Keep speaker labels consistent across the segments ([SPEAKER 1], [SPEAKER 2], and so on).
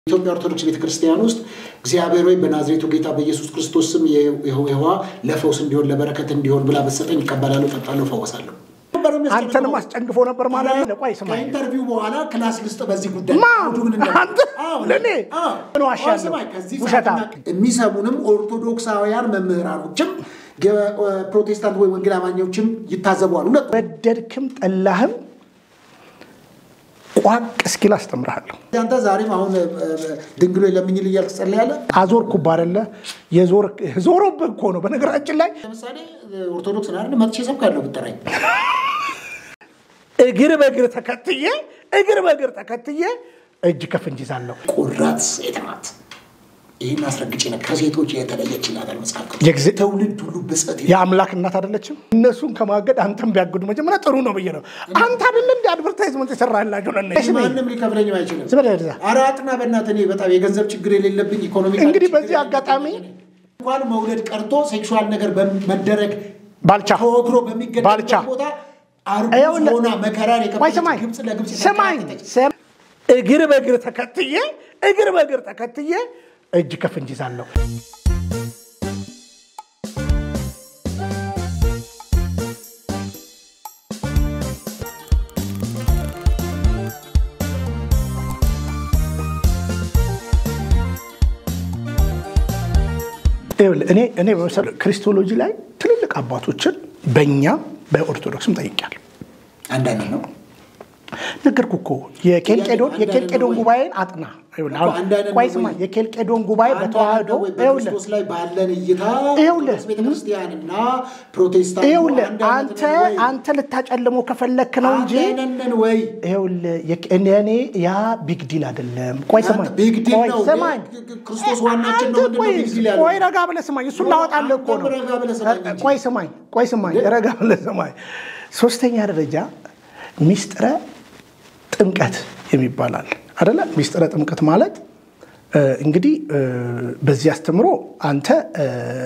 [SPEAKER 1] ኢትዮጵያ ኦርቶዶክስ ቤተክርስቲያን ውስጥ እግዚአብሔር ወይ በናዝሬቱ ጌታ በኢየሱስ ክርስቶስ ስም ይህዋ ለፈውስ እንዲሆን ለበረከት እንዲሆን ብላ በሰጠኝ ይቀበላለሁ፣ ጠጣለሁ፣ ፈወሳለሁ።
[SPEAKER 2] አንተንም አስጨንግፎ ነበር ማለት ነው። ቆይ ስማ፣
[SPEAKER 1] ከኢንተርቪው በኋላ ክላስ ልስጥ በዚህ ጉዳይ
[SPEAKER 2] ማ
[SPEAKER 1] አውዱ ምን እንደሆነ።
[SPEAKER 2] አንተ
[SPEAKER 1] አዎ፣
[SPEAKER 2] ለእኔ
[SPEAKER 1] አዎ።
[SPEAKER 2] ምን ዋሻለሁ?
[SPEAKER 1] አዎ፣ ስማኝ፣ ከዚህ
[SPEAKER 2] ውሸታም።
[SPEAKER 1] ሰዓትና የሚሰሙንም ኦርቶዶክሳውያን መምህራኖችም የፕሮቴስታንት ወይ ወንጌል አማኞችም ይታዘቧል። ሁለቱ
[SPEAKER 2] ወደድክም ጠላህም ቋቅ እስኪል አስተምርሃለሁ።
[SPEAKER 1] አንተ ዛሬም አሁን ድንግሎ ለምኝል እያልክ ትጸልያለህ።
[SPEAKER 2] አዞርኩብህ አይደለ? የዞር ዞሮብህ እኮ ነው። በነገራችን ላይ
[SPEAKER 1] ለምሳሌ ኦርቶዶክስ አይደል መጥቼ ሰብካለሁ ብትጠራኝ
[SPEAKER 2] እግር በእግር ተከትዬ እግር በእግር ተከትዬ እጅ ከፍንጅ ይዛለሁ።
[SPEAKER 1] ቁራት ሴት ናት። ይህን አስረግጬ ነው ከሴቶች የተለየች ይላታል መጽሐፍ ቅዱስ።
[SPEAKER 2] የጊዜ-
[SPEAKER 1] ትውልድ ሁሉ ብጽት
[SPEAKER 2] የአምላክ እናት አይደለችም? እነሱን ከማገድ አንተም ቢያግዱ መጀመሪያ ጥሩ ነው ብዬ ነው። አንተ አይደለ እንዲ አድቨርታይዝመንት የሰራላቸው ነ
[SPEAKER 1] ማንም ሊከፍለኝም አይችልም።
[SPEAKER 2] ዝም በል ወደዛ።
[SPEAKER 1] ኧረ አጥና በእናትህ እኔ በጣም የገንዘብ ችግር የሌለብኝ ኢኮኖሚ
[SPEAKER 2] እንግዲህ በዚህ አጋጣሚ
[SPEAKER 1] እንኳን መውለድ ቀርቶ ሴክሹዋል ነገር በመደረግ
[SPEAKER 2] ባልቻ
[SPEAKER 1] ተወግሮ
[SPEAKER 2] ባልቻ።
[SPEAKER 1] በሚገደልበት ቦታ አርጉዝ
[SPEAKER 2] ይኸውልህ፣
[SPEAKER 1] ሆና መከራን
[SPEAKER 2] ቆይ
[SPEAKER 1] የከፈለች
[SPEAKER 2] ስማኝ
[SPEAKER 1] ግብፅ ለግብፅ
[SPEAKER 2] ስማኝ
[SPEAKER 1] የተንከራተተች
[SPEAKER 2] ስም- እግር በእግር ተከትዬ እግር በእግር ተከትዬ እጅ ከፍንጅ ይዛለሁ። ይኸውልህ፣ እኔ እኔ በመሰለህ ክሪስቶሎጂ ላይ ትልልቅ አባቶችን በእኛ በኦርቶዶክስም ጠይቄያለሁ።
[SPEAKER 1] አንድ አይነት ነው።
[SPEAKER 2] ነገርኩህ እኮ የኬልቄዶን
[SPEAKER 1] አንድ
[SPEAKER 2] የኬልቄዶን
[SPEAKER 1] አይነት
[SPEAKER 2] ጉባኤን አጥና። ይኸውልህ፣ አሁን
[SPEAKER 1] አንድ አይነት
[SPEAKER 2] ቆይ
[SPEAKER 1] ነው
[SPEAKER 2] ስማ፣
[SPEAKER 1] ወይ?
[SPEAKER 2] የኬልቄዶን ጉባኤ
[SPEAKER 1] አንድ
[SPEAKER 2] በተዋህዶ
[SPEAKER 1] አይነት ነው ወይ?
[SPEAKER 2] ይኸውልህ
[SPEAKER 1] በክርስቶስ ላይ ባለን እይታ
[SPEAKER 2] ይኸውልህ፣
[SPEAKER 1] ኦርቶዶክስ ቤተክርስቲያንና ፕሮቴስታንት
[SPEAKER 2] ይኸውልህ
[SPEAKER 1] አንድ አይነት
[SPEAKER 2] አንተ
[SPEAKER 1] ነን ወይ?
[SPEAKER 2] አንተ ልታጨልመው ከፈለክ ነው እንጂ
[SPEAKER 1] አንድ አይነት ነን ወይ?
[SPEAKER 2] ይኸውልህ የክ- እኔ እኔ ያ ቢግ ዲል አይደለም። ቆይ ስማኝ
[SPEAKER 1] አንተ ቢግ ዲል
[SPEAKER 2] ቆይ
[SPEAKER 1] ነው።
[SPEAKER 2] ስማኝ
[SPEAKER 1] ክርስቶስ ዋናችን ነው።
[SPEAKER 2] አንተ
[SPEAKER 1] ምንድን ነው
[SPEAKER 2] ቆይ
[SPEAKER 1] ቢግ ዲል ያለው?
[SPEAKER 2] ቆይ ረጋ ብለህ ስማኝ፣ እሱን ላወጣልህ እኮ ነው።
[SPEAKER 1] አንተም ረጋ ብለህ ስማኝ እንጂ።
[SPEAKER 2] ቆይ ስማኝ ቆይ ስማኝ ረጋ ብለህ ስማኝ። ሶስተኛ ደረጃ ሚስጥረ ጥምቀት የሚባል አለ አይደለ? ሚስጥረ ጥምቀት ማለት እ፣ እንግዲህ እ፣ በዚህ አስተምሮ አንተ እ፣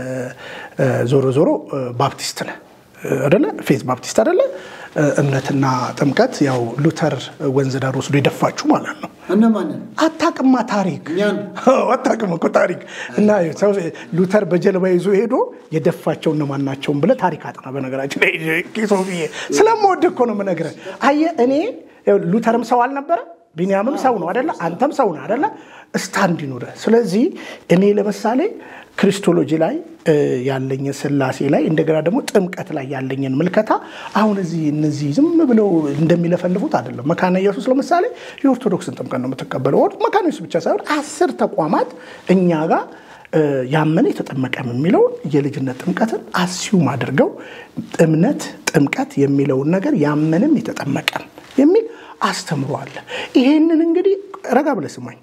[SPEAKER 2] እ፣ ዞሮ ዞሮ እ፣ ባፕቲስት ነህ እ፣ አይደለ? ፌዝ ባፕቲስት አይደለ? እ፣ እምነትና ጥምቀት ያው ሉተር ወንዝ ዳር ወስዶ የደፋችሁ ማለት ነው።
[SPEAKER 1] እነማንን?
[SPEAKER 2] አታቅማ ታሪክ
[SPEAKER 1] እኛን
[SPEAKER 2] አዎ፣ አታውቅም እኮ ታሪክ እና ሰው ሉተር በጀልባ ይዞ ሄዶ የደፋቸው እነማን ናቸውን ብለህ ታሪክ አጥና። በነገራችን ላይ ሶፊዬ ስለምወድ እኮ ነው የምነግርህ። አየህ እኔ ይኸውልህ፣ ሉተርም ሰው አልነበረ፣ ቢንያምም ሰው ነው አደለ? አንተም ሰው ነው አደለ? ስታንድ ይኑርህ። ስለዚህ እኔ ለምሳሌ ክሪስቶሎጂ ላይ እ፣ ያለኝን ስላሴ ላይ እንደገና ደግሞ ጥምቀት ላይ ያለኝን ምልከታ አሁን እዚህ እነዚህ ዝም ብለው እንደሚለፈልፉት አይደለም። መካነ ኢየሱስ ለምሳሌ የኦርቶዶክስን ጥምቀት ነው የምትቀበለው። ኦር- መካነ ኢየሱስ ብቻ ሳይሆን አስር ተቋማት እኛ ጋር እ፣ ያመነ የተጠመቀም የሚለውን የልጅነት ጥምቀትን አስዩም አድርገው እምነት ጥምቀት የሚለውን ነገር ያመንም የተጠመቀም የሚል አስተምሯል። ይሄንን እንግዲህ ረጋ ብለህ ስማኝ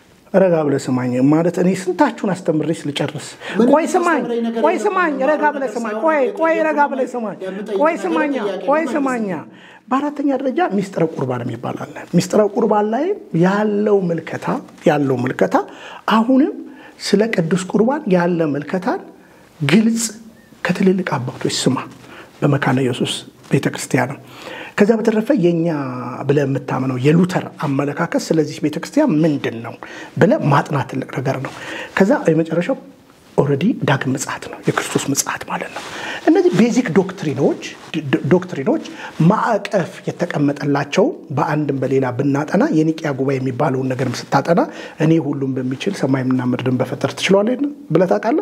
[SPEAKER 2] ረጋ ብለህ ስማኝ ማለት እኔ ስንታችሁን አስተምሬስ ልጨርስ?
[SPEAKER 1] ምንም
[SPEAKER 2] ቆይ ስማኝ፣
[SPEAKER 1] የምታስተምረኝ ነገር
[SPEAKER 2] ቆይ
[SPEAKER 1] የለም።
[SPEAKER 2] ስማኝ፣ ረጋ ብለህ ስማኝ። ቆይ ቆይ ረጋ ብለህ ስማኝ። ቆይ ስማኛ፣ ቆይ ስማኛ። በአራተኛ ደረጃ ሚስጥረ ቁርባን የሚባል አለ። ሚስጥረ ቁርባን ላይ ያለው ምልከታ ያለው ምልከታ አሁንም ስለ ቅዱስ ቁርባን ያለ ምልከታን ግልጽ ከትልልቅ አባቶች ስማ። በመካነ ኢየሱስ ቤተክርስቲያን ነው። ከዚያ በተረፈ የእኛ ብለህ የምታምነው የሉተር አመለካከት ስለዚህ ቤተክርስቲያን ምንድን ነው ብለህ ማጥናት ትልቅ ነገር ነው። ከዛ የመጨረሻው ኦልሬዲ ዳግም ምጽአት ነው፣ የክርስቶስ ምጽአት ማለት ነው። እነዚህ ቤዚክ ዶክትሪኖች ድ- ዶክትሪኖች ማዕቀፍ የተቀመጠላቸው በአንድም በሌላ ብናጠና የኒቅያ ጉባኤ የሚባለውን ነገር ስታጠና እኔ ሁሉም በሚችል ሰማይና ምድርን በፈጠር ትችለዋለህ ብለህ ታውቃለህ?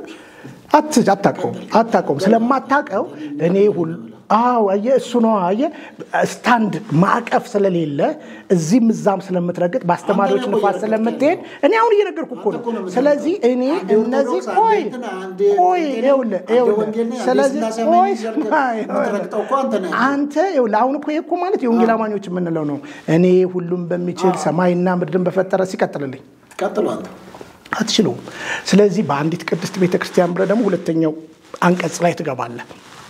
[SPEAKER 2] አት- አታውቀውም አታውቀውም። ስለማታውቀው እኔ ሁሉ አዎ አየህ፣ እሱ ነው አየህ፣ ስታንድ ማዕቀፍ ስለሌለ እዚህም እዛም ስለምትረግጥ በአስተማሪዎች
[SPEAKER 1] አንተ ነህ
[SPEAKER 2] ንፋስ
[SPEAKER 1] እኮ
[SPEAKER 2] ስለምትሄድ እኔ አሁን እየነገርኩ እኮ ነው።
[SPEAKER 1] አንተ እኮ ነው የምትረግጠው።
[SPEAKER 2] ስለዚህ እኔ
[SPEAKER 1] አንዴ
[SPEAKER 2] እነዚህ
[SPEAKER 1] ኦርቶዶክስ፣
[SPEAKER 2] ቆይ
[SPEAKER 1] አንዴ እንትን፣ አንዴ
[SPEAKER 2] ቆይ
[SPEAKER 1] ጴንጤ ነህ፣
[SPEAKER 2] ይኸውልህ
[SPEAKER 1] አንዴ
[SPEAKER 2] ይኸውልህ
[SPEAKER 1] ወንጌል ነህ፣ አንዴ
[SPEAKER 2] ስለዚህ
[SPEAKER 1] ስላሴ
[SPEAKER 2] ቆይ
[SPEAKER 1] አማኝ እያልክ
[SPEAKER 2] ስማ፣
[SPEAKER 1] የምትረግጠው እኮ አንተ ነህ።
[SPEAKER 2] አንተ ይኸውልህ አሁን እኮ ይሄ እኮ ማለት የወንጌል አማኞች የምንለው ነው። እኔ ሁሉም በሚችል ሰማይና ምድርን በፈጠረ ሲቀጥልልኝ
[SPEAKER 1] ቀጥሎ አንተ
[SPEAKER 2] አትችለውም። ስለዚህ በአንዲት ቅድስት ቤተክርስቲያን ብለህ ደግሞ ሁለተኛው አንቀጽ ላይ ትገባለህ።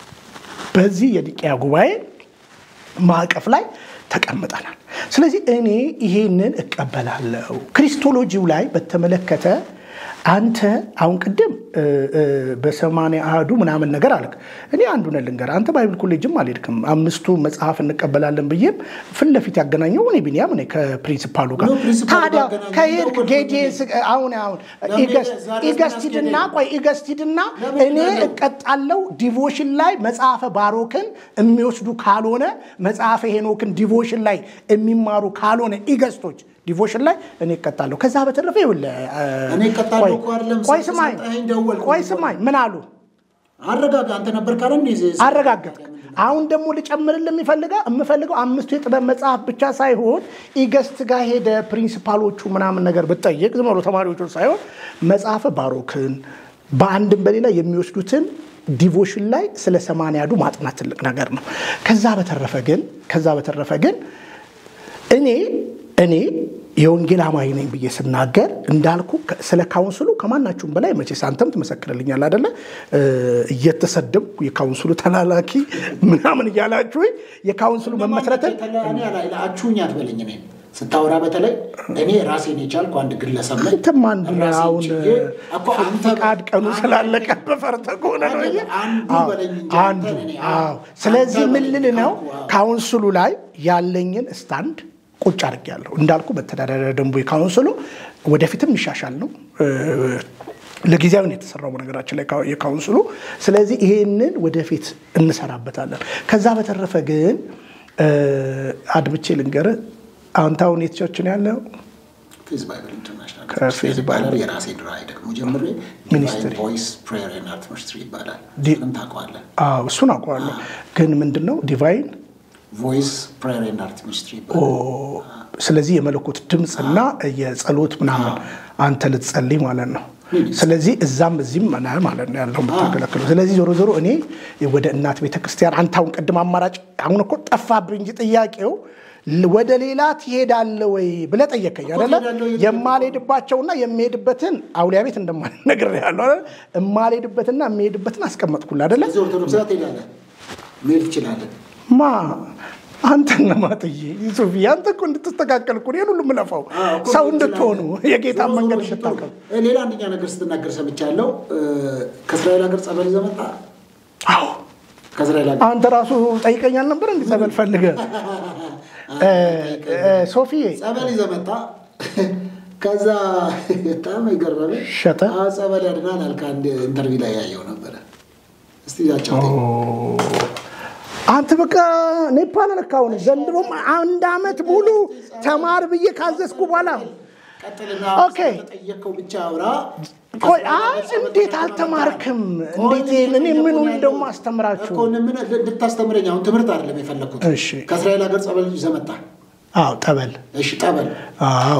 [SPEAKER 2] በዚህ የኒቅያ ጉባኤ ማዕቀፍ ላይ ተቀምጠናል። ስለዚህ እኔ ይሄንን እቀበላለሁ። ክሪስቶሎጂው ላይ በተመለከተ አንተ አሁን ቅድም በሰማንያ አህዱ ምናምን ነገር አልክ። እኔ አንዱን ልንገር፣ አንተ ባይብል ኮሌጅም አልሄድክም። አምስቱ መጽሐፍ እንቀበላለን ብዬም ፊት ለፊት ያገናኘው እኔ ቢኒያም እኔ ከፕሪንሲፓሉ ጋር ታዲያ ከሄድክ ጌጄ አሁን አሁን ኢገስቲድና ቆይ ኢገስቲድና እኔ እቀጣለው ዲቮሽን ላይ መጽሐፈ ባሮክን የሚወስዱ ካልሆነ መጽሐፈ ሄኖክን ዲቮሽን ላይ የሚማሩ ካልሆነ ኢገስቶች ዲቮሽን ላይ እኔ እቀጣለሁ። ከዛ በተረፈ ይኸውልህ
[SPEAKER 1] እኔ እቀጣለሁ እኮ አይደለም፣
[SPEAKER 2] ቆይ ስማኝ፣
[SPEAKER 1] ስለሰጠኸኝ ደወልኩ።
[SPEAKER 2] ቆይ ስማኝ፣ ምን አሉ?
[SPEAKER 1] አረጋጋ። አንተ ነበር ካለ እንዴ
[SPEAKER 2] አረጋገጥ። አሁን ደግሞ ልጨምርልህ የሚፈልገው የምፈልገው አምስቱ የጥበብ መጽሐፍ ብቻ ሳይሆን ኢገስት ጋር ሄደ ፕሪንሲፓሎቹ ምናምን ነገር ብጠይቅ ዝም ብሎ ተማሪዎቹን ሳይሆን መጽሐፈ ባሮክን በአንድም በሌላ የሚወስዱትን ዲቮሽን ላይ ስለ ሰማንያዱ ማጥናት ትልቅ ነገር ነው። ከዛ በተረፈ ግን ከዛ በተረፈ ግን እኔ እኔ የወንጌል አማኝ ነኝ ብዬ ስናገር እንዳልኩ ስለ ካውንስሉ ከማናችሁም በላይ መቼስ አንተም ትመሰክርልኛል አደለ? እየተሰደብኩ የካውንስሉ ተላላኪ ምናምን እያላችሁ የካውንስሉ መመስረትን
[SPEAKER 1] አችሁኝ አትበለኝ። እኔ ስታወራ በተለይ እኔ ራሴን የቻልኩ አንድ ግለሰብ ነኝ።
[SPEAKER 2] አንተም አንዱ ነህ።
[SPEAKER 1] ራሴን
[SPEAKER 2] አሁን
[SPEAKER 1] ችዬ እኮ አንተ
[SPEAKER 2] ፈቃድ ቀኑ ስላለቀ በፈርተ ከሆነ ነው እንጂ
[SPEAKER 1] አንዱ
[SPEAKER 2] አዎ፣
[SPEAKER 1] በለኝ እንጂ
[SPEAKER 2] አንዱ
[SPEAKER 1] አንተን እኔ
[SPEAKER 2] አዎ። ስለዚህ
[SPEAKER 1] አንተ
[SPEAKER 2] ምን
[SPEAKER 1] በለኝ
[SPEAKER 2] ልል ነው
[SPEAKER 1] ካልኩ፣ አዎ።
[SPEAKER 2] ካውንስሉ ላይ ያለኝን ስታንድ ቁጭ አድርጌያለሁ። እንዳልኩ መተዳደሪያ ደንቡ የካውንስሉ ወደፊትም ይሻሻል ነው ለጊዜያዊ ነው የተሰራው በነገራችን ላይ የካውንስሉ። ስለዚህ ይሄንን ወደፊት እንሰራበታለን። ከዛ በተረፈ ግን አድምቼ ልንገርህ፣ አንተ አሁን የት ቸርች ነው ያለው?
[SPEAKER 1] ፌዝ ባይብል ኢንተርናሽናል
[SPEAKER 2] ከፌዝ
[SPEAKER 1] ይባላል። የራሴን ራዕይ ደግሞ ጀምሬ
[SPEAKER 2] ሚኒስትሪ
[SPEAKER 1] ቮይስ ፕሬየር ኤንድ አርት ሚኒስትሪ ይባላል።
[SPEAKER 2] ዲ-
[SPEAKER 1] ምንም ታውቀዋለህ?
[SPEAKER 2] አዎ እሱን አውቀዋለሁ። ግን ምንድን ነው ዲቫይን
[SPEAKER 1] ቮይስ ፕሬየር ኤንድ አርት ሚኒስትሪ
[SPEAKER 2] ኦ፣
[SPEAKER 1] ይባላል።
[SPEAKER 2] ስለዚህ የመለኮት ድምፅና የጸሎት ምናምን አንተ ልትጸልይ ማለት ነው። ስለዚህ እዛም እዚህም ነህ ማለት ነው ያለው የምታገለግለው። ስለዚህ ዞሮ ዞሮ እኔ ወደ እናት ቤተክርስቲያን አንተ አሁን ቅድም አማራጭ አሁን እኮ ጠፋብኝ እንጂ ጥያቄው ል- ወደ ሌላ ትሄዳለህ ወይ ብለህ ጠየቀኝ አይደለ?
[SPEAKER 1] ትሄዳለህ ወይ?
[SPEAKER 2] የማልሄድባቸውና የሚሄድበትን አውሊያ ቤት እንደማልነግር ያለው አይደለ? የማልሄድበትና የሚሄድበትን አስቀመጥኩልህ አይደለ?
[SPEAKER 1] እዚህ ኦርቶዶክስ ጋር ትሄዳለህ፣ መሄድ ትችላለህ።
[SPEAKER 2] ማ አንተን ለማጥዬ ሱፊ አንተ እኮ እንድትስተካከል እኮ ነው ይሄን ሁሉ የምለፋው
[SPEAKER 1] አዎ፣ እኮ
[SPEAKER 2] ሰው
[SPEAKER 1] መሄድ
[SPEAKER 2] እንድትሆኑ
[SPEAKER 1] ትችላለህ።
[SPEAKER 2] የጌታ
[SPEAKER 1] ዞሮ ዞሮ
[SPEAKER 2] መንገድ
[SPEAKER 1] ሽቶ፣
[SPEAKER 2] እንድታቀም
[SPEAKER 1] እ፣ ሌላ አንደኛ ነገር ስትናገር ሰምቻለሁ። እ፣ ከእስራኤል ሀገር ጸበል ይዘህ መጣ።
[SPEAKER 2] አዎ
[SPEAKER 1] ከእስራኤል ሀገር
[SPEAKER 2] አንተ ራሱ ጠይቀኛል ነበር እንዲ ጸበል ፈልገ ሶፊዬ
[SPEAKER 1] ጸበል ይዘህ መጣ። ከዛ በጣም የገረመኝ
[SPEAKER 2] ሸጠ?
[SPEAKER 1] አዎ፣ ጸበል ያድናል አልክ። አንድ ኢንተርቪው ላይ ያየው ነበረ። እስቲ ያጫውተኝ።
[SPEAKER 2] አንተ በቃ ኔፓል ነካሁን ዘንድሮም አንድ አመት ሙሉ ተማር ብዬ ካዘዝኩ በኋላ
[SPEAKER 1] ቀጥልና
[SPEAKER 2] ኦኬ።
[SPEAKER 1] ስለተጠየቀው ብቻ አውራ።
[SPEAKER 2] ቆይ አይ እንዴት አልተማርክም እንዴት እኔ ምኑን ደግሞ አስተምራችሁ
[SPEAKER 1] እኮ ምን እንድታስተምረኝ አሁን ትምህርት አይደለም የፈለግኩት።
[SPEAKER 2] እሺ
[SPEAKER 1] ከእስራኤል ሀገር ጸበል ይዘህ መጣ።
[SPEAKER 2] አዎ ጠበል
[SPEAKER 1] እሺ ጠበል
[SPEAKER 2] አዎ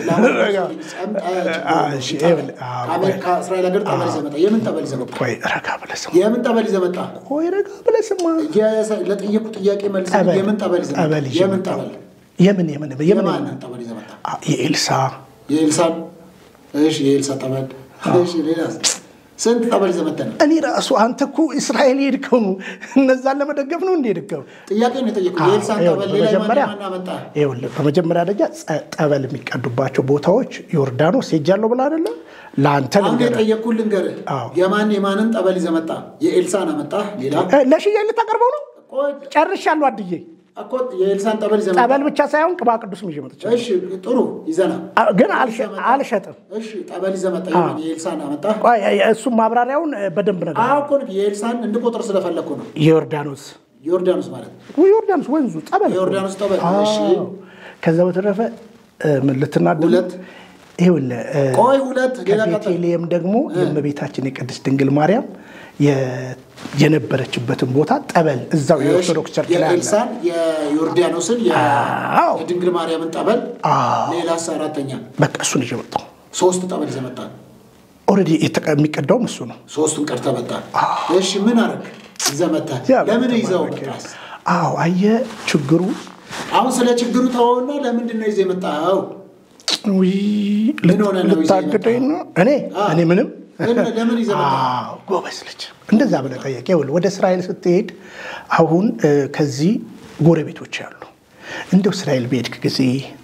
[SPEAKER 1] እሺ ከአሜሪካ እስራኤል ሀገር ጠበል ይዘህ መጣ። የምን ጠበል ይዘህ መጣ?
[SPEAKER 2] ቆይ ረጋ ብለህ ስማ
[SPEAKER 1] የምን ጠበል ይዘህ መጣ?
[SPEAKER 2] ቆይ ረጋ ብለህ ስማ
[SPEAKER 1] የሰ- ለጠየቁ ጥያቄ መልስ
[SPEAKER 2] ጠበል
[SPEAKER 1] የምን ጠበል ይዘህ መጣ?
[SPEAKER 2] ጠበል ይዤ
[SPEAKER 1] የምን
[SPEAKER 2] መጣሁ።
[SPEAKER 1] ጠበል?
[SPEAKER 2] የምን የምን የምን
[SPEAKER 1] የማንን ጠበል ይዘህ መጣ?
[SPEAKER 2] አ- የኤልሳ
[SPEAKER 1] የኤልሳን እሺ፣ የኤልሳ ጠበል እሺ። ሌላስ ስንት ጠበል ይዘህ መጣ ነው?
[SPEAKER 2] እኔ ራሱ አንተ እኮ እስራኤል የሄድከው ነው እነዛን ለመደገፍ ነው እንደ ሄድከው
[SPEAKER 1] ጥያቄ ነው የጠየቁት። የኤልሳን ጠበል ሌላ
[SPEAKER 2] በመጀመሪያ
[SPEAKER 1] ማን አመጣ?
[SPEAKER 2] ይኸውልህ በመጀመሪያ ደረጃ ጸ- ጠበል የሚቀዱባቸው ቦታዎች ዮርዳኖስ ሄጃለሁ ብለህ አይደለ ለአንተ
[SPEAKER 1] አሁን
[SPEAKER 2] ልንገርህ
[SPEAKER 1] የጠየቅኩህ ልንገርህ።
[SPEAKER 2] አዎ።
[SPEAKER 1] የማን የማንን ጠበል ይዘህ መጣ? የኤልሳን አመጣ። ሌላ
[SPEAKER 2] እ፣ ለሽያጭ ልታቀርበው ነው
[SPEAKER 1] ቆይ፣
[SPEAKER 2] ጨርሻለሁ አድዬ
[SPEAKER 1] እኮ የኤልሳን ጠበል ይዘህ መጣ።
[SPEAKER 2] ጠበል ብቻ ሳይሆን ቅባ ቅዱስ ይዤ መጥቻለሁ
[SPEAKER 1] እሺ፣ ጥሩ ይዘና።
[SPEAKER 2] አ- ግን አልሸ- አልሸጥም
[SPEAKER 1] እሺ፣ ጠበል ይዘህ መጣ። የማን የኤልሳን አመጣ?
[SPEAKER 2] ቆይ፣ እሱም ማብራሪያውን እ፣ በደንብ ነገር
[SPEAKER 1] አዎ እኮ ነው፣ የኤልሳን እንድቆጥር ስለፈለግኩ ነው።
[SPEAKER 2] የዮርዳኖስ
[SPEAKER 1] ዮርዳኖስ ማለት ነው።
[SPEAKER 2] ዮርዳኖስ ወንዙ ጠበል እኮ ነው።
[SPEAKER 1] የዮርዳኖስ ጠበል። እሺ፣
[SPEAKER 2] አዎ። ከዛ በተረፈ እ፣ ምን ልትናደድ
[SPEAKER 1] ሁለት
[SPEAKER 2] ይኸውልህ እ፣
[SPEAKER 1] ቆይ፣ ሁለት ሌላ ቀጠል
[SPEAKER 2] ከቤተልሔም ደግሞ የእመቤታችን የቅድስት ድንግል ማርያም የ- የነበረችበትን ቦታ ጠበል እዛው የኦርቶዶክስ ቸርች ላይ አለ።
[SPEAKER 1] የኤልሳን የዮርዳኖስን
[SPEAKER 2] አዎ።
[SPEAKER 1] የድንግል ማርያምን ጠበል
[SPEAKER 2] አዎ።
[SPEAKER 1] ሌላስ አራተኛ
[SPEAKER 2] በቃ እሱን ይዤ መጣሁ።
[SPEAKER 1] ሶስት ጠበል ይዘህ መጣ።
[SPEAKER 2] ኦልሬዲ የተቀ- የሚቀዳውም እሱ ነው።
[SPEAKER 1] ሶስቱን ቀርተህ መጣ። እሺ ምን አደረግ ይዘህ መጣ? ለምን ይዘው መጣስ?
[SPEAKER 2] አዎ አየህ ችግሩ
[SPEAKER 1] አሁን ስለ ችግሩ ተወውና ለምንድን ነው ይዘህ የመጣኸው?
[SPEAKER 2] ውይ፣
[SPEAKER 1] ምን ሆነ ነው ይዘህ
[SPEAKER 2] ልታግደኝ ነው? እኔ
[SPEAKER 1] አዎ።
[SPEAKER 2] እኔ ምንም
[SPEAKER 1] ለምን- ለምን ይዘህ መጣህ?
[SPEAKER 2] አዎ፣ ጎበዝ ልጅ እንደዛ ብለህ ጠየቅ። ይኸውልህ ወደ እስራኤል ስትሄድ አሁን እ፣ ከዚህ ጎረቤቶች አሉ። እንደው እስራኤል በሄድክ ጊዜ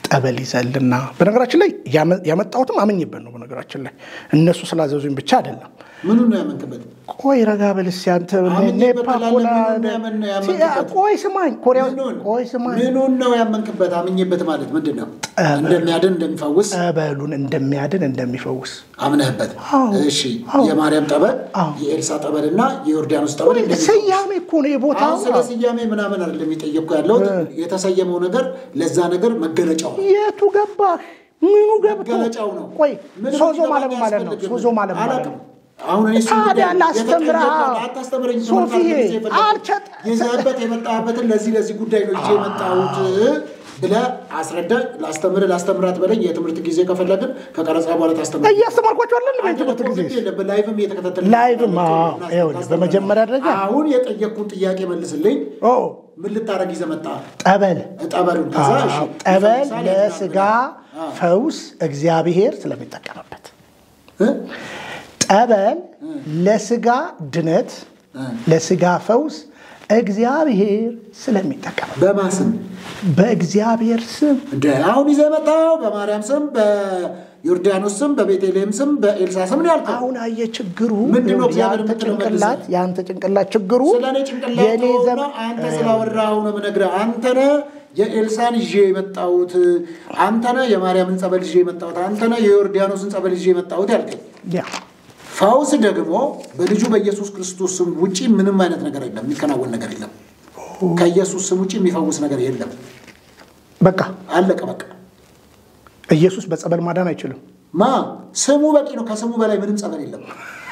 [SPEAKER 2] ጠበል ይዘልና በነገራችን ላይ ያመጣሁትም አመኝበት ነው። በነገራችን ላይ እነሱ ስላዘዙኝ ብቻ አይደለም።
[SPEAKER 1] ምኑ ነው ያመንክበት?
[SPEAKER 2] ቆይ ረጋ በል እስኪ አንተ
[SPEAKER 1] አምኜበት
[SPEAKER 2] ኔፓ
[SPEAKER 1] እላለሁ።
[SPEAKER 2] ኮላ
[SPEAKER 1] ምኑን ነው ያመን- ያመንክበት?
[SPEAKER 2] ቆይ ስማኝ፣ ኮሪያ ውስጥ
[SPEAKER 1] ምኑን?
[SPEAKER 2] ቆይ ስማኝ፣
[SPEAKER 1] ምኑን ነው ያመንክበት? አምኜበት ማለት ምንድን ነው? እንደሚያድን እንደሚፈውስ
[SPEAKER 2] ጠበሉን እንደሚያድን እንደሚፈውስ
[SPEAKER 1] አምነህበት።
[SPEAKER 2] አዎ።
[SPEAKER 1] እሺ
[SPEAKER 2] አዎ።
[SPEAKER 1] የማርያም ጠበል፣
[SPEAKER 2] አዎ።
[SPEAKER 1] የኤልሳ ጠበል እና የዮርዳኖስ ጠበል
[SPEAKER 2] ቆይ
[SPEAKER 1] እንደሚፈውስ
[SPEAKER 2] ስያሜ እኮ ነው የቦታው
[SPEAKER 1] አሁን ስለ ስያሜ ምናምን አይደለም የጠየቅኩ ያለሁት የተሰየመው ነገር ለዛ ነገር መገለጫው ነው።
[SPEAKER 2] የቱ ገባህ? ምኑ ገብቶ
[SPEAKER 1] መገለጫው ነው።
[SPEAKER 2] ቆይ
[SPEAKER 1] ምንም
[SPEAKER 2] ሶዞ
[SPEAKER 1] ሊገባኝ
[SPEAKER 2] ማለት ማለት ነው።
[SPEAKER 1] አያስፈልግም።
[SPEAKER 2] ሶዞ ማለት ማለት
[SPEAKER 1] አላውቅም።
[SPEAKER 2] ነው።
[SPEAKER 1] አሁን እኔ እሱን
[SPEAKER 2] ታዲያ
[SPEAKER 1] ጉዳይ
[SPEAKER 2] ላስተምርህ።
[SPEAKER 1] የተጠየቀው አታስተምረኝ።
[SPEAKER 2] ሶፊዬ፣
[SPEAKER 1] ጊዜ የፈለግኩት
[SPEAKER 2] አልቸጥ-
[SPEAKER 1] ይዘህበት የመጣበትን ለዚህ ለዚህ ጉዳይ ነው ይዤ የመጣሁት ብለህ አስረዳኝ። ላስተምርህ ላስተምራት በለኝ። የትምህርት ጊዜ ከፈለግን ከቀረጻ በኋላ ታስተምር።
[SPEAKER 2] እያስተማርኳቸው አለን በ ትምህርት ጊዜ
[SPEAKER 1] ላይቭም እየተከታተልን
[SPEAKER 2] ላይቭም አዎ፣ ይኸውልህ በመጀመሪያ ደረጃ
[SPEAKER 1] አሁን የጠየቅኩን ጥያቄ መልስልኝ።
[SPEAKER 2] ኦ
[SPEAKER 1] ምን ልታረግ ይዘህ መጣ?
[SPEAKER 2] ጠበል
[SPEAKER 1] ጠበሉን ከዛ እሺ፣
[SPEAKER 2] አዎ፣ ጠበል
[SPEAKER 1] ይፈውሳል
[SPEAKER 2] ለስጋ
[SPEAKER 1] አዎ።
[SPEAKER 2] ፈውስ እግዚአብሔር ስለሚጠቀምበት
[SPEAKER 1] እ?
[SPEAKER 2] ጠበል ለስጋ ድነት
[SPEAKER 1] እ።
[SPEAKER 2] ለስጋ ፈውስ እግዚአብሔር ስለሚጠቀምበት
[SPEAKER 1] በማን ስም
[SPEAKER 2] በእግዚአብሔር ስም
[SPEAKER 1] እንደ አሁን ይዘህ የመጣው በማርያም ስም፣ በዮርዳኖስ ስም፣ በቤተልሔም ስም፣ በኤልሳ ስም ነው ያልከው።
[SPEAKER 2] አሁን አየህ ችግሩ
[SPEAKER 1] ምንድን ነው እግዚአብሔር
[SPEAKER 2] የአንተ
[SPEAKER 1] የምትለው
[SPEAKER 2] ጭንቅላት
[SPEAKER 1] መልሰህ?
[SPEAKER 2] የአንተ ጭንቅላት ችግሩ
[SPEAKER 1] ስለ እኔ ጭንቅላት
[SPEAKER 2] የኔ
[SPEAKER 1] ተወውና
[SPEAKER 2] ዘመን
[SPEAKER 1] አንተ ስላወራኸው ነው የምነግርህ። አንተ ነህ የኤልሳን ይዤ የመጣሁት፣ አንተ ነህ የማርያምን ጸበል ይዤ የመጣሁት፣ አንተ ነህ የዮርዳኖስን ጸበል ይዤ የመጣሁት ያልከኝ።
[SPEAKER 2] ያ
[SPEAKER 1] ፈውስ ደግሞ በልጁ በኢየሱስ ክርስቶስ ስም ውጪ ምንም አይነት ነገር የለም፣ የሚከናወን ነገር የለም። ከኢየሱስ ስም ውጪ የሚፈውስ ነገር የለም።
[SPEAKER 2] በቃ
[SPEAKER 1] አለቀ በቃ።
[SPEAKER 2] ኢየሱስ በጸበል ማዳን አይችልም።
[SPEAKER 1] ማ ስሙ በቂ ነው። ከስሙ በላይ ምንም ጸበል የለም።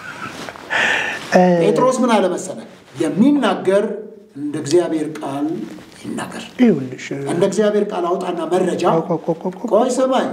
[SPEAKER 1] ጴጥሮስ ምን አለ መሰለህ? የሚናገር እንደ እግዚአብሔር ቃል ይናገር።
[SPEAKER 2] ይኸውልሽ
[SPEAKER 1] እንደ እግዚአብሔር ቃል አውጣና መረጃ
[SPEAKER 2] ቆይ፣ ቆይ፣ ቆይ፣ ቆይ።
[SPEAKER 1] ቆይ ስማኝ፣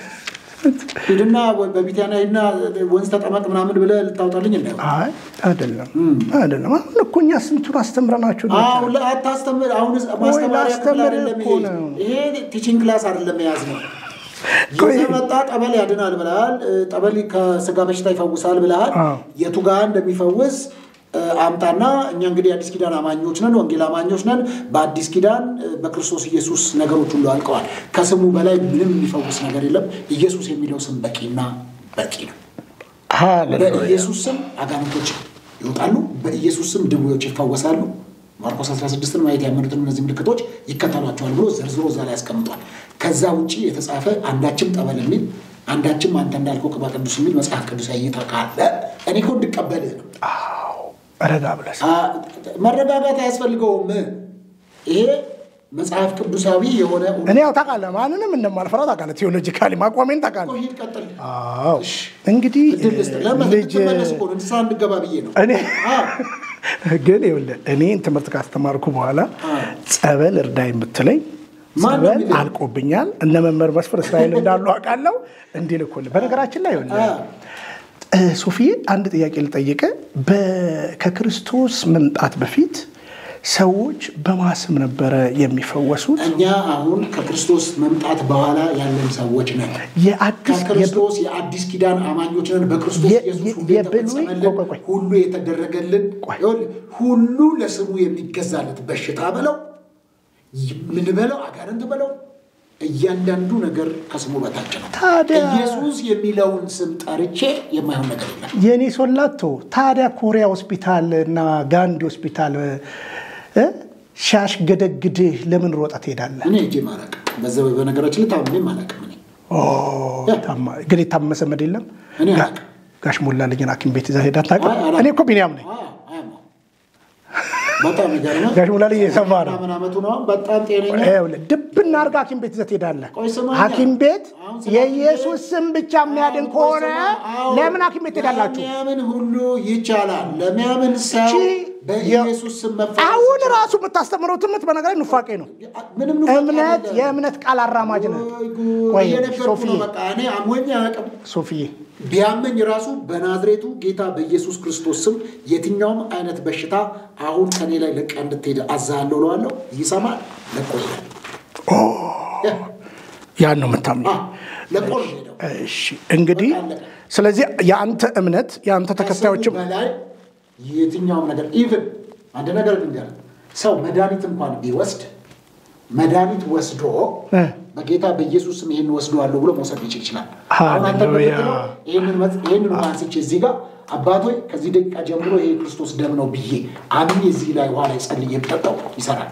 [SPEAKER 1] ሂድና ወይ በቢታንያ ሂድና ወንዝ ተጠመቅ ምናምን ብለህ ልታውጣልኝ እንዳይሆን።
[SPEAKER 2] አይ አይደለም አይደለም። አሁን እኮ እኛ ስንቱን አስተምረናችሁ
[SPEAKER 1] አሁን ላይ አታስተምር። አሁን ማስተማሪያ ክፍል
[SPEAKER 2] ላስተምር
[SPEAKER 1] አይደለም
[SPEAKER 2] እኮ
[SPEAKER 1] ይሄ።
[SPEAKER 2] ነው።
[SPEAKER 1] ይሄ ቲቺንግ ክላስ አይደለም የያዝ ነው።
[SPEAKER 2] ቆይ።
[SPEAKER 1] ይዘህ መጣ ጠበል ያድናል ብለሃል። እ፣ ጠበል ከስጋ በሽታ ይፈውሳል ብለሃል።
[SPEAKER 2] አዎ።
[SPEAKER 1] የቱ ጋር እንደሚፈውስ እ፣ አምጣና እኛ እንግዲህ የአዲስ ኪዳን አማኞች ነን፣ ወንጌል አማኞች ነን። በአዲስ ኪዳን እ፣ በክርስቶስ ኢየሱስ ነገሮች ሁሉ አልቀዋል። ከስሙ በላይ ምንም የሚፈውስ ነገር የለም። ኢየሱስ የሚለው ስም በቂና በቂ ነው።
[SPEAKER 2] ሃሌሉያ
[SPEAKER 1] በኢየሱስ ስም አጋንንቶች ይወጣሉ። በኢየሱስ ስም ድውዮች ይፈወሳሉ። ማርቆስ 16ን ማየት ያመኑትን እነዚህ ምልክቶች ይከተሏቸዋል ብሎ ዘርዝሮ እዛ ላይ ያስቀምጧል። ከዛ ውጭ የተጻፈ አንዳችም ጠበል የሚል አንዳችም አንተ እንዳልከው ቅባ ቅዱስ የሚል መጽሐፍ ቅዱስ እይታ ካለ እኔ እኮ እንድቀበልህ ነው።
[SPEAKER 2] ረጋ ብለህ
[SPEAKER 1] አ- መረጋጋት አያስፈልገውም። ይሄ መጽሐፍ ቅዱሳዊ የሆነ
[SPEAKER 2] እኔ ያው ታውቃለህ ማንንም እንደማልፈራ ታውቃለህ። ቴዎሎጂካሊ ማቋሜን ታውቃለህ።
[SPEAKER 1] ሂድ ቀጥል።
[SPEAKER 2] አዎ እንግዲህ
[SPEAKER 1] እድል ልስጥ። ለምን
[SPEAKER 2] ልጅ
[SPEAKER 1] ትመለስ እኮ ነው እንድሳ እንድገባ ብዬ ነው።
[SPEAKER 2] እኔ
[SPEAKER 1] አዎ።
[SPEAKER 2] ግን ይኸውልህ እኔን ትምህርት ካስተማርኩ በኋላ
[SPEAKER 1] አዎ።
[SPEAKER 2] ጸበል እርዳኝ ብትለኝ
[SPEAKER 1] ማን ነው
[SPEAKER 2] ጸበል
[SPEAKER 1] የሚልህ?
[SPEAKER 2] አልቆብኛል። እነ መምህር መስፍን እስራኤል እንዳሉ አውቃለሁ። እንዲልኩልህ በነገራችን ላይ ይኸውልህ
[SPEAKER 1] አዎ።
[SPEAKER 2] እ፣ ሶፊዬ አንድ ጥያቄ ልጠይቅ። ከክርስቶስ መምጣት በፊት ሰዎች በማስም ነበረ የሚፈወሱት።
[SPEAKER 1] እኛ አሁን ከክርስቶስ መምጣት በኋላ ያለን ሰዎች ነን።
[SPEAKER 2] የአዲስ
[SPEAKER 1] ከክርስቶስ የአዲስ ኪዳን አማኞች ነን። በክርስቶስ
[SPEAKER 2] የ-
[SPEAKER 1] ኢየሱስ
[SPEAKER 2] የ-
[SPEAKER 1] ሁሉ
[SPEAKER 2] የብሉይ-
[SPEAKER 1] የተፈጸመልን
[SPEAKER 2] ቆይ፣ ቆይ፣ ቆይ።
[SPEAKER 1] ሁሉ የተደረገልን
[SPEAKER 2] ቆይ።
[SPEAKER 1] ይኸውልህ፣ ሁሉ ለስሙ የሚገዛለት በሽታ በለው ምን በለው አጋንንት በለው እያንዳንዱ ነገር ከስሙ በታች ነው።
[SPEAKER 2] ታዲያ
[SPEAKER 1] ኢየሱስ የሚለውን ስም ጠርቼ የማይሆን ነገር የለም።
[SPEAKER 2] የኔ ሶላቶ ታዲያ ኮሪያ ሆስፒታል እና ጋንዲ ሆስፒታል እ ሻሽ ገደግድህ ለምን ሮጠ ትሄዳለህ?
[SPEAKER 1] እኔ እጄ ማለቅ በዛ በነገራችን ላይ ታምሜ ማለቅም እኔ
[SPEAKER 2] ኦ፣ ታማ- ግን የታመሰ መድ የለም።
[SPEAKER 1] እኔ
[SPEAKER 2] ጋ-
[SPEAKER 1] አላውቅም።
[SPEAKER 2] ጋሽ ሞላለኝን ሐኪም ቤት ይዘህ ሄዳ ታውቅም?
[SPEAKER 1] አይ፣ አላውቅም።
[SPEAKER 2] እኔ እኮ ቢኒያም ነኝ።
[SPEAKER 1] አዎ፣ አያማው። በጣም ይገርማል።
[SPEAKER 2] ጋሽ ሞላለኝ የሰማ ነው።
[SPEAKER 1] ምናምን ዓመቱ ነው። በጣም ጤነኛ
[SPEAKER 2] ይኸውልህ ድብና አድርጋ ሐኪም ቤት ይዘህ ትሄዳለህ።
[SPEAKER 1] ቆይ ስማኛ።
[SPEAKER 2] ሐኪም ቤት
[SPEAKER 1] አሁን ስለ
[SPEAKER 2] የኢየሱስ ስም ብቻ የሚያድን ከሆነ ለምን ሐኪም ቤት ትሄዳላችሁ?
[SPEAKER 1] ለሚያምን ሁሉ ይቻላል። ለሚያምን ሰው
[SPEAKER 2] ቺ-
[SPEAKER 1] በኢየሱስ ስም መፈወስ
[SPEAKER 2] አሁን
[SPEAKER 1] ይቻላል።
[SPEAKER 2] ራሱ የምታስተምረው ትምህርት በነገር ላይ ኑፋቄ ነው።
[SPEAKER 1] ምንም ኑፋቄ
[SPEAKER 2] እምነት
[SPEAKER 1] አይደለም።
[SPEAKER 2] የእምነት ቃል አራማጅ ነው።
[SPEAKER 1] ወይ ጉድ!
[SPEAKER 2] ቆይ
[SPEAKER 1] እየነገርኩህ
[SPEAKER 2] ሶፊዬ
[SPEAKER 1] ነው። በቃ እኔ አሞኝ አያውቅም።
[SPEAKER 2] ሶፊዬ
[SPEAKER 1] ቢያመኝ ራሱ በናዝሬቱ ጌታ በኢየሱስ ክርስቶስ ስም የትኛውም አይነት በሽታ አሁን ከኔ ላይ ለቃ እንድትሄድ አዛሃለሁ እለዋለሁ። ይሰማል። ለቆ ይሄዳል።
[SPEAKER 2] ያን ነው የምታምነው።
[SPEAKER 1] አዎ፣ ለቆ ነው የሚሄደው።
[SPEAKER 2] እሺ እንግዲህ ስለዚህ የአንተ እምነት የአንተ ተከታዮችም
[SPEAKER 1] ከስሙ በላይ የትኛውም ነገር ኢቭን አንድ ነገር ልንገርህ፣ ሰው መድኃኒት እንኳን ቢወስድ መድኃኒት ወስዶ
[SPEAKER 2] እ።
[SPEAKER 1] በጌታ በኢየሱስ ስም ይህን ወስደዋለሁ ብሎ መውሰድ ሊችል ይችላል። አሁን አንተ
[SPEAKER 2] ሃሌሉያ።
[SPEAKER 1] የምትለው ይህንን መጽ- ይህንን ውሃ አንስቼ እዚህ ጋር አባቶይ ከዚህ ደቂቃ ጀምሮ ይሄ የክርስቶስ ደም ነው ብዬ አምኜ እዚህ ላይ ውሃ ላይ ጸልዬ የምጠጣው ይሰራል።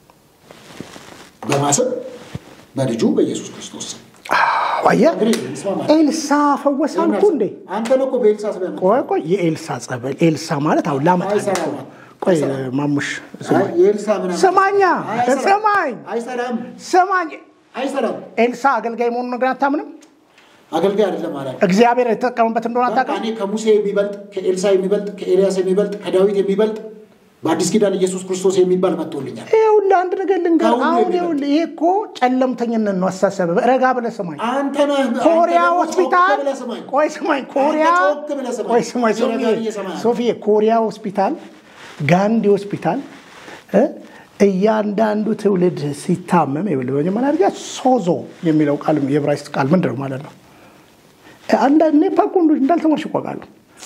[SPEAKER 1] በማሰብ በልጁ በኢየሱስ ክርስቶስ ስም
[SPEAKER 2] አየህ
[SPEAKER 1] እንግዲህ እንስማማለን።
[SPEAKER 2] ኤልሳ ፈወሰ አልኩ እንዴ?
[SPEAKER 1] አንተ ነው እኮ በኤልሳ ስም ያመጣው።
[SPEAKER 2] ቆይ ቆይ የኤልሳ ጸበል ኤልሳ ማለት አሁን ላመጣ
[SPEAKER 1] አይሰራም።
[SPEAKER 2] ቆይ
[SPEAKER 1] አይሰራም።
[SPEAKER 2] ማሙሽ
[SPEAKER 1] አይ፣ የኤልሳ ምናምን
[SPEAKER 2] ስማኛ
[SPEAKER 1] አይሰራም።
[SPEAKER 2] ስማኝ
[SPEAKER 1] አይሰራም
[SPEAKER 2] ስማኝ
[SPEAKER 1] አይሰራም።
[SPEAKER 2] ኤልሳ አገልጋይ መሆኑን ነገር አታምንም?
[SPEAKER 1] አገልጋይ አይደለም አላለም።
[SPEAKER 2] እግዚአብሔር የተጠቀመበት እንደሆነ
[SPEAKER 1] በቃ
[SPEAKER 2] አታውቅም?
[SPEAKER 1] እኔ ከሙሴ የሚበልጥ ከኤልሳ የሚበልጥ ከኤልያስ የሚበልጥ ከዳዊት የሚበልጥ በአዲስ ኪዳን ኢየሱስ ክርስቶስ የሚባል መጥቶልኛል።
[SPEAKER 2] ይኸውልህ አንድ ነገር ልንገር።
[SPEAKER 1] ከሁሉ
[SPEAKER 2] አሁን
[SPEAKER 1] የሚበልጥ።
[SPEAKER 2] ይኸውልህ ይሄ እኮ ጨለምተኝነት ነው አስተሳሰብ። ረጋ ብለህ ስማኝ።
[SPEAKER 1] አንተ ነህ አንተ
[SPEAKER 2] ኮሪያ
[SPEAKER 1] ደግሞ ጮክ
[SPEAKER 2] ሆስፒታል
[SPEAKER 1] ብለህ ስማኝ።
[SPEAKER 2] ቆይ ስማኝ፣ ኮሪያ
[SPEAKER 1] ጮክ ብለህ ስማኝ።
[SPEAKER 2] ቆይ ስማኝ፣
[SPEAKER 1] እኔ ረጋ
[SPEAKER 2] ሶፊዬ
[SPEAKER 1] ብዬ እሰማሃለሁ።
[SPEAKER 2] ሶፊዬ፣ ኮሪያ ሆስፒታል፣ ጋንዲ ሆስፒታል እ እያንዳንዱ ትውልድ ሲታመም ይኸውልህ በመጀመሪያ ደረጃ ሶዞ የሚለው ቃል የዕብራይስጥ ቃል ምንድን ነው ማለት ነው? አንዳንድ ኔፓ እኮ እንዳልተማርሽ እኮ አውቃለሁ።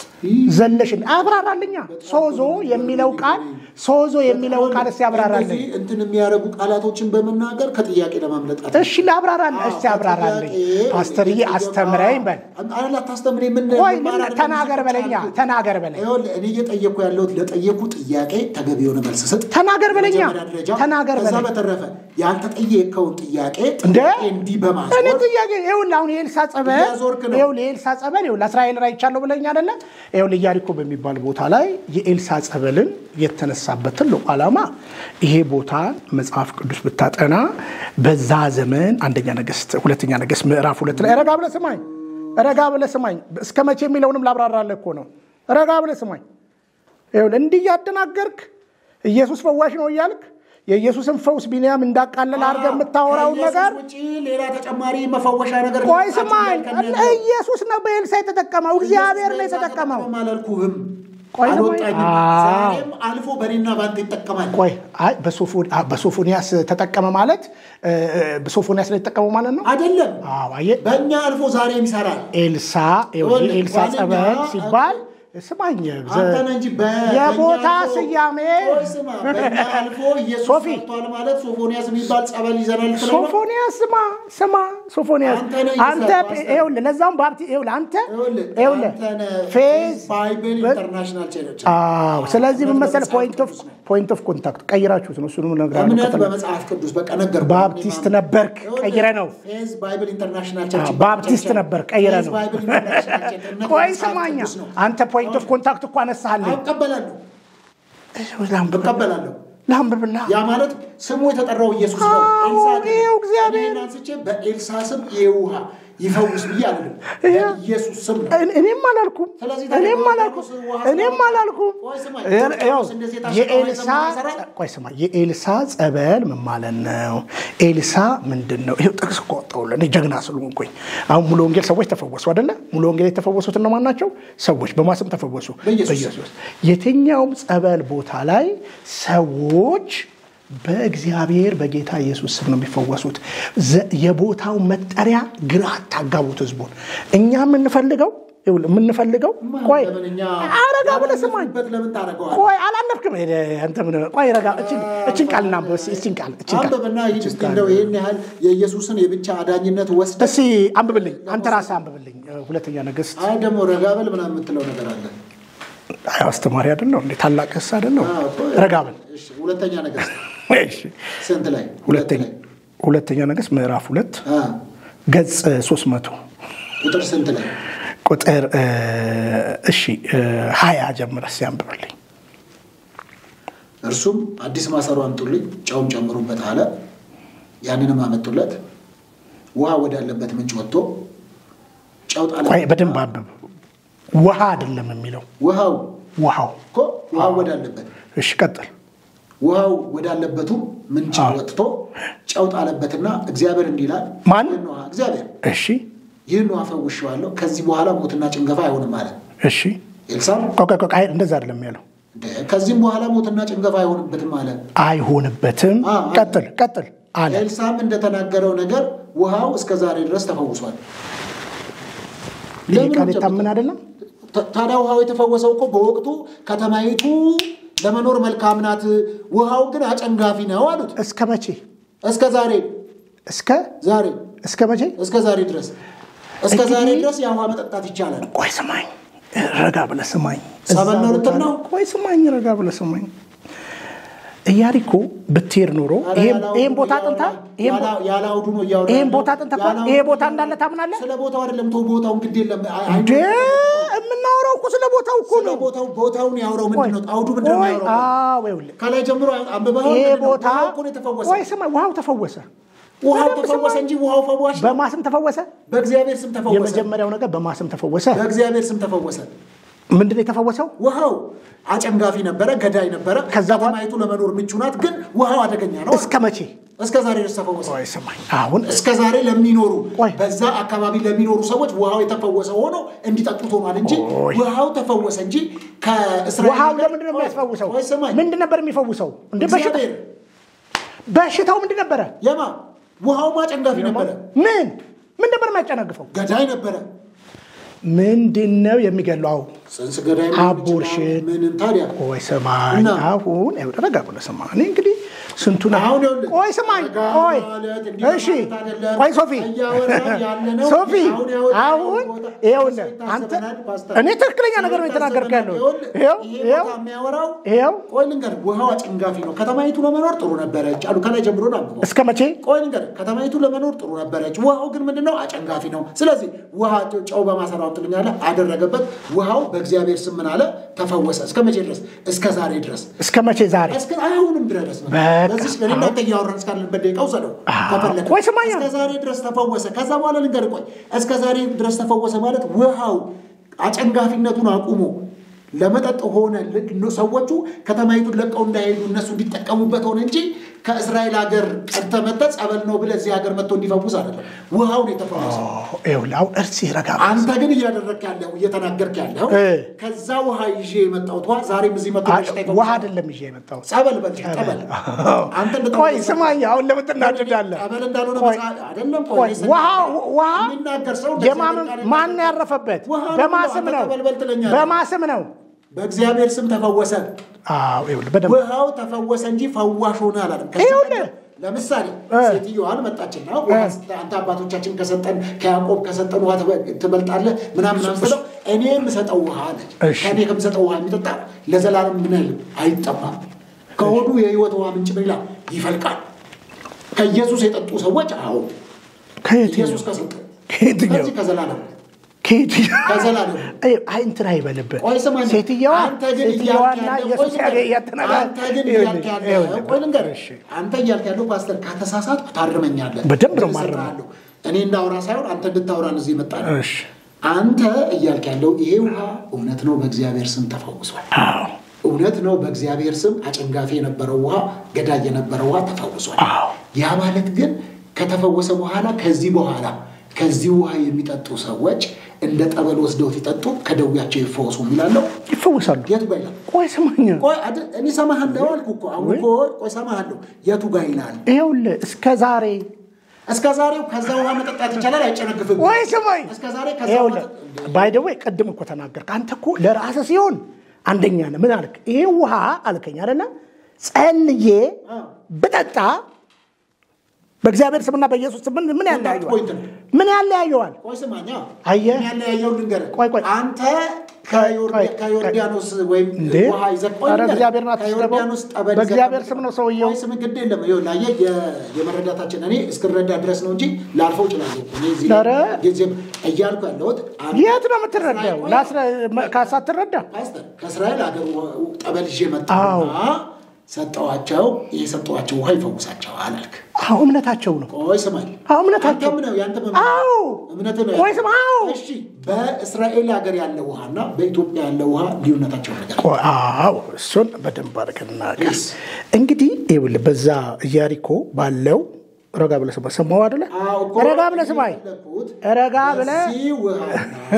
[SPEAKER 2] ዘለሽን አብራራልኛ። ሶዞ የሚለው ቃል ሶዞ የሚለው ቃል እስቲ አብራራልኝ።
[SPEAKER 1] እንደዚህ እንትን የሚያደርጉ ቃላቶችን በመናገር ከጥያቄ ለማምለጥ አት-
[SPEAKER 2] እሺ ላብራራልህ፣ እስቲ አብራራልኝ።
[SPEAKER 1] ከጥያቄ
[SPEAKER 2] ፓስተርዬ
[SPEAKER 1] እየተገባ-
[SPEAKER 2] አስተምረኝ በል።
[SPEAKER 1] አረ ላታስተምረኝ ምን
[SPEAKER 2] ቆይ
[SPEAKER 1] መማር
[SPEAKER 2] ምን
[SPEAKER 1] አይደለም
[SPEAKER 2] ተናገር በለኛ፣
[SPEAKER 1] አልኩት።
[SPEAKER 2] ተናገር በለኝ፣
[SPEAKER 1] ይኸውልህ እኔ እየጠየኩ ያለሁት ለጠየኩ ጥያቄ ተገቢ የሆነ መልስ ስጥ።
[SPEAKER 2] ተናገር በለኛ፣
[SPEAKER 1] በመጀመሪያ ደረጃ
[SPEAKER 2] ተናገር
[SPEAKER 1] ከዛ
[SPEAKER 2] በለኝ።
[SPEAKER 1] በተረፈ ያልተጠየቀውን ጥያቄ
[SPEAKER 2] እንደ
[SPEAKER 1] ጥያቄ እንዲህ
[SPEAKER 2] እኔ
[SPEAKER 1] በማዞር
[SPEAKER 2] ጥያቄ ይኸውልህ፣ አሁን የኤልሳ ጸበል
[SPEAKER 1] እያዞርክ ነው።
[SPEAKER 2] ይኸውልህ፣ የኤልሳ ጸበል ይኸውልህ፣ እስራኤል ራይቻለሁ ብለኝ አይደለ? ይኸውልህ ኢያሪኮ በሚባል ቦታ ላይ የኤልሳ ጸበልን የተነሳበት ትልቁ ዓላማ ይሄ ቦታ መጽሐፍ ቅዱስ ብታጠና በዛ ዘመን አንደኛ ነገሥት ሁለተኛ ነገሥት ምዕራፍ ሁለት ላይ ረጋ ብለህ ስማኝ፣ ረጋ ብለህ ስማኝ። እስከ መቼ የሚለውንም ላብራራለህ እኮ ነው። ረጋ ብለህ ስማኝ። ይኸውልህ እንዲህ እያደናገርክ ኢየሱስ ፈዋሽ ነው እያልክ የኢየሱስን ፈውስ ቢንያም እንዳቃለለ አድርገህ የምታወራውን
[SPEAKER 1] ከኢየሱስ
[SPEAKER 2] ነገር
[SPEAKER 1] ውጪ ሌላ ተጨማሪ መፈወሻ ነገር
[SPEAKER 2] ቆይ
[SPEAKER 1] ልታጭ
[SPEAKER 2] ስማኝ፣
[SPEAKER 1] ከእነ-
[SPEAKER 2] ኢየሱስ ነው በኤልሳ የተጠቀመው፣ እግዚአብሔር ነው የተጠቀመው።
[SPEAKER 1] ኢየሱስ አላልኩህም፣
[SPEAKER 2] ቆይ ስማኝ።
[SPEAKER 1] አልወጣኝም።
[SPEAKER 2] አዎ።
[SPEAKER 1] ዛሬም አልፎ በእኔና በአንተ ይጠቀማል።
[SPEAKER 2] ቆይ አይ በሶፎ- አ- በሶፎንያስ ተጠቀመ ማለት እ፣ እ፣ በሶፎንያስ ላይ የተጠቀመው ማለት ነው።
[SPEAKER 1] አይደለም
[SPEAKER 2] አዎ አየህ፣
[SPEAKER 1] በእኛ አልፎ ዛሬም ይሰራል።
[SPEAKER 2] ኤልሳ ይኸውልህ፣
[SPEAKER 1] ይኸውልህ፣
[SPEAKER 2] ኤልሳ
[SPEAKER 1] ዋነኛ-
[SPEAKER 2] ጸበል ሲባል ስማኝ፣ ዘ-
[SPEAKER 1] አንተ ነህ እንጂ በ-
[SPEAKER 2] የቦታ
[SPEAKER 1] በእኛ አልፎ-
[SPEAKER 2] ስያሜ
[SPEAKER 1] ቆይ ስማ፣ በእኛ አልፎ ኢየሱስ
[SPEAKER 2] ሶፊ።
[SPEAKER 1] ሰርቷል ማለት ሶፎንያስ የሚባል ጸበል ይዘናል ትለኝ ነው?
[SPEAKER 2] ሶፎንያስ ስማ ስማ ሶፎንያስ
[SPEAKER 1] አንተ ነህ
[SPEAKER 2] አንተ
[SPEAKER 1] እየሰራህ
[SPEAKER 2] ይኸውልህ ለዛም ባፕቲ ይኸውልህ አንተ
[SPEAKER 1] ይኸውልህ፣
[SPEAKER 2] ይኸውልህ
[SPEAKER 1] አንተ ነህ
[SPEAKER 2] ፌዝ
[SPEAKER 1] ባይብል
[SPEAKER 2] በ-
[SPEAKER 1] ኢንተርናሽናል ቸርች
[SPEAKER 2] አዎ ስለዚህ ምን መሰለህ
[SPEAKER 1] በመጽሐፍ
[SPEAKER 2] ፖይንት ኦፍ
[SPEAKER 1] ቅዱስ ነው።
[SPEAKER 2] ፖይንት ኦፍ ኮንታክት ቀይራችሁት ነው እሱንም እነግርሃለሁ
[SPEAKER 1] እምነት
[SPEAKER 2] ከፈለግህ።
[SPEAKER 1] በመጽሐፍ ቅዱስ በቃ ነገርኩህ።
[SPEAKER 2] ባፕቲስት ነበርክ ቀይረ ነው
[SPEAKER 1] ፌዝ ባይብል ኢንተርናሽናል ቸርች
[SPEAKER 2] አዎ፣ ባፕቲስት ነበር ቀይረ
[SPEAKER 1] ፌዝ
[SPEAKER 2] ነው
[SPEAKER 1] ባይብል ኢንተርናሽናል ቸርች እምነት
[SPEAKER 2] ቆይ
[SPEAKER 1] በመጽሐፍ
[SPEAKER 2] ስማኛ
[SPEAKER 1] ቅዱስ ነው።
[SPEAKER 2] አንተ ፖይንት ኦፍ ኮንታክት እኮ አነሳሃልኝ
[SPEAKER 1] እቀበላለሁ
[SPEAKER 2] ላንብብ
[SPEAKER 1] እቀበላለሁ።
[SPEAKER 2] ላንብብላ
[SPEAKER 1] ያ ማለት ስሙ የተጠራው ኢየሱስ ነው።
[SPEAKER 2] አዎ፣
[SPEAKER 1] ኤልሳ አይደለም።
[SPEAKER 2] ይኸው እግዚአብሔር።
[SPEAKER 1] እኔን አንስቼ በኤልሳ ስም ይሄ ውሃ ይፈውስ ብዬ አይደለም፣
[SPEAKER 2] ይኸው።
[SPEAKER 1] በኢየሱስ ስም ነው።
[SPEAKER 2] እኔ- እኔም አላልኩም
[SPEAKER 1] ስለዚህ ታዲያ
[SPEAKER 2] እኔም
[SPEAKER 1] በዮርዳኖስ
[SPEAKER 2] አላልኩም
[SPEAKER 1] ውሃ
[SPEAKER 2] እኔም
[SPEAKER 1] ስለወጣ-
[SPEAKER 2] አላልኩም
[SPEAKER 1] ቆይ ስማ፣
[SPEAKER 2] ይኸው፣
[SPEAKER 1] ዮርዳኖስ እንደዚህ የታሸገ
[SPEAKER 2] የኤልሳ
[SPEAKER 1] ውሃ ይዘን የምናሰራው?
[SPEAKER 2] ቆይ ስማ የኤልሳ ጸበል ምን ማለት ነው ኤልሳ ምንድን ነው ይኸው ጥቅስ እኮ ወጣሁልህ እኔ ጀግና ስለሆንኩኝ አሁን ሙሉ ወንጌል ሰዎች ተፈወሱ አይደለ ሙሉ ወንጌል የተፈወሱት እነማን ናቸው ሰዎች በማስም ተፈወሱ
[SPEAKER 1] በኢየሱስ
[SPEAKER 2] የትኛውም ጸበል ቦታ ላይ ሰዎች በእግዚአብሔር በጌታ ኢየሱስ ስም ነው የሚፈወሱት። ዘ- የቦታው መጠሪያ ግራ አታጋቡት ህዝቡን። እኛ የምንፈልገው ይኸውልህ፣ የምንፈልገው ቆይ
[SPEAKER 1] ለምን እኛ
[SPEAKER 2] አረጋ ብለህ ስማኝ።
[SPEAKER 1] ያላለፍንበት ለምን ታደርገዋለህ?
[SPEAKER 2] ቆይ አላነፍክም። ሄደ አንተ ምን ቆይ ረጋ። እችን እችን ቃል እናንብብ እስኪ፣ እችን ቃል እችን ቃል
[SPEAKER 1] አንብብና ሂድ እስኪ እንደው ይህን ያህል የኢየሱስን የብቻ አዳኝነት ወስደ
[SPEAKER 2] እስኪ አንብብልኝ፣ አንተ ራስህ አንብብልኝ። ሁለተኛ ነገሥት
[SPEAKER 1] አይ ደግሞ ረጋ በል ምናምን የምትለው ነገር አለ።
[SPEAKER 2] አይ አስተማሪ አይደለሁ እንዴ? ታላቅ ህስ አይደለሁ?
[SPEAKER 1] አዎ እኮ
[SPEAKER 2] ረጋ በል
[SPEAKER 1] እሺ፣ ሁለተኛ ነገሥት
[SPEAKER 2] እሺ።
[SPEAKER 1] ስንት ላይ?
[SPEAKER 2] ሁለተኛ
[SPEAKER 1] ላይ።
[SPEAKER 2] ሁለተኛ ነገሥት ምዕራፍ ሁለት
[SPEAKER 1] አ፣
[SPEAKER 2] ገጽ 300
[SPEAKER 1] ቁጥር ስንት ላይ?
[SPEAKER 2] ቁጥር እ፣ እሺ እ፣ ሀያ ጀምረህ እስኪ አንብብልኝ።
[SPEAKER 1] እርሱም አዲስ ማሰሮ አምጡልኝ፣ ጨውም ጨምሩበት አለ። ያንንም አመጡለት። ውሃ ወዳለበት ምንጭ ወጥቶ ጨው ጣለ።
[SPEAKER 2] ቆይ በደንብ አንብብ። ውሃ አይደለም የሚለው
[SPEAKER 1] ውሃው
[SPEAKER 2] ውሃው።
[SPEAKER 1] እኮ ውሃው ወዳለበት
[SPEAKER 2] እሺ ቀጥል።
[SPEAKER 1] ውሃው ወዳለበቱ ምንጭ
[SPEAKER 2] አዎ።
[SPEAKER 1] ወጥቶ ጨው ጣለበትና እግዚአብሔር እንዲህ ይላል
[SPEAKER 2] ማን?
[SPEAKER 1] ይህን ውሃ እግዚአብሔር
[SPEAKER 2] እሺ
[SPEAKER 1] ይህን ውሃ ፈውሼዋለሁ፣ ከዚህ በኋላ ሞትና ጭንገፋ አይሆንም አለ።
[SPEAKER 2] እሺ
[SPEAKER 1] ኤልሳዕ
[SPEAKER 2] ቆይ ቆይ ቆይ፣ እንደዛ አይደለም ያለው።
[SPEAKER 1] እንደ ከዚህም በኋላ ሞትና ጭንገፋ አይሆንበትም አለ።
[SPEAKER 2] አይሆንበትም።
[SPEAKER 1] አ- አ-
[SPEAKER 2] ቀጥል ቀጥል አለ።
[SPEAKER 1] ኤልሳዕም እንደተናገረው ነገር ውሃው እስከ ዛሬ ድረስ ተፈውሷል።
[SPEAKER 2] ይህ
[SPEAKER 1] ለምን
[SPEAKER 2] ቃል
[SPEAKER 1] ጨምር-
[SPEAKER 2] የታመን አይደለም።
[SPEAKER 1] ታ- ታዲያ ውሃው የተፈወሰው እኮ በወቅቱ ከተማይቱ ለመኖር መልካም ናት፣ ውሃው ግን አጨንጋፊ ነው አሉት።
[SPEAKER 2] እስከ መቼ
[SPEAKER 1] እስከ ዛሬ
[SPEAKER 2] እስከ
[SPEAKER 1] ዛሬ
[SPEAKER 2] እስከ መቼ?
[SPEAKER 1] እስከ ዛሬ ድረስ እስከ
[SPEAKER 2] እንግዲህ-
[SPEAKER 1] ዛሬ ድረስ የውሃ መጠጣት ይቻላል።
[SPEAKER 2] ቆይ ስማኝ፣ ረጋ ብለህ ስማኝ።
[SPEAKER 1] ጸበል ነው
[SPEAKER 2] እዛ
[SPEAKER 1] ልትል
[SPEAKER 2] ቦታ
[SPEAKER 1] ነው?
[SPEAKER 2] ላይ- ቆይ ስማኝ፣ ረጋ ብለህ ስማኝ። ኢያሪኮ ብትሄድ ኖሮ
[SPEAKER 1] ኧረ
[SPEAKER 2] ይሄን
[SPEAKER 1] ያለ
[SPEAKER 2] ይሄን
[SPEAKER 1] አውዱ
[SPEAKER 2] ቦታ
[SPEAKER 1] እያወራ-
[SPEAKER 2] አጥንታ ይሄን
[SPEAKER 1] ያለ- ያለ አውዱ ነው እያወራ
[SPEAKER 2] ይሄን
[SPEAKER 1] ያለው።
[SPEAKER 2] ቦታ አጥንተህ
[SPEAKER 1] ያለ
[SPEAKER 2] ይሄ
[SPEAKER 1] አውዱ
[SPEAKER 2] ቦታ
[SPEAKER 1] ነው
[SPEAKER 2] እንዳለ
[SPEAKER 1] እያወራ-
[SPEAKER 2] ታምናለህ?
[SPEAKER 1] ስለ ቦታው አይደለም ተው፣ ቦታውን ግድ የለም አይ- አይ-
[SPEAKER 2] እንዴ የምናወራው እኮ ስለ ቦታው እኮ
[SPEAKER 1] ስለ
[SPEAKER 2] ነው።
[SPEAKER 1] ቦታው ቦታውን ያውራው ምንድን ነው? አውዱ ምንድን ነው
[SPEAKER 2] ቆይ፣
[SPEAKER 1] ያውራው?
[SPEAKER 2] አዎ፣ ይኸውልህ
[SPEAKER 1] ከላይ ጀምሮ አንብበኸው
[SPEAKER 2] ይሄ
[SPEAKER 1] ምንድን ነው?
[SPEAKER 2] ቦታ
[SPEAKER 1] ውሃው እኮ ነው የተፈወሰ።
[SPEAKER 2] ቆይ ስማ፣ ውሃው ተፈወሰ።
[SPEAKER 1] ውሃው
[SPEAKER 2] በደንብ
[SPEAKER 1] ተፈወሰ
[SPEAKER 2] ስማኝ።
[SPEAKER 1] እንጂ ውሃው ፈዋሽ ነው።
[SPEAKER 2] በማስም ተፈወሰ።
[SPEAKER 1] በእግዚአብሔር ስም ተፈወሰ።
[SPEAKER 2] የመጀመሪያው ነገር በማስም ተፈወሰ።
[SPEAKER 1] በእግዚአብሔር ስም ተፈወሰ።
[SPEAKER 2] ምንድን ነው የተፈወሰው?
[SPEAKER 1] ውሃው አጨንጋፊ ነበረ፣ ገዳይ ነበረ።
[SPEAKER 2] ከዛ በኋላ-
[SPEAKER 1] ከተማይቱ ለመኖር ምቹ ናት፣ ግን ውሃው አደገኛ ነው።
[SPEAKER 2] እስከ መቼ?
[SPEAKER 1] እስከ ዛሬ ድረስ ተፈወሰ።
[SPEAKER 2] ቆይ ስማኝ፣ አሁን
[SPEAKER 1] እስከ ዛሬ ለሚኖሩ
[SPEAKER 2] ቆይ።
[SPEAKER 1] በዛ አካባቢ ለሚኖሩ ሰዎች ውሃው የተፈወሰ ሆኖ እንዲጠጡት ሆኗል እንጂ
[SPEAKER 2] ቆይ።
[SPEAKER 1] ውሃው ተፈወሰ እንጂ ከእስራኤል
[SPEAKER 2] ውሃው
[SPEAKER 1] ሀገር-
[SPEAKER 2] ለምንድን ነው
[SPEAKER 1] ቆይ፣
[SPEAKER 2] የሚያስፈውሰው?
[SPEAKER 1] ቆይ ስማኝ።
[SPEAKER 2] ምንድን ነበር የሚፈውሰው? እንደ በሽታ
[SPEAKER 1] እግዚአብሔር
[SPEAKER 2] በሽታው ምንድን ነበረ?
[SPEAKER 1] የማ ውሃው ማጨንጋፊ ነበረ፣
[SPEAKER 2] ምን ምን ነበር የሚያጨናግፈው?
[SPEAKER 1] ገዳይ ነበረ።
[SPEAKER 2] ምንድን ነው የሚገለው?
[SPEAKER 1] ጽንስ ገዳይ ሊሆን
[SPEAKER 2] አቦርሽን።
[SPEAKER 1] ይችላል። ምንም ታዲያ
[SPEAKER 2] ቆይ ስማኝ፣
[SPEAKER 1] እና?
[SPEAKER 2] አሁን ይኸውልህ ረጋ ብለህ ስማ። እኔ እንግዲህ ስንቱን
[SPEAKER 1] አሁን ይኸውልህ፣
[SPEAKER 2] ቆይ ስማኝ፣
[SPEAKER 1] ረጋ
[SPEAKER 2] ቆይ
[SPEAKER 1] ማለት እንዲህ
[SPEAKER 2] እሺ፣
[SPEAKER 1] ማለት አይደለም።
[SPEAKER 2] ቆይ ሶፊ፣
[SPEAKER 1] እያወራን ያለነው
[SPEAKER 2] ሶፊ
[SPEAKER 1] አሁን ያወጣነው
[SPEAKER 2] አሁን
[SPEAKER 1] ቦታ
[SPEAKER 2] ይኸውልህ
[SPEAKER 1] ሰው
[SPEAKER 2] አንተ
[SPEAKER 1] ይታዘበናል፣ ፓስተር።
[SPEAKER 2] እኔ ትክክለኛ ነገር ነው
[SPEAKER 1] ሰው
[SPEAKER 2] የተናገርክ ያለው።
[SPEAKER 1] ይታዘበናል።
[SPEAKER 2] ይኸው
[SPEAKER 1] ይሄ
[SPEAKER 2] ይኸው
[SPEAKER 1] ቦታ የሚያወራው
[SPEAKER 2] ይኸው
[SPEAKER 1] ቆይ ልንገርህ፣ ውሃው አጨንጋፊ ነው። ከተማይቱ ለመኖር ጥሩ ነበረች አሉ። ከላይ ጀምሮ ነው አንብበው።
[SPEAKER 2] እስከ መቼ?
[SPEAKER 1] ቆይ ልንገርህ፣ ከተማይቱ ለመኖር ጥሩ ነበረች። ውሃው ግን ምንድነው? አጨንጋፊ ነው። ስለዚህ ውሃ ጨው በማሰራው ትልኛለ አደረገበት። ውሃው በእግዚአብሔር ስም ምን አለ? ተፈወሰ። እስከ መቼ ድረስ? እስከ ዛሬ ድረስ
[SPEAKER 2] እስከ መቼ? ዛሬ
[SPEAKER 1] እስከ አሁንም ድረስ ነው።
[SPEAKER 2] በቃ።
[SPEAKER 1] በዚህ እኔ እናንተ እያወራን እስካለንበት ደቂቃ ውሰደው
[SPEAKER 2] አዎ።
[SPEAKER 1] ከፈለግህ።
[SPEAKER 2] ቆይ ስማኝ።
[SPEAKER 1] እስከ ዛሬ ድረስ ተፈወሰ። ከዛ በኋላ ልንገርህ፣ ቆይ እስከ ዛሬ ድረስ ተፈወሰ ማለት ውሃው አጨንጋፊነቱን አቁሞ ለመጠጥ ሆነ። ል- ሰዎቹ ከተማይቱን ለቀው እንዳይሄዱ እነሱ እንዲጠቀሙበት ሆነ እንጂ ከእስራኤል ሀገር ቀድተህ መጥተህ ጸበል ነው ብለህ እዚህ ሀገር መጥቶ እንዲፈውስ አይደለም። ውሃው ነው የተፈወሰ።
[SPEAKER 2] ይኸውልህ አሁን እርስ ረጋ ብለህ
[SPEAKER 1] አንተ ግን እያደረግክ ያለው እየተናገርክ ያለው
[SPEAKER 2] እ።
[SPEAKER 1] ከዛ ውሃ ይዤ የመጣሁት ውሃ ዛሬም እዚህ መጥቶ በሽታ
[SPEAKER 2] ውሃ
[SPEAKER 1] ይፈውሳል።
[SPEAKER 2] አይደለም ይዤ የመጣሁት
[SPEAKER 1] ጸበል በል ጠበል አንተ እንድታ-
[SPEAKER 2] ቆይ ስማኝ፣ አሁን ለምን ትናደዳለህ?
[SPEAKER 1] ጠበል እንዳልሆነ
[SPEAKER 2] ቆይ፣
[SPEAKER 1] መጽሐፍ- አይደለም
[SPEAKER 2] ቆይ
[SPEAKER 1] ቆይ
[SPEAKER 2] ውሃ ውሃ
[SPEAKER 1] የሚናገር ሰው
[SPEAKER 2] የማመን ማን ያረፈበት?
[SPEAKER 1] ውሃ ነው
[SPEAKER 2] በማስም
[SPEAKER 1] አንተ
[SPEAKER 2] ነው
[SPEAKER 1] ተበልበል ትለኛለህ።
[SPEAKER 2] በማስም ነው።
[SPEAKER 1] በእግዚአብሔር ስም ተፈወሰ።
[SPEAKER 2] አዎ ይኸውልህ በደንብ
[SPEAKER 1] ውሃው ተፈወሰ እንጂ ፈዋሽ ሆነ አላለም። ከዚህ
[SPEAKER 2] ይኸውልህ።
[SPEAKER 1] ቀደም ለምሳሌ
[SPEAKER 2] እ።
[SPEAKER 1] ሴትዮዋን መጣችና ውሃ ስጠ- አንተ አባቶቻችን ከሰጠን ከያዕቆብ ከሰጠን ውሃ ትበ- ትበልጣለህ ምናምን ምናምን ስትለው እኔ የምሰጠው ውሃ አለች።
[SPEAKER 2] እሺ።
[SPEAKER 1] ከእኔ ከምሰጠው ውሃ የሚጠጣ ለዘላለም ምን አይልም አይጠማም። ከሆዱ የህይወት ውሃ ምንጭ ምን ይላል ይፈልቃል። ከኢየሱስ የጠጡ ሰዎች አዎ
[SPEAKER 2] ከየትኛው
[SPEAKER 1] ኢየሱስ ከሰጠ
[SPEAKER 2] ከየትኛው
[SPEAKER 1] ከዚህ ከዘላለም
[SPEAKER 2] ከየትኛው
[SPEAKER 1] ከዘላለም
[SPEAKER 2] አይ አይ እንትን አይበልብህ።
[SPEAKER 1] ቆይ ስማኝ፣
[SPEAKER 2] ሴትየዋ
[SPEAKER 1] አንተ ግን
[SPEAKER 2] ሴትየዋና
[SPEAKER 1] እያልክ ያለው-
[SPEAKER 2] ኢየሱስ
[SPEAKER 1] ቆይ ልንገርህ፣
[SPEAKER 2] ያተናጋ
[SPEAKER 1] አንተ ግን እያልክ ያለው ቆይ ልንገርህ፣
[SPEAKER 2] እሺ
[SPEAKER 1] አንተ እያልክ ያለው ፓስተር ከተሳሳትኩ ታርመኛለህ።
[SPEAKER 2] በደንብ ነው
[SPEAKER 1] እዚህ
[SPEAKER 2] ማርመው።
[SPEAKER 1] እሰራሃለሁ። እኔ እንዳውራ ሳይሆን አንተ እንድታውራን እዚህ መጣ ነው።
[SPEAKER 2] እሺ
[SPEAKER 1] አንተ እያልክ ያለው ይሄ ውሃ እውነት ነው፣ በእግዚአብሔር ስም ተፈውሷል።
[SPEAKER 2] አዎ
[SPEAKER 1] እውነት ነው፣ በእግዚአብሔር ስም አጨንጋፊ የነበረው ውሃ፣ ገዳይ የነበረው ውሃ ተፈውሷል።
[SPEAKER 2] አዎ
[SPEAKER 1] ያ ማለት ግን ከተፈወሰ በኋላ ከዚህ በኋላ ከዚህ ውሃ የሚጠጡ ሰዎች እንደ ጠበል ወስደው ሲጠጡ ከደዌያቸው ይፈወሱ የሚላለው
[SPEAKER 2] ይፈወሳሉ።
[SPEAKER 1] የቱ ጋር ይላል?
[SPEAKER 2] ቆይ ስማኝ፣
[SPEAKER 1] ቆይ አድ- እኔ ሰማሃለሁ አልኩ እኮ አሁን እኮ ቆይ ሰማሃለሁ። የቱ ጋር ይላል?
[SPEAKER 2] ይኸውልህ እስከ ዛሬ
[SPEAKER 1] እስከ ዛሬው ከዛ ውሃ መጠጣት ይቻላል፣ አይጨነግፍም።
[SPEAKER 2] ቆይ ስማኝ፣
[SPEAKER 1] እስከ ዛሬ ከዛ
[SPEAKER 2] ይኸውልህ
[SPEAKER 1] መጠጥ-
[SPEAKER 2] ባይ ደ ወይ ቅድም እኮ ተናገርክ። አንተ እኮ ለራስህ ሲሆን አንደኛ ነህ። ምን አልክ? ይሄ ውሃ አልከኝ አይደለ? ጸልዬ
[SPEAKER 1] አዎ።
[SPEAKER 2] ብጠጣ በእግዚአብሔር ስምና በኢየሱስ ስም ምን ምን ያለያየዋል?
[SPEAKER 1] ፖይንት ነው።
[SPEAKER 2] ምን ያለያየዋል?
[SPEAKER 1] ቆይ ስማኛ፣
[SPEAKER 2] አየህ?
[SPEAKER 1] ያለያየው ልንገርህ።
[SPEAKER 2] ቆይ ቆይ።
[SPEAKER 1] አንተ ከዮርዳ-
[SPEAKER 2] ቆይ፣
[SPEAKER 1] ከዮርዳኖስ ወይም
[SPEAKER 2] እንዴ?
[SPEAKER 1] ውሃ ይዘህ ቆይ
[SPEAKER 2] ኧረ
[SPEAKER 1] ልንገርህ።
[SPEAKER 2] እግዚአብሔርን አትስደበው።
[SPEAKER 1] ከዮርዳኖስ ጠበል ይዘህ
[SPEAKER 2] በእግዚአብሔር
[SPEAKER 1] ጠብቅ።
[SPEAKER 2] ስም ነው ሰውየው።
[SPEAKER 1] ቆይ ስም ግድ የለም። ይኸውልህ አየህ፣ የ- የመረዳታችን እኔ እስክረዳ ድረስ ነው እንጂ ላልፈው እችላለሁ። እኔ እዚህ
[SPEAKER 2] ኧረ።
[SPEAKER 1] ጊዜም እያልኩ ያለሁት አንተ-
[SPEAKER 2] የት ነው የምትረዳው?
[SPEAKER 1] ቆይ፣
[SPEAKER 2] ላስረ- ካሳትረዳ
[SPEAKER 1] ፓስተር ከእስራኤል ሀገር ውሃ- ጠበል ይዤ
[SPEAKER 2] አዎ።
[SPEAKER 1] መጣሁና ሰጠዋቸው። የሰጠዋቸው ውሃ ይፈውሳቸዋል አልክ።
[SPEAKER 2] አዎ እምነታቸው ነው።
[SPEAKER 1] ቆይ ስማኝ፣
[SPEAKER 2] አዎ እምነታቸው
[SPEAKER 1] አንተም ነው ያንተ
[SPEAKER 2] አዎ
[SPEAKER 1] እምነት ነው።
[SPEAKER 2] ቆይ ስማ፣ አዎ
[SPEAKER 1] እሺ፣ በእስራኤል ሀገር ያለ ውሃና በኢትዮጵያ ያለ ውሃ ልዩነታቸው ነገር
[SPEAKER 2] ቆይ፣ አዎ እሱን በደንብ አድርገን እናውቅ።
[SPEAKER 1] Yes.
[SPEAKER 2] እንግዲህ ይኸውልህ በዛ ኢያሪኮ ባለው ረጋ ብለህ ስማ፣ ሰማሁ አይደለ?
[SPEAKER 1] አዎ እኮ
[SPEAKER 2] ረጋ ብለህ ስማኝ፣
[SPEAKER 1] የፈለኩት
[SPEAKER 2] ረጋ ብለህ
[SPEAKER 1] በዚህ ውሃና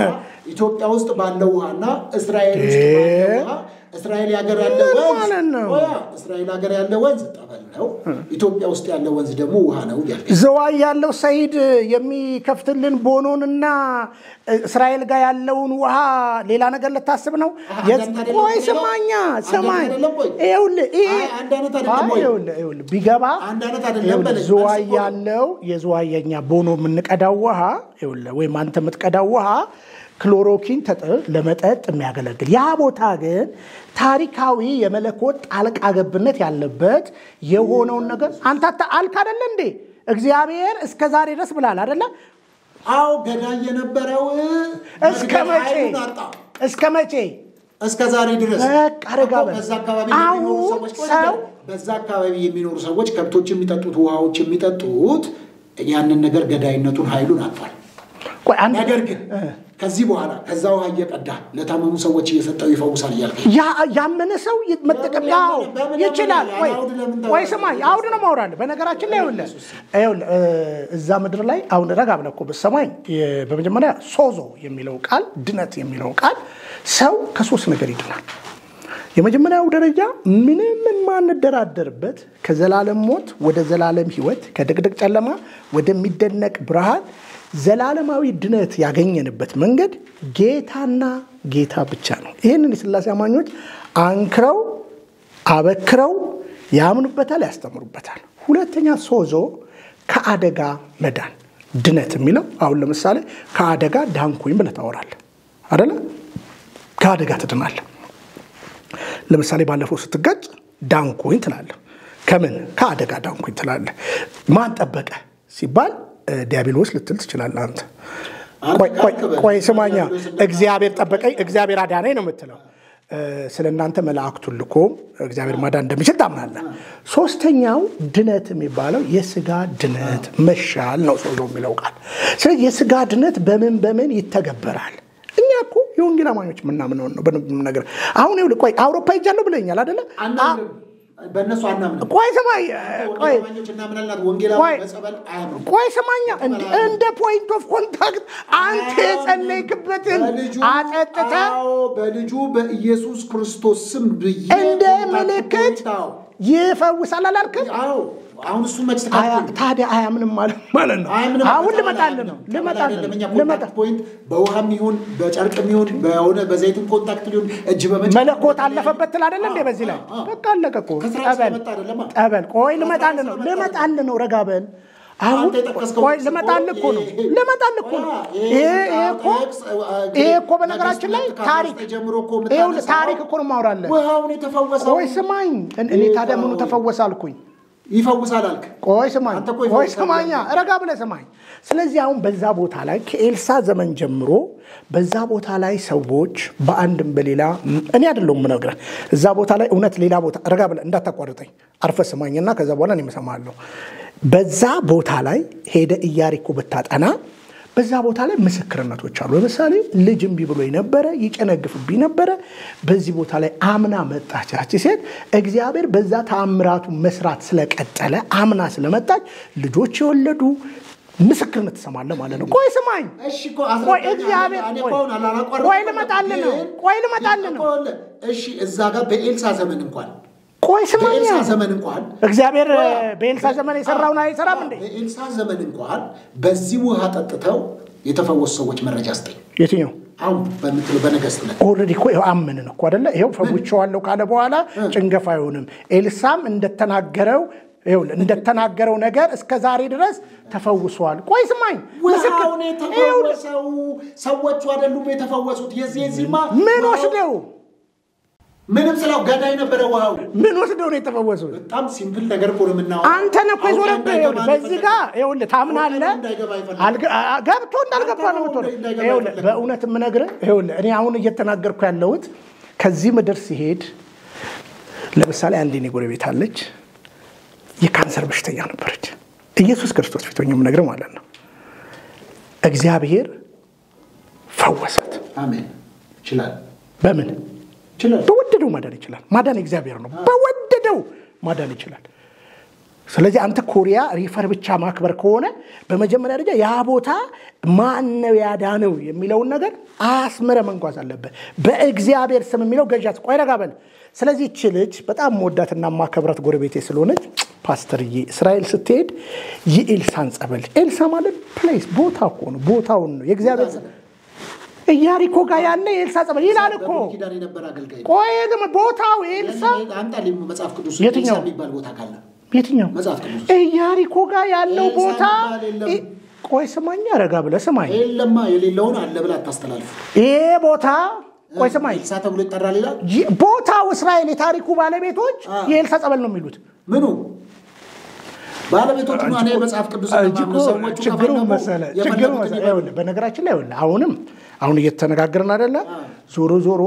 [SPEAKER 1] ኢትዮጵያ ውስጥ ባለው ውሃና እስራኤል ውስጥ ባለው ውሃ እስራኤል ሀገር ያለ
[SPEAKER 2] ምን
[SPEAKER 1] ወንዝ
[SPEAKER 2] ማለት ነው?
[SPEAKER 1] ቆያ፣ እስራኤል ሀገር ያለ ወንዝ ጠበል ነው። ኢትዮጵያ ውስጥ ያለ ወንዝ ደግሞ ውሃ ነው እያልከኝ
[SPEAKER 2] ዘዋይ ያለው ሰይድ የሚከፍትልን ቦኖንና እስራኤል ጋር ያለውን ውሃ ሌላ ነገር ልታስብ ነው?
[SPEAKER 1] አንድ
[SPEAKER 2] የት-
[SPEAKER 1] አይነት አይደለም
[SPEAKER 2] ቆይ
[SPEAKER 1] የሚለው?
[SPEAKER 2] ስማኛ
[SPEAKER 1] አንድ
[SPEAKER 2] ስማኝ፣
[SPEAKER 1] አይነት አይደለም ወይ?
[SPEAKER 2] ይኸውልህ ይሄ
[SPEAKER 1] አይ፣ አንድ አይነት አይደለም
[SPEAKER 2] አይ፣
[SPEAKER 1] ወይ?
[SPEAKER 2] ይኸውልህ ይኸውልህ ቢገባ
[SPEAKER 1] አንድ አይነት አይደለም
[SPEAKER 2] ይኸውልህ
[SPEAKER 1] በለኝ።
[SPEAKER 2] ዝዋይ
[SPEAKER 1] መልስ እኮ ነው።
[SPEAKER 2] ያለው የዝዋይ የኛ ቦኖ የምንቀዳው ውሃ ይኸውልህ ወይም አንተ የምትቀዳው ውሃ ክሎሮኪን ተጥ- ለመጠጥ የሚያገለግል ያ ቦታ ግን ታሪካዊ የመለኮት ጣልቃ ገብነት ያለበት የሆነውን ነገር አንተ አታ- አልክ አደለ እንዴ? እግዚአብሔር እስከ ዛሬ ድረስ ብላል አደለ?
[SPEAKER 1] አዎ ገዳይ የነበረው
[SPEAKER 2] እስከ
[SPEAKER 1] መግደል
[SPEAKER 2] መቼ
[SPEAKER 1] ኃይሉን አጣ።
[SPEAKER 2] እስከ መቼ?
[SPEAKER 1] እስከ ዛሬ ድረስ
[SPEAKER 2] በቃ ረጋ
[SPEAKER 1] እኮ
[SPEAKER 2] በል።
[SPEAKER 1] በዛ አካባቢ የሚኖሩ
[SPEAKER 2] አሁን
[SPEAKER 1] ሰዎች ቆይ
[SPEAKER 2] ሰው-
[SPEAKER 1] ንገር፣ በዛ አካባቢ የሚኖሩ ሰዎች ከብቶች የሚጠጡት ውሃዎች የሚጠጡት ያንን ነገር ገዳይነቱን ኃይሉን አጥቷል።
[SPEAKER 2] ቆይ አንድ
[SPEAKER 1] ነገር ግን ከዚህ በኋላ ከዛ ውሃ እየቀዳ ለታመሙ ሰዎች እየሰጠው ይፈውሳል እያልከኝ
[SPEAKER 2] ያ- ያመነ ሰው ይ- መጠቀም
[SPEAKER 1] በምን
[SPEAKER 2] ያው
[SPEAKER 1] ያመነ- በምን
[SPEAKER 2] ይችላል።
[SPEAKER 1] ያመነ?
[SPEAKER 2] ወይ
[SPEAKER 1] አውድ ለምን
[SPEAKER 2] ወይ
[SPEAKER 1] ታወራለህ?
[SPEAKER 2] ስማኝ፣ አውድ ነው ማውራለህ። በነገራችን ላይ ይኸውልህ ይኸውልህ እ፣ እዛ ምድር ላይ አሁን ረጋ ብለህ እኮ ብትሰማኝ የ- በመጀመሪያ ሶዞ የሚለው ቃል ድነት የሚለው ቃል ሰው ከሶስት ነገር ይድናል። የመጀመሪያው ደረጃ ምንም የማንደራደርበት ከዘላለም ሞት ወደ ዘላለም ሕይወት ከድቅድቅ ጨለማ ወደሚደነቅ ብርሃን ዘላለማዊ ድነት ያገኘንበት መንገድ ጌታና ጌታ ብቻ ነው። ይህንን የሥላሴ አማኞች አንክረው አበክረው ያምኑበታል፣ ያስተምሩበታል። ሁለተኛ ሶዞ ከአደጋ መዳን ድነት የሚለው አሁን ለምሳሌ ከአደጋ ዳንኩኝ ብለህ ታወራለህ አደለ? ከአደጋ ትድናለህ። ለምሳሌ ባለፈው ስትጋጭ ዳንኩኝ ትላለህ። ከምን ከአደጋ ዳንኩኝ ትላለህ። ማን ጠበቀ ሲባል እ፣ ዲያብሎስ ልትል ትችላለህ አንተ። ቆይ- ቆይ- ቆይ ስማኛ፣ እግዚአብሔር ጠበቀኝ፣ እግዚአብሔር አዳነኝ ነው የምትለው። እ፣ ስለ እናንተ መላእክቱን ልኮ እግዚአብሔር ማዳን እንደሚችል ታምናለህ። ሶስተኛው ድነት የሚባለው የስጋ ድነት መሻል ነው ሰው የሚለው ቃል። ስለዚህ የስጋ ድነት በምን በምን ይተገበራል? እኛ እኮ የወንጌል አማኞች የምናምነውን ነው በደንብ የምነግርህ። አሁን ይኸውልህ፣ ቆይ አውሮፓ ሄጃለሁ ብለኛል አደለ?
[SPEAKER 1] አናምንም። በእነሱ አናምንም።
[SPEAKER 2] ቆይ ስማኝ፣ ቆይ
[SPEAKER 1] ወንጌላማኞች እናምናለን። ወንጌላዊ
[SPEAKER 2] ቆይ
[SPEAKER 1] በጸበል አያምኑም።
[SPEAKER 2] ቆይ ስማኛ፣ እንደ- እንደ ፖይንት ኦፍ ኮንታክት አንተ የጸለይክበትን
[SPEAKER 1] በልጁ
[SPEAKER 2] አጠጥተ
[SPEAKER 1] አዎ፣ በልጁ በኢየሱስ ክርስቶስ ስም ብዬ
[SPEAKER 2] እንደ
[SPEAKER 1] ኮንታክት
[SPEAKER 2] ምልክት
[SPEAKER 1] ፖይንት፣ አዎ።
[SPEAKER 2] ይፈውሳል አላልክም?
[SPEAKER 1] አዎ አሁን እሱ መች
[SPEAKER 2] አያ-
[SPEAKER 1] ተካፍል
[SPEAKER 2] ታዲያ አያምንም ማለት ማለት ነው።
[SPEAKER 1] አያምንም።
[SPEAKER 2] አሁን
[SPEAKER 1] በጸበል
[SPEAKER 2] ልመጣልህ
[SPEAKER 1] አያምንም።
[SPEAKER 2] ነው
[SPEAKER 1] ጸበል
[SPEAKER 2] ልመጣልህ
[SPEAKER 1] አይደለም። እኛ
[SPEAKER 2] ነው ልመጣ
[SPEAKER 1] ኮንታክት ፖይንት በውሃም ይሁን በጨርቅም ይሁን በሆነ በዘይትም ኮንታክት ሊሆን እጅ በመጭ
[SPEAKER 2] መለኮት አለፈበት ትል አይደለ እንዴ? በዚህ ላይ
[SPEAKER 1] አዎ፣ አዎ።
[SPEAKER 2] በቃ አለቀ እኮ።
[SPEAKER 1] ከስራ
[SPEAKER 2] ጠበል
[SPEAKER 1] ስለመጣ አይደለማ።
[SPEAKER 2] ጠበል። ቆይ ልመጣልህ ነው
[SPEAKER 1] ስለመጣ
[SPEAKER 2] ልመጣልህ ነው። ረጋ በል አሁን
[SPEAKER 1] አንተ የጠቀስከው
[SPEAKER 2] ቆይ
[SPEAKER 1] ጥቅስ
[SPEAKER 2] ልመጣልህ እኮ ነው
[SPEAKER 1] ይሄ-
[SPEAKER 2] ልመጣልህ እኮ ነው።
[SPEAKER 1] ይሄ-
[SPEAKER 2] ይሄ ይሄ እኮ
[SPEAKER 1] ጥቅስ፣
[SPEAKER 2] ይሄ እኮ በነገራችን ላይ
[SPEAKER 1] ነገሥት
[SPEAKER 2] ታሪክ
[SPEAKER 1] ከአስራ ጀምሮ እኮ
[SPEAKER 2] ይኸውልህ
[SPEAKER 1] የምታነሳው
[SPEAKER 2] ታሪክ እኮ ነው የማወራለህ።
[SPEAKER 1] ውሃውን የተፈወሰው
[SPEAKER 2] ቆይ ስማኝ፣ እኔ ታዲያ ምኑ ተፈወሰ አልኩኝ?
[SPEAKER 1] ይፈውሳል አልክ።
[SPEAKER 2] ቆይ ስማኝ፣
[SPEAKER 1] አንተ እኮ
[SPEAKER 2] ቆይ
[SPEAKER 1] ይፈውሳል
[SPEAKER 2] ስማኛ፣ ረጋ ብለህ ስማኝ። ስለዚህ አሁን በዛ ቦታ ላይ ከኤልሳ ዘመን ጀምሮ በዛ ቦታ ላይ ሰዎች በአንድም በሌላ እኔ አይደለሁም የምነግርህ፣ እዛ ቦታ ላይ እውነት ሌላ ቦታ ረጋ ብለህ እንዳታቋርጠኝ፣ አርፈህ ስማኝና ከዛ በኋላ እኔ እሰማሃለሁ። በዛ ቦታ ላይ ሄደ ኢያሪኮ ብታጠና በዛ ቦታ ላይ ምስክርነቶች አሉ። ለምሳሌ ልጅ እምቢ ብሎ ነበረ፣ ይጨነግፍብኝ ነበረ። በዚህ ቦታ ላይ አምና መጣች ያቺ ሴት። እግዚአብሔር በዛ ተአምራቱ መስራት ስለቀጠለ አምና ስለመጣች ልጆች የወለዱ ምስክርነት ትሰማለህ ማለት ነው። ቆይ ስማኝ፣
[SPEAKER 1] እሺ እኮ
[SPEAKER 2] ቆይ
[SPEAKER 1] አስረዳኝ።
[SPEAKER 2] እግዚአብሔር
[SPEAKER 1] እኔ
[SPEAKER 2] ቆይ
[SPEAKER 1] እኮ አሁን አላቋረጥኩም።
[SPEAKER 2] ቆይ ልመጣልህ ነው።
[SPEAKER 1] ግን-
[SPEAKER 2] ቆይ ልመጣልህ ነው።
[SPEAKER 1] እሺ እዛ ጋር በኤልሳ ዘመን እንኳን
[SPEAKER 2] ቆይ ስማኛ፣
[SPEAKER 1] በኤልሳ ዘመን እንኳን
[SPEAKER 2] እግዚአብሔር በኤልሳ ዘመን የሰራውን አይሰራም እንዴ?
[SPEAKER 1] በኤልሳ ዘመን እንኳን በዚህ ውሃ ጠጥተው የተፈወሱ ሰዎች መረጃ ስጠኝ።
[SPEAKER 2] የትኛው
[SPEAKER 1] አሁን በምትለው በነገስት ላይ
[SPEAKER 2] ኦልሬዲ እኮ ይኸው አመንን እኮ አደለ? ይኸው ፈውቼዋለሁ ካለ በኋላ ጭንገፋ አይሆንም። ኤልሳም እንደተናገረው ይኸውልህ እንደተናገረው ነገር እስከ ዛሬ ድረስ ተፈውሷል። ቆይ ስማኝ፣ ምስክር
[SPEAKER 1] ውሃውን
[SPEAKER 2] ይኸውልህ፣
[SPEAKER 1] የተፈወሰው ሰዎቹ አይደሉም የተፈወሱት። የዚህ የዚህማ
[SPEAKER 2] ምን
[SPEAKER 1] ውሃው-
[SPEAKER 2] ወስደው
[SPEAKER 1] ምንም ስለው ገዳይ ነበረ ውሃው።
[SPEAKER 2] ምን ወስደው ነው የተፈወሱት?
[SPEAKER 1] በጣም ሲምፕል ነገር እኮ ነው የምናወራው።
[SPEAKER 2] አንተ ነህ እኮ
[SPEAKER 1] አውቄ
[SPEAKER 2] የዞረብህ።
[SPEAKER 1] እንዳይገባ
[SPEAKER 2] ይኸውልህ በዚህ
[SPEAKER 1] ነው
[SPEAKER 2] ጋር ይኸውልህ ታምናለህ፣
[SPEAKER 1] እንዳይገባ ይፈልጋል።
[SPEAKER 2] አልገ- አ- ገብቶ እንዳልገባ ነው የምትሆነው።
[SPEAKER 1] እንዳይገባ
[SPEAKER 2] ይኸውልህ
[SPEAKER 1] ይፈልጋል።
[SPEAKER 2] በእውነት የምነግርህ ይኸውልህ እኔ አሁን እየተናገርኩ ያለሁት ከዚህ ምድር ሲሄድ ለምሳሌ አንድ የኔ ጎረቤት አለች፣ የካንሰር በሽተኛ ነበረች። ኢየሱስ ክርስቶስ ፊት ሆኜ የምነግርህ ማለት ነው። እግዚአብሔር ፈወሳት።
[SPEAKER 1] አሜን። ይችላል
[SPEAKER 2] በምን
[SPEAKER 1] ይችላል።
[SPEAKER 2] በወደደው ማዳን ይችላል። ማዳን እግዚአብሔር ነው። በወደደው ማዳን ይችላል። ስለዚህ አንተ ኮሪያ ሪፈር ብቻ ማክበር ከሆነ በመጀመሪያ ደረጃ ያ ቦታ ማን ነው ያዳነው የሚለውን ነገር አስምረ መንጓዝ አለበት። በእግዚአብሔር ስም የሚለው ገዣት ቆይ ረጋ በል። ስለዚህ ይቺ ልጅ በጣም መወዳትና ማከብራት ጎረቤቴ ስለሆነች ፓስተርዬ እስራኤል ስትሄድ የኤልሳን ጸበል ኤልሳ ማለት ፕሌስ ቦታ እኮ ነው፣ ቦታውን ነው የእግዚአብሔር ኢያሪኮ ጋር ያለ የኤልሳ ጸበል ይላል እኮ።
[SPEAKER 1] በብሉይ ኪዳን የነበረ አገልጋይ ነው።
[SPEAKER 2] ቆይ ግን ቦታው ኤልሳ
[SPEAKER 1] አምጣልኝ መጽሐፍ ቅዱስ
[SPEAKER 2] የትኛው?
[SPEAKER 1] ኤልሳ የሚባል ቦታ ካለ
[SPEAKER 2] የትኛው
[SPEAKER 1] መጽሐፍ ቅዱስ
[SPEAKER 2] ኢያሪኮ ጋር ያለው
[SPEAKER 1] ኤልሳ
[SPEAKER 2] ቦታ
[SPEAKER 1] የሚባል የለም።
[SPEAKER 2] ኢ- ቆይ ስማኝ፣ ረጋ ብለህ ስማኝ።
[SPEAKER 1] የለማ የሌለውን አለ ብላ አታስተላልፍ።
[SPEAKER 2] ይሄ ቦታ ቆይ ስማኝ፣
[SPEAKER 1] ኤልሳ ተብሎ ይጠራል ይላል።
[SPEAKER 2] ይ- ቦታው እስራኤል የታሪኩ ባለቤቶች
[SPEAKER 1] አ።
[SPEAKER 2] የኤልሳ ጸበል ነው የሚሉት።
[SPEAKER 1] ምኑ ባለቤቶቹ ነው። እኔ መጽሐፍ ቅዱስ
[SPEAKER 2] እጅ እኮ
[SPEAKER 1] ሰዎቹ
[SPEAKER 2] ችግሩ
[SPEAKER 1] ከፈለጉ
[SPEAKER 2] መሰለ ችግሩ
[SPEAKER 1] የፈለጉትን
[SPEAKER 2] መሰለ
[SPEAKER 1] ይበሉ።
[SPEAKER 2] ይኸውልህ፣ በነገራችን ላይ ይኸውልህ አሁንም አሁን እየተነጋገርን አይደለ? ዞሮ ዞሮ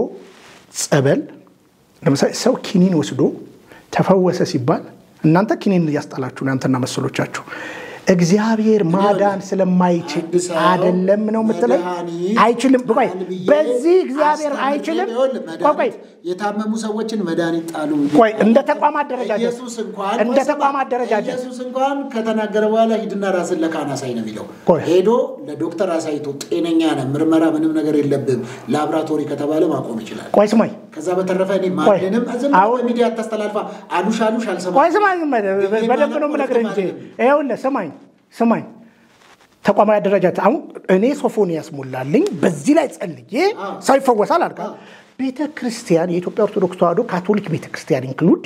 [SPEAKER 2] ጸበል ለምሳሌ ሰው ኪኒን ወስዶ ተፈወሰ ሲባል እናንተ ኪኒን እያስጣላችሁ ነው፣ አንተና መሰሎቻችሁ። እግዚአብሔር ማዳን ስለማይችል
[SPEAKER 1] አንድ ሰው
[SPEAKER 2] አይደለም ነው የምትለኝ?
[SPEAKER 1] መድኃኒት
[SPEAKER 2] አይችልም። ቆይ
[SPEAKER 1] ጣል ብዬ
[SPEAKER 2] በዚህ እግዚአብሔር
[SPEAKER 1] አስተምሬ
[SPEAKER 2] አይችልም።
[SPEAKER 1] ይኸውልህ፣
[SPEAKER 2] ቆይ ቆይ
[SPEAKER 1] መድኃኒት የታመሙ ሰዎችን መድኃኒት ጣሉ።
[SPEAKER 2] ቆይ እንደ ተቋም አደረጃጀት
[SPEAKER 1] ኢየሱስ እንኳን
[SPEAKER 2] እንደ
[SPEAKER 1] ቆይ ስማ፣
[SPEAKER 2] ተቋም አደረጃጀት
[SPEAKER 1] ኢየሱስ እንኳን ከተናገረ በኋላ ሂድና ራስን ለካህን አሳይ ነው የሚለው።
[SPEAKER 2] ቆይ።
[SPEAKER 1] ሄዶ ለዶክተር አሳይቶ ጤነኛ ነህ፣ ምርመራ ምንም ነገር የለብም ላብራቶሪ ከተባለ ማቆም ይችላል።
[SPEAKER 2] ቆይ ስማኝ
[SPEAKER 1] ከዛ በተረፈ እኔ
[SPEAKER 2] ቆይ።
[SPEAKER 1] ማንንም ዝም ብለህ
[SPEAKER 2] አሁን-
[SPEAKER 1] በሚዲያ አታስተላልፋ። አሉሽ አሉሽ አልሰማም።
[SPEAKER 2] ቆይ ስማኝ፣ በደንብ ነው የምነግርህ እንጂ ይኸውልህ፣ ስማኝ ስማኝ፣ ተቋማዊ አደረጃጀት አሁን እኔ ሶፎንያስ ሞላልኝ በዚህ ላይ ጸልዬ ሰው ይፈወሳል አልካ። ቤተ ክርስቲያን የኢትዮጵያ ኦርቶዶክስ ተዋሕዶ ካቶሊክ ቤተ ክርስቲያን ኢንክሉድ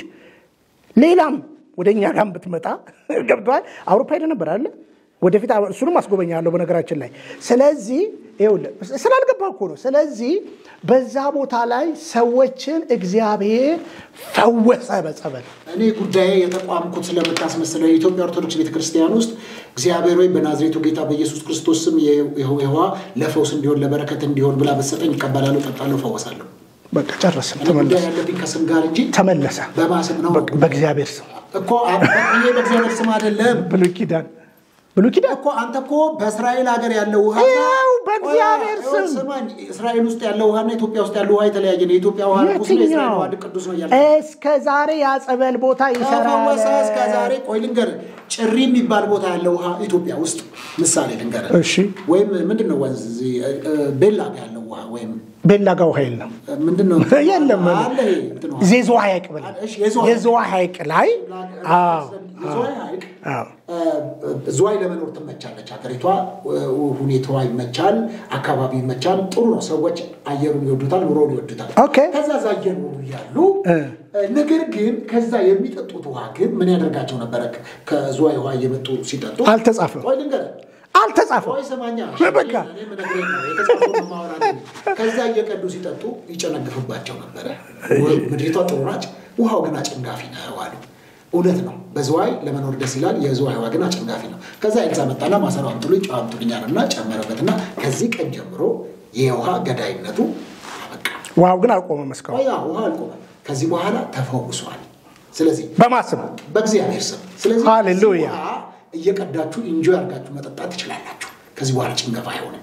[SPEAKER 2] ሌላም ወደ እኛ ጋር ብትመጣ ገብተዋል። አውሮፓ ሄደ ነበር አለ ወደፊት እሱንም አስጎበኛለሁ በነገራችን ላይ። ስለዚህ ይኸውልህ ስላልገባ እኮ ነው። ስለዚህ በዛ ቦታ ላይ ሰዎችን እግዚአብሔር ፈወሰ በጸበል
[SPEAKER 1] እኔ ጉዳዬ የተቋምኩት ስለምታስመስለው የኢትዮጵያ ኦርቶዶክስ ቤተክርስቲያን ውስጥ እግዚአብሔር ወይ በናዝሬቱ ጌታ በኢየሱስ ክርስቶስ ስም የውሃ ለፈውስ እንዲሆን ለበረከት እንዲሆን ብላ በሰጠኝ ይቀበላለሁ፣ ጠጣለሁ፣ ፈወሳለሁ።
[SPEAKER 2] በቃ ጨረስን።
[SPEAKER 1] እኔ ጉዳይ
[SPEAKER 2] ተመለሰ
[SPEAKER 1] ያለብኝ ከስም ጋር እንጂ
[SPEAKER 2] ተመለሰ
[SPEAKER 1] በማስም ነው
[SPEAKER 2] በቃ በእግዚአብሔር ስም
[SPEAKER 1] እኮ አብ- ይሄ በእግዚአብሔር ስም አይደለም
[SPEAKER 2] ብሉይ ኪዳን ብሉይ ኪዳን
[SPEAKER 1] እኮ አንተ እኮ በእስራኤል ሀገር ያለው ውሃ
[SPEAKER 2] ይኸው በእግዚአብሔር
[SPEAKER 1] ቆይ፣
[SPEAKER 2] ስም።
[SPEAKER 1] ስማኝ፣ እስራኤል ውስጥ ያለው ውሃና ኢትዮጵያ ውስጥ ያለው ውሃ የተለያየ ነው። የኢትዮጵያ ውሃ ርኩስ ነው፣ የእስራኤል
[SPEAKER 2] የትኛው
[SPEAKER 1] ውሃ ቅዱስ ነው እያለ
[SPEAKER 2] እስከ ዛሬ ያጸበል ቦታ ይሰራል።
[SPEAKER 1] ከፈወሰ እስከ ዛሬ ቆይ ልንገርህ፣ ጭሪ የሚባል ቦታ ያለው ውሃ ኢትዮጵያ ውስጥ ምሳሌ ልንገርህ።
[SPEAKER 2] እሺ
[SPEAKER 1] ወይም ምንድን ነው ወንዝ እዚህ፣ እ፣ እ፣ ቤላ ጋር ያለው ውሃ ወይም
[SPEAKER 2] ቤላ ጋው ኃይል ነው
[SPEAKER 1] እ፣ ምንድን ነው
[SPEAKER 2] የለም
[SPEAKER 1] አለ ይሄ እንትን ውሃ።
[SPEAKER 2] የዝዋ ሐይቅ ብለህ
[SPEAKER 1] እሺ፣ የዝዋ
[SPEAKER 2] የዝዋ ሐይቅ ላይ አዎ
[SPEAKER 1] የዝዋይ ሐይቅ
[SPEAKER 2] አዎ
[SPEAKER 1] እ፣ ዝዋይ ለመኖር ትመቻለች። ሀገሪቷ እ፣ ሁኔታዋ ይመቻል፣ አካባቢ ይመቻል፣ ጥሩ ነው። ሰዎች አየሩን ይወዱታል፣ ኑሮውን ይወዱታል።
[SPEAKER 2] ኦኬ
[SPEAKER 1] ከዛ ዛ እየኖሩ እያሉ
[SPEAKER 2] እ።
[SPEAKER 1] ነገር ግን ከዛ የሚጠጡት ውሃ ግን ምን ያደርጋቸው ነበረ? ከዝዋይ ውሃ እየመጡ ሲጠጡ
[SPEAKER 2] አልተጻፈም
[SPEAKER 1] ቆይ ልንገርህ
[SPEAKER 2] አልተጻፈም
[SPEAKER 1] ቆይ ሰማኛ
[SPEAKER 2] በቃ።
[SPEAKER 1] እኔ የምነግርህ ነው፣ የተጻፈውን ነው የማወራህ። ከዛ እየቀዱ ሲጠጡ ይጨነግፍባቸው ነበረ። ምድሪቷ ጥሩ ናች፣ ውሃው ግን አጨንጋፊ ነው አሉ። እውነት ነው። በዝዋይ ለመኖር ደስ ይላል። የዝዋይ ውሃ ግን አጨንጋፊ ነው። ከዛ ኤልሳ መጣና ማሰሮ አምጡልኝ፣ ጨው አምጡልኝ አለና ጨመረበትና ከዚህ ቀን ጀምሮ የውሃ ገዳይነቱ አበቃ።
[SPEAKER 2] ውሃው ግን አልቆመም እስካሁን
[SPEAKER 1] ቆያ ውሃ አልቆመም። ከዚህ በኋላ ተፈውሷል። ስለዚህ
[SPEAKER 2] በማስም
[SPEAKER 1] በእግዚአብሔር ስም ስለዚህ
[SPEAKER 2] ሃሌሉያ።
[SPEAKER 1] ከዚህ ውሃ እየቀዳችሁ ኢንጆይ አድርጋችሁ መጠጣት ትችላላችሁ። ከዚህ በኋላ ጭንገፋ አይሆንም።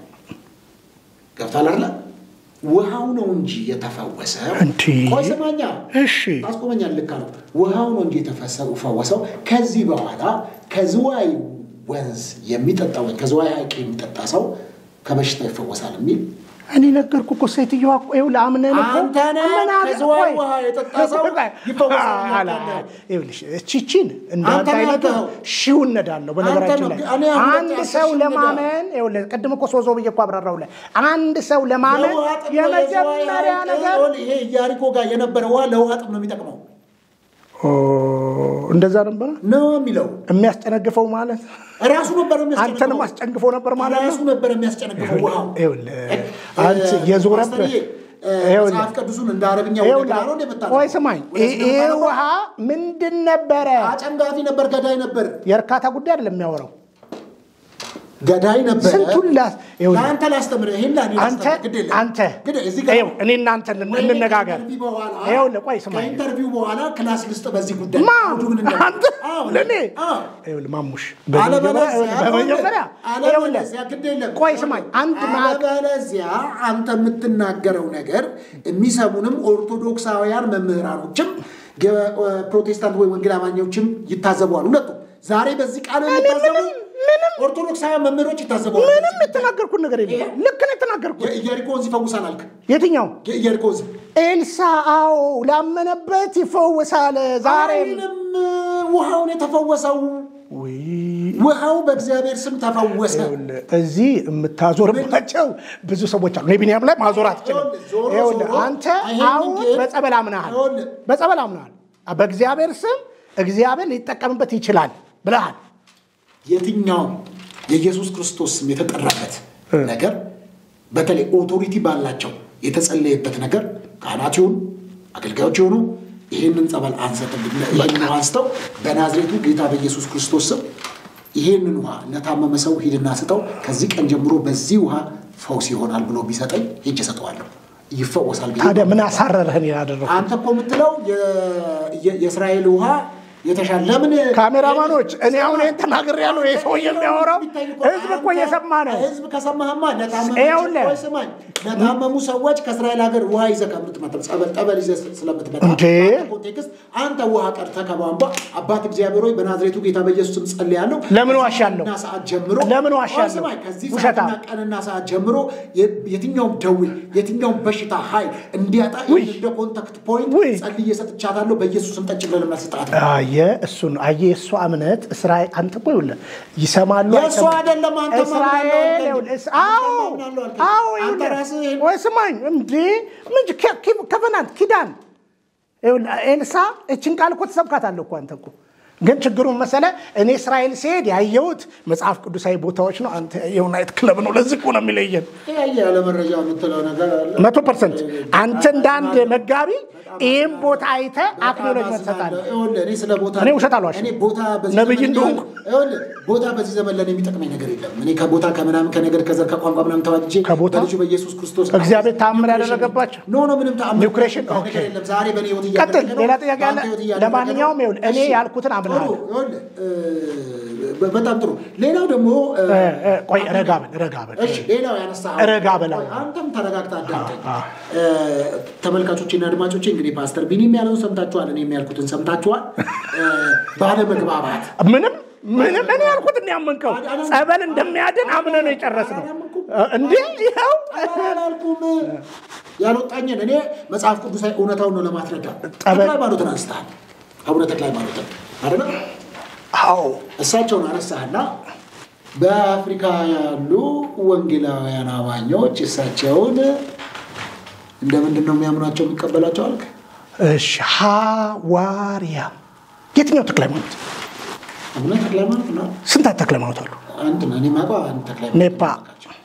[SPEAKER 1] ገብቷል አይደለ? ውሃው ነው እንጂ የተፈወሰው።
[SPEAKER 2] እንዲ
[SPEAKER 1] ቆይ ስማኛ፣
[SPEAKER 2] እሺ
[SPEAKER 1] ታስቆመኛል። ልክ አለው። ውሃው ነው እንጂ የተፈወሰው። ከዚህ በኋላ ከዝዋይ ወንዝ የሚጠጣ ወይ ከዝዋይ ሐይቅ የሚጠጣ ሰው ከበሽታ ይፈወሳል የሚል
[SPEAKER 2] እኔ ነገርኩ እኮ ሴትዮዋ እኮ ይኸውልህ አምነን እኮ
[SPEAKER 1] አንተ ነህ
[SPEAKER 2] ምን አለ-
[SPEAKER 1] ከዝዋይ
[SPEAKER 2] ቆይ፣
[SPEAKER 1] ውሃ የጠጣ ሰው ይፈወሳል
[SPEAKER 2] አላ-
[SPEAKER 1] ያልከው።
[SPEAKER 2] ይኸውልሽ እቺቺን እንዳንተ
[SPEAKER 1] አንተ ነህ
[SPEAKER 2] አይነቱ
[SPEAKER 1] ያልከው።
[SPEAKER 2] ሺው እነዳለሁ በነገራችን
[SPEAKER 1] አንተ
[SPEAKER 2] ላይ
[SPEAKER 1] ነው። እኔ አሁን
[SPEAKER 2] አንድ
[SPEAKER 1] በቃ
[SPEAKER 2] ሰው
[SPEAKER 1] አስር ሺህ
[SPEAKER 2] ለማመን ይኸውልህ ቅድም እኮ ሶዞ ብዬ እኮ አብራራሁልህ አንድ ሰው ለማመን
[SPEAKER 1] ለውሃ ጥም ነው የዝዋይ
[SPEAKER 2] የመጀመሪያ
[SPEAKER 1] ሐይቅ
[SPEAKER 2] ነገር
[SPEAKER 1] ይኸውልህ፣ ይሄ ኢያሪኮ ጋር የነበረ ውሃ ለውሃ ጥም ነው የሚጠቅመው
[SPEAKER 2] ኦ፣ እንደዛ ነበረ
[SPEAKER 1] ነው የሚለው
[SPEAKER 2] የሚያስጨነግፈው ማለት
[SPEAKER 1] ራሱ ነበር
[SPEAKER 2] አንተንም
[SPEAKER 1] የሚያስጨንቀው
[SPEAKER 2] አስጨንግፎ ነበር ማለት
[SPEAKER 1] ራሱ
[SPEAKER 2] ነው
[SPEAKER 1] ነበር የሚያስጨንቀው ውሃው
[SPEAKER 2] ይኸውልህ
[SPEAKER 1] እ፣
[SPEAKER 2] አንተ የዞረብህ
[SPEAKER 1] ፓስተርዬ፣ እ፣
[SPEAKER 2] ይኸውልህ
[SPEAKER 1] መጽሐፍ ቅዱስን እንደ አረብኛ ወደ
[SPEAKER 2] ይኸውልህ፣
[SPEAKER 1] ግራ ነው እንደ የምታነበው?
[SPEAKER 2] ቆይ ስማኝ
[SPEAKER 1] ወደ
[SPEAKER 2] ይህ
[SPEAKER 1] ስነ የምታነበው?
[SPEAKER 2] ውሃ ምንድን ነበረ
[SPEAKER 1] አጨንጋፊ ነበር ገዳይ ነበር
[SPEAKER 2] የእርካታ ጉዳይ አይደለም የሚያወራው
[SPEAKER 1] ገዳይ ነበር
[SPEAKER 2] ስንቱን ላስ ይኸውልህ፣
[SPEAKER 1] ለአንተ ላስተምርህ ይሄን ለእኔ
[SPEAKER 2] አንተ
[SPEAKER 1] ላስተምርህ ግድ የለም
[SPEAKER 2] አንተ
[SPEAKER 1] ግድ እዚህ ጋር
[SPEAKER 2] ይኸው እኔ እናንተ
[SPEAKER 1] ወይ
[SPEAKER 2] እንነጋገር
[SPEAKER 1] ከኢንተርቪው በኋላ
[SPEAKER 2] ይኸውልህ ቆይ ስማኝ
[SPEAKER 1] ከኢንተርቪው በኋላ ክላስ ልስጥ በዚህ ጉዳይ
[SPEAKER 2] ማ
[SPEAKER 1] አውዱ ምን እንደሆነ።
[SPEAKER 2] አንተ
[SPEAKER 1] አዎ፣
[SPEAKER 2] ለእኔ
[SPEAKER 1] አዎ።
[SPEAKER 2] ይኸውልህ ማሙሽ
[SPEAKER 1] አለበለዚያ
[SPEAKER 2] በመጀመሪያ
[SPEAKER 1] አለበለዚያ ግድ የለም
[SPEAKER 2] ቆይ ስማኝ አንድ ማዕቅ
[SPEAKER 1] አለበለዚያ አንተ የምትናገረው ነገር የሚሰሙንም ኦርቶዶክሳውያን መምህራኖችም ገ- ፕሮቴስታንት ወይ ወንጌል አማኞችም ይታዘበዋል። ሁለቱም ዛሬ በዚህ ቃል የሚታዘቡ ኦርቶዶክሳውያን መምህሮች ይታዘባሉ።
[SPEAKER 2] ምንም የተናገርኩት ነገር የለም። ልክ ነው የተናገርኩት።
[SPEAKER 1] የኢያሪኮ ወንዝ ይፈውሳል አልክ።
[SPEAKER 2] የትኛው
[SPEAKER 1] የኢያሪኮ ወንዝ
[SPEAKER 2] ኤልሳ? አዎ ላመነበት ይፈውሳል። ዛሬም
[SPEAKER 1] ዛሬም ውሃውን የተፈወሰው
[SPEAKER 2] ውይ
[SPEAKER 1] ውሃው በእግዚአብሔር ስም ተፈወሰ።
[SPEAKER 2] እዚህ የምታዞርባቸው ብዙ ሰዎች አሉ። እኔ ቢኒያም ላይ ማዞር አትችልም።
[SPEAKER 1] ዞሮ
[SPEAKER 2] ይኸውልህ
[SPEAKER 1] ዞሮ
[SPEAKER 2] አንተ
[SPEAKER 1] ይሄንን
[SPEAKER 2] አሁን
[SPEAKER 1] ግን-
[SPEAKER 2] በጸበል አምናሃል፣
[SPEAKER 1] ይኸውልህ
[SPEAKER 2] በጸበል አምናሃል። በእግዚአብሔር ስም እግዚአብሔር ሊጠቀምበት ይችላል ብለሃል።
[SPEAKER 1] የትኛውም የኢየሱስ ክርስቶስ ስም የተጠራበት ነገር በተለይ ኦቶሪቲ ባላቸው የተጸለየበት ነገር ካህናት ይሁኑ አገልጋዮች የሆኑ ይህንን ጸበል አንሰጥም ይህንን ውሃ አንስተው በናዝሬቱ ጌታ በኢየሱስ ክርስቶስ ስም ይህንን ውሃ ለታመመ ሰው ሂድና ስጠው፣ ከዚህ ቀን ጀምሮ በዚህ ውሃ ፈውስ ይሆናል ብሎ ቢሰጠኝ ሄጄ እሰጠዋለሁ፣ ይፈወሳል ብዬ
[SPEAKER 2] ታዲያ ምን አሳረረህን ያደረኩ?
[SPEAKER 1] አንተ እኮ የምትለው የ- የ- የእስራኤል ውሃ የተሻለ ለምን
[SPEAKER 2] ካሜራማኖች እኔ አሁን ይህን ተናግሬያለሁ። ይህ ሰውዬ የሚያወራው ህዝብ እኮ እየሰማ ነው።
[SPEAKER 1] ህዝብ ከሰማህማ ለታመሙ
[SPEAKER 2] ይኸውልህ።
[SPEAKER 1] ሰዎች ስማኝ፣ ለታመሙ ሰዎች ከእስራኤል ሀገር ውሃ ይዘህ ከምትመጣ ጸበል ጠበል ይዘህ ስለምትመጣ
[SPEAKER 2] እንዴ!
[SPEAKER 1] በአንተ ኮንቴክስት አንተ ውሃ ቀድተህ ከቧንቧ አባት እግዚአብሔር ሆይ በናዝሬቱ ጌታ በኢየሱስ ስም ጸልያለሁ።
[SPEAKER 2] ለምን ዋሻለሁ?
[SPEAKER 1] እና ሰዓት ጀምሮ
[SPEAKER 2] ለምን ዋሻለሁ?
[SPEAKER 1] ቆይ ስማኝ፣ ከዚህ
[SPEAKER 2] ውሸታም።
[SPEAKER 1] ሰዓትና ቀንና ሰዓት ጀምሮ የ- የትኛውም ደዌ የትኛውም በሽታ ኃይል እንዲያጣ
[SPEAKER 2] ውይ!
[SPEAKER 1] እንደ ኮንታክት ፖይንት
[SPEAKER 2] ውይ!
[SPEAKER 1] ጸልዬ ሰጥቻታለሁ። በኢየሱስ ስም ጠጭ ብለህ ለምን ስጣት
[SPEAKER 2] አየ እሱን አየ የእሷ እምነት እስራኤል አንተ እኮ ይኸውልህ ይሰማሉ
[SPEAKER 1] የእሱ
[SPEAKER 2] አይሰማም?
[SPEAKER 1] አይደለም፣ አንተ
[SPEAKER 2] እስራኤል
[SPEAKER 1] ማምናለሁ
[SPEAKER 2] ይኸውልህ፣
[SPEAKER 1] አልከኝ።
[SPEAKER 2] እስ- አዎ
[SPEAKER 1] አንተ ማምናለሁ አልከኝ።
[SPEAKER 2] አዎ
[SPEAKER 1] አንተ
[SPEAKER 2] ይኸውልህ፣
[SPEAKER 1] ራስህ ይሄን-
[SPEAKER 2] ወይ ስማኝ እንዴ ምን ኬ- ኬ- ከቨናንት ኪዳን ይኸውልህ ኤልሳ እችን ቃል እኮ ትሰብካታለህ እኮ አንተ እኮ ግን ችግሩን መሰለ እኔ እስራኤል ሲሄድ ያየሁት መጽሐፍ ቅዱሳዊ ቦታዎች ነው። አንተ የዩናይት ክለብ ነው። ለዚህ እኮ ነው የሚለየን።
[SPEAKER 1] ያየ ያለ መረጃ የምትለው ነገር አለ።
[SPEAKER 2] መቶ ፐርሰንት አንተ እንደ አንድ መጋቢ ይህም ቦታ አይተህ አክኖሎጅመንት ትሰጣለህ።
[SPEAKER 1] ይኸውልህ፣ እኔ ስለ ቦታ
[SPEAKER 2] እኔ ውሸት አልዋሽም።
[SPEAKER 1] እኔ ቦታ በዚህ
[SPEAKER 2] ነብይ
[SPEAKER 1] ዘመን
[SPEAKER 2] እንደሆንኩ።
[SPEAKER 1] ይኸውልህ፣ ቦታ በዚህ ዘመን ለእኔ የሚጠቅመኝ ነገር የለም። እኔ ከቦታ ከምናምን ከነገር ከዘር ከቋንቋ ምናምን ተዋጅጄ
[SPEAKER 2] ከቦታ?
[SPEAKER 1] በልጁ በኢየሱስ ክርስቶስ
[SPEAKER 2] እግዚአብሔር ተአምር
[SPEAKER 1] ኒው ክሬሽን
[SPEAKER 2] ያደረገባቸው?
[SPEAKER 1] ኖ ኖ ምንም ተአምር
[SPEAKER 2] ኒው ክሬሽን?
[SPEAKER 1] ነገር
[SPEAKER 2] ኦኬ።
[SPEAKER 1] የለም። ዛሬ በእኔ ህይወት
[SPEAKER 2] ቀጥል።
[SPEAKER 1] እያደረገ ነው።
[SPEAKER 2] ሌላ ጥያቄ አለ?
[SPEAKER 1] በአንተ ህይወት እያደረገ
[SPEAKER 2] ለማንኛውም
[SPEAKER 1] ነው።
[SPEAKER 2] ይኸውልህ፣ እኔ
[SPEAKER 1] እሺ፣
[SPEAKER 2] ያልኩትን አምናለሁ።
[SPEAKER 1] ጥሩ፣ ይኸውልህ፣ እ፣ በጣም ጥሩ። ሌላው ደግሞ እ፣
[SPEAKER 2] እ፣ እ፣ ቆይ ረጋ በል ረጋ በል
[SPEAKER 1] እሺ ሌላው ያነሳ
[SPEAKER 2] ረጋ በላ።
[SPEAKER 1] አንተም ተረጋግተህ አዳምጠኝ። ተመልካቾችና አድማጮች እንግዲህ ፓስተር ቢኒም ያለውን ሰምታችኋል፣ እኔም ያልኩትን ሰምታችኋል። እ፣ ባለመግባባት
[SPEAKER 2] ምንም ምንም እኔ ያልኩት እንዲያመንከው ጸበል እንደሚያድን አምነህ ነው የጨረስነው። እንዲህ ይኸው
[SPEAKER 1] አላልኩም ያልወጣኝን እኔ መጽሐፍ ቅዱሳዊ እውነታውን ነው ለማስረዳት።
[SPEAKER 2] ጠበል-
[SPEAKER 1] ተክለ ሃይማኖትን አንስተሃል። አቡነ ተክለ ሃይማኖትን አይደለ?
[SPEAKER 2] አዎ
[SPEAKER 1] እሳቸውን አነሳህና በአፍሪካ ያሉ ወንጌላውያን አማኞች እሳቸውን እንደ ምንድን ነው የሚያምኗቸው የሚቀበላቸው አልክ?
[SPEAKER 2] እሺ ሐዋርያ የትኛው ተክለ ሃይማኖት?
[SPEAKER 1] አቡነ ተክለ ሃይማኖት ነው።
[SPEAKER 2] ስንት ተክለ ሃይማኖት አሉ?
[SPEAKER 1] አንድ ነው። እኔ የማውቀው አንድ ተክለ ሃይማኖት
[SPEAKER 2] ኔፓ።
[SPEAKER 1] ናቸው።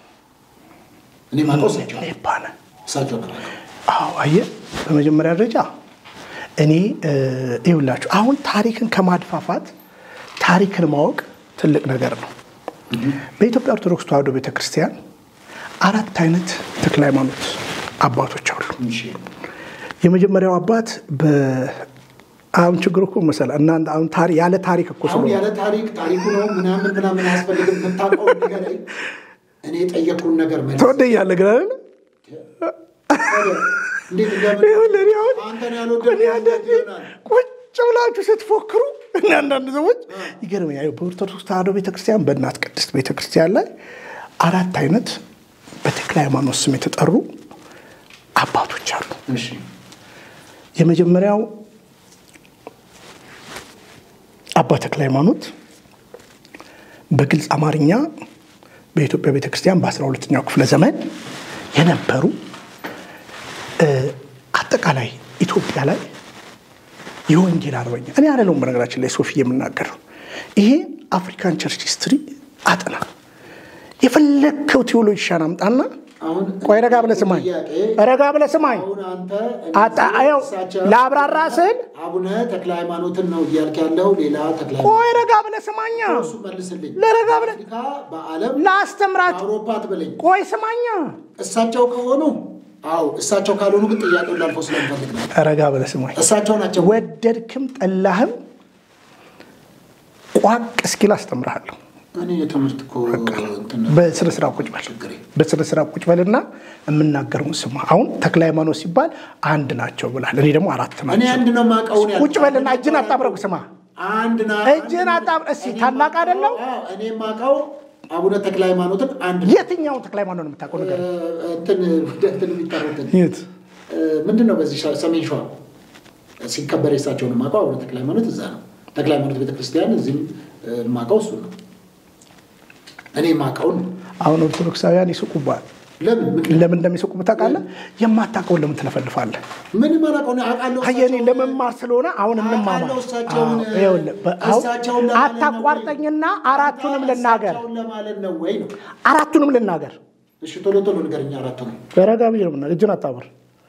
[SPEAKER 1] እኔ የማውቀው እሳቸው
[SPEAKER 2] ኔፓ ነህ?
[SPEAKER 1] እሳቸው ነው።
[SPEAKER 2] አዎ አየህ፣ በመጀመሪያ ደረጃ እኔ እ፣ ይኸውላችሁ አሁን ታሪክን ከማድፋፋት ታሪክን ማወቅ ትልቅ ነገር ነው። በኢትዮጵያ ኦርቶዶክስ ተዋሕዶ ቤተክርስቲያን አራት አይነት ተክለ ሃይማኖት አባቶች አሉ።
[SPEAKER 1] እሺ
[SPEAKER 2] የመጀመሪያው አባት በ አሁን ችግሩ እኮ መሰለህ እናንተ አሁን ታሪ ያለ ታሪክ እኮ
[SPEAKER 1] አሁን
[SPEAKER 2] ስለሆነ
[SPEAKER 1] ያለ ታሪክ ታሪኩ ነው ምናምን ምናምን አያስፈልግም። የምታውቀው ነገር እኔ የጠየቅኩን ነገር መልስ።
[SPEAKER 2] ተወደኛለህ ግን አይደል?
[SPEAKER 1] እንዴት እንደምን
[SPEAKER 2] ይኸውልህ እኔ አሁን
[SPEAKER 1] አንተን ያልወደድኩት
[SPEAKER 2] እኔ አንዳንዴ
[SPEAKER 1] ይሆናል።
[SPEAKER 2] ቁጭ ብላችሁ ስትፎክሩ እና አንዳንድ ሰዎች ይገርመኛል። በኦርቶዶክስ ተዋሕዶ ቤተክርስቲያን በእናት ቅድስት ቤተክርስቲያን ላይ አራት አይነት በተክለ ሃይማኖት ስም የተጠሩ አባቶች አሉ።
[SPEAKER 1] እሺ
[SPEAKER 2] የመጀመሪያው አባ ተክለ ሃይማኖት በግልጽ አማርኛ በኢትዮጵያ ቤተክርስቲያን በአስራ ሁለተኛው ክፍለ ዘመን የነበሩ እ፣ አጠቃላይ ኢትዮጵያ ላይ የወንጌል አርበኛ እኔ አይደለሁም በነገራችን ላይ ሶፊ የምናገረው ይሄ አፍሪካን ቸርች ሂስትሪ አጥና የፈለግከው ቴዎሎጂሻን አምጣና
[SPEAKER 1] አሁን
[SPEAKER 2] ቆይ ረጋ ብለህ ስማኝ
[SPEAKER 1] ጥያቄ
[SPEAKER 2] ረጋ ብለህ ስማኝ
[SPEAKER 1] አሁን አንተ
[SPEAKER 2] አጣ ይኸው
[SPEAKER 1] እሳቸው
[SPEAKER 2] ለአብራራ ስል
[SPEAKER 1] አቡነ ተክለ ሃይማኖትን ነው እያልክ ያለው ሌላ ተክለ
[SPEAKER 2] ቆይ ረጋ ብለህ ስማኛ
[SPEAKER 1] እሱ መልስልኝ።
[SPEAKER 2] ለረጋ ብለህ
[SPEAKER 1] አፍሪካ በዓለም
[SPEAKER 2] ላስተምራችሁ
[SPEAKER 1] በአውሮፓ ትበለኝ።
[SPEAKER 2] ቆይ ስማኛ
[SPEAKER 1] እሳቸው ከሆኑ አዎ፣ እሳቸው ካልሆኑ ግን ጥያቄውን ላልፈው ስለምፈልግ ነው።
[SPEAKER 2] ረጋ ብለህ ስማኝ
[SPEAKER 1] እሳቸው ናቸው።
[SPEAKER 2] ወደድክም ጠላህም ቋቅ እስኪል አስተምርሃለሁ
[SPEAKER 1] እኔ የትምህርት እኮ እንትን
[SPEAKER 2] በስነ ስርዓት ቁጭ በል
[SPEAKER 1] ችግሬ
[SPEAKER 2] በስነ ስርዓት ቁጭ በልና የምናገረውን ስማ አሁን ተክለ ሃይማኖት ሲባል አንድ ናቸው ብላል እኔ ደግሞ አራት
[SPEAKER 1] እኔ
[SPEAKER 2] ናቸው
[SPEAKER 1] አንድ ነው የማውቀውን ያልኩት።
[SPEAKER 2] ቁጭ በልና እጅን አጣብረው ስማ
[SPEAKER 1] አንድ ና
[SPEAKER 2] እጅህን አጣም እስኪ ታላቅ አይደለም
[SPEAKER 1] እኔ የማውቀው አቡነ ተክለ ሃይማኖትን አንድ
[SPEAKER 2] የትኛውን ተክለ ሃይማኖት ነው የምታውቀው ነገር
[SPEAKER 1] እንትን ወደ እንትን የሚጠሩትን
[SPEAKER 2] የት
[SPEAKER 1] ምንድን ነው በዚህ ሰሜን ሸዋ ሲከበር የሳቸውን የማውቀው አቡነ ተክለ ሃይማኖት እዛ ነው። ተክለ ሃይማኖት ቤተክርስቲያን እዚህም የማውቀው እሱ ነው። እኔ የማውቀውን ነው።
[SPEAKER 2] አሁን ኦርቶዶክሳውያን ይስቁባል
[SPEAKER 1] ለምን ምክንያት
[SPEAKER 2] ለምን እንደሚስቁ ታውቃለህ የማታውቀውን ለምን ትለፈልፋለህ
[SPEAKER 1] ምንም አላውቀውን አውቃለሁ።
[SPEAKER 2] አየኔ ለመማር ስለሆነ አሁን እንማማር
[SPEAKER 1] አውቃለሁ እሳቸውን
[SPEAKER 2] አዎ፣ ይኸውልህ፣ በ- አሁን
[SPEAKER 1] እሳቸውን ለማለት ነው ወይ?
[SPEAKER 2] አታቋርጠኝና አራቱንም ልናገር
[SPEAKER 1] እሳቸውን ለማለት ነው ወይ ነው?
[SPEAKER 2] አራቱንም ልናገር
[SPEAKER 1] እሺ ቶሎ ቶሎ ንገረኝ። አራቱ ነው
[SPEAKER 2] ረጋ ብዬ ነው የምናገር። እጅን አጣምር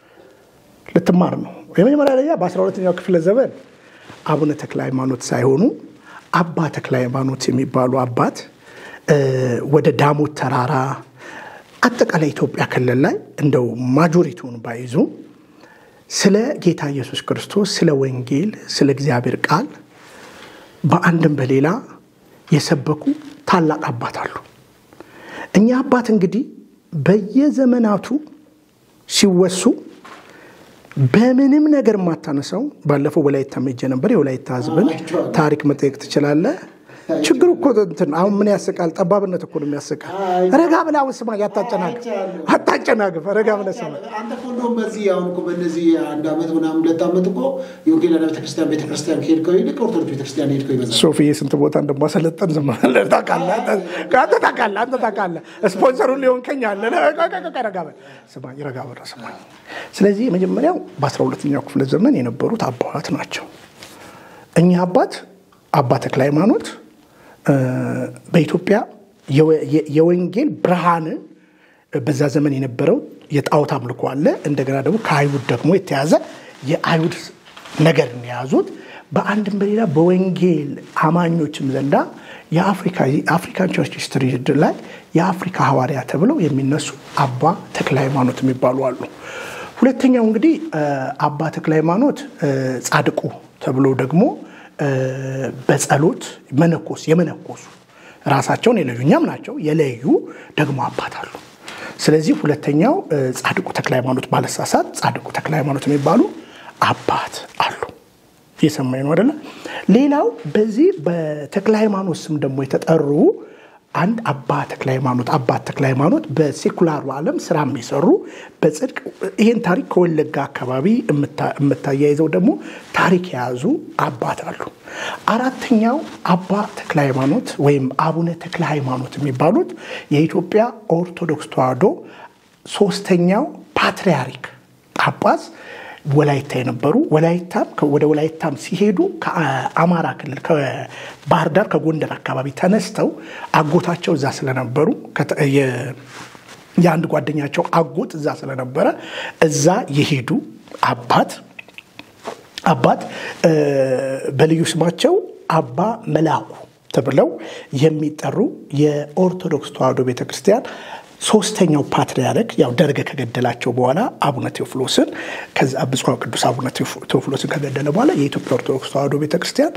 [SPEAKER 2] ልትማር ነው የመጀመሪያ ደረጃ በአስራ ሁለተኛው ክፍለ ዘመን አቡነ ተክለ ሃይማኖት ሳይሆኑ አባ ተክለ ሃይማኖት የሚባሉ አባት እ፣ ወደ ዳሞት ተራራ አጠቃላይ ኢትዮጵያ ክልል ላይ እንደው ማጆሪቲውን ባይዙ ስለ ጌታ ኢየሱስ ክርስቶስ ስለ ወንጌል ስለ እግዚአብሔር ቃል በአንድም በሌላ የሰበኩ ታላቅ አባት አሉ። እኛ አባት እንግዲህ በየዘመናቱ ሲወሱ በምንም ነገር የማታነሳው ባለፈው ወላይታ ሄጄ ነበር። የወላይታ ሕዝብን
[SPEAKER 1] አይቼዋለሁ።
[SPEAKER 2] ታሪክ መጠየቅ ትችላለህ። ችግሩ እኮ እንትን አሁን ምን ያስቃል? ጠባብነት እኮ ነው የሚያስቃል።
[SPEAKER 1] አይ-
[SPEAKER 2] ረጋ ብለህ አሁን ስማ፣ ያታጨናግፍ
[SPEAKER 1] አይቻለሁ።
[SPEAKER 2] አታጨናግፍ። ረጋ ብለህ ስማ።
[SPEAKER 1] አንተ እኮ እንደውም በዚህ አሁን እኮ በእነዚህ አንድ ዓመት ምናምን ሁለት ዓመት እኮ የወንጌል ቤተክርስቲያን ቤተክርስቲያን ከሄድከው ይልቅ ኦርቶዶክስ ቤተክርስቲያን ሄድከው ይበዛል።
[SPEAKER 2] ሶፊዬ ስንት ቦታ እንደማሰለጠን ዝም ብለህ ታውቃለህ። አንተ ታውቃለህ፣ አንተ ታውቃለህ። ስፖንሰሩን ሊሆን ከኛለ ረጋ በል ስማኝ፣ ረጋ በል ስማኝ። ስለዚህ የመጀመሪያው በአስራ ሁለተኛው ክፍለ ዘመን የነበሩት አባት ናቸው። እኛ አባት አባ ተክለ ሃይማኖት እ፣ በኢትዮጵያ የወ- የ- የወንጌል ብርሃንን በዛ ዘመን የነበረው የጣዖት አምልኮ አለ። እንደገና ደግሞ ከአይሁድ ደግሞ የተያዘ የአይሁድ ነገር የያዙት በአንድም በሌላ በወንጌል አማኞችም ዘንዳ የአፍሪካ የአፍሪካን ቸርች ሂስትሪ ላይ የአፍሪካ ሐዋርያ ተብለው የሚነሱ አባ ተክለ ሃይማኖት የሚባሉ አሉ። ሁለተኛው እንግዲህ እ፣ አባ ተክለ ሃይማኖት እ፣ ጻድቁ ተብሎ ደግሞ እ፣ በጸሎት መነኮስ የመነኮሱ ራሳቸውን የለዩ እኛም ናቸው የለዩ ደግሞ አባት አሉ። ስለዚህ ሁለተኛው እ፣ ጻድቁ ተክለ ሃይማኖት ባለሳሳት ጻድቁ ተክለ ሃይማኖት የሚባሉ አባት አሉ። እየሰማኝ ነው አይደለ? ሌላው በዚህ በተክለ ሃይማኖት ስም ደግሞ የተጠሩ አንድ አባ ተክለ ሃይማኖት አባት ተክለ ሃይማኖት በሴኩላሩ ዓለም ስራ የሚሰሩ በጽድቅ ይህን ታሪክ ከወለጋ አካባቢ የምታ- የምታያይዘው ደግሞ ታሪክ የያዙ አባት አሉ። አራተኛው አባ ተክለ ሃይማኖት ወይም አቡነ ተክለ ሃይማኖት የሚባሉት የኢትዮጵያ ኦርቶዶክስ ተዋሕዶ ሶስተኛው ፓትርያርክ ጳጳስ ወላይታ የነበሩ ወላይታም ወደ ወላይታም ሲሄዱ ከአማራ ክልል ከባህር ዳር ከጎንደር አካባቢ ተነስተው አጎታቸው እዛ ስለነበሩ ከተ- የ- የአንድ ጓደኛቸው አጎት እዛ ስለነበረ እዛ የሄዱ አባት አባት እ፣ በልዩ ስማቸው አባ መላኩ ተብለው የሚጠሩ የኦርቶዶክስ ተዋሕዶ ቤተክርስቲያን ሶስተኛው ፓትርያርክ ያው ደርግ ከገደላቸው በኋላ አቡነ ቴዎፍሎስን ከዛ ብፁዕ ቅዱስ አቡነ ቴዎፍ- ቴዎፍሎስን ከገደለ በኋላ የኢትዮጵያ ኦርቶዶክስ ተዋሕዶ ቤተክርስቲያን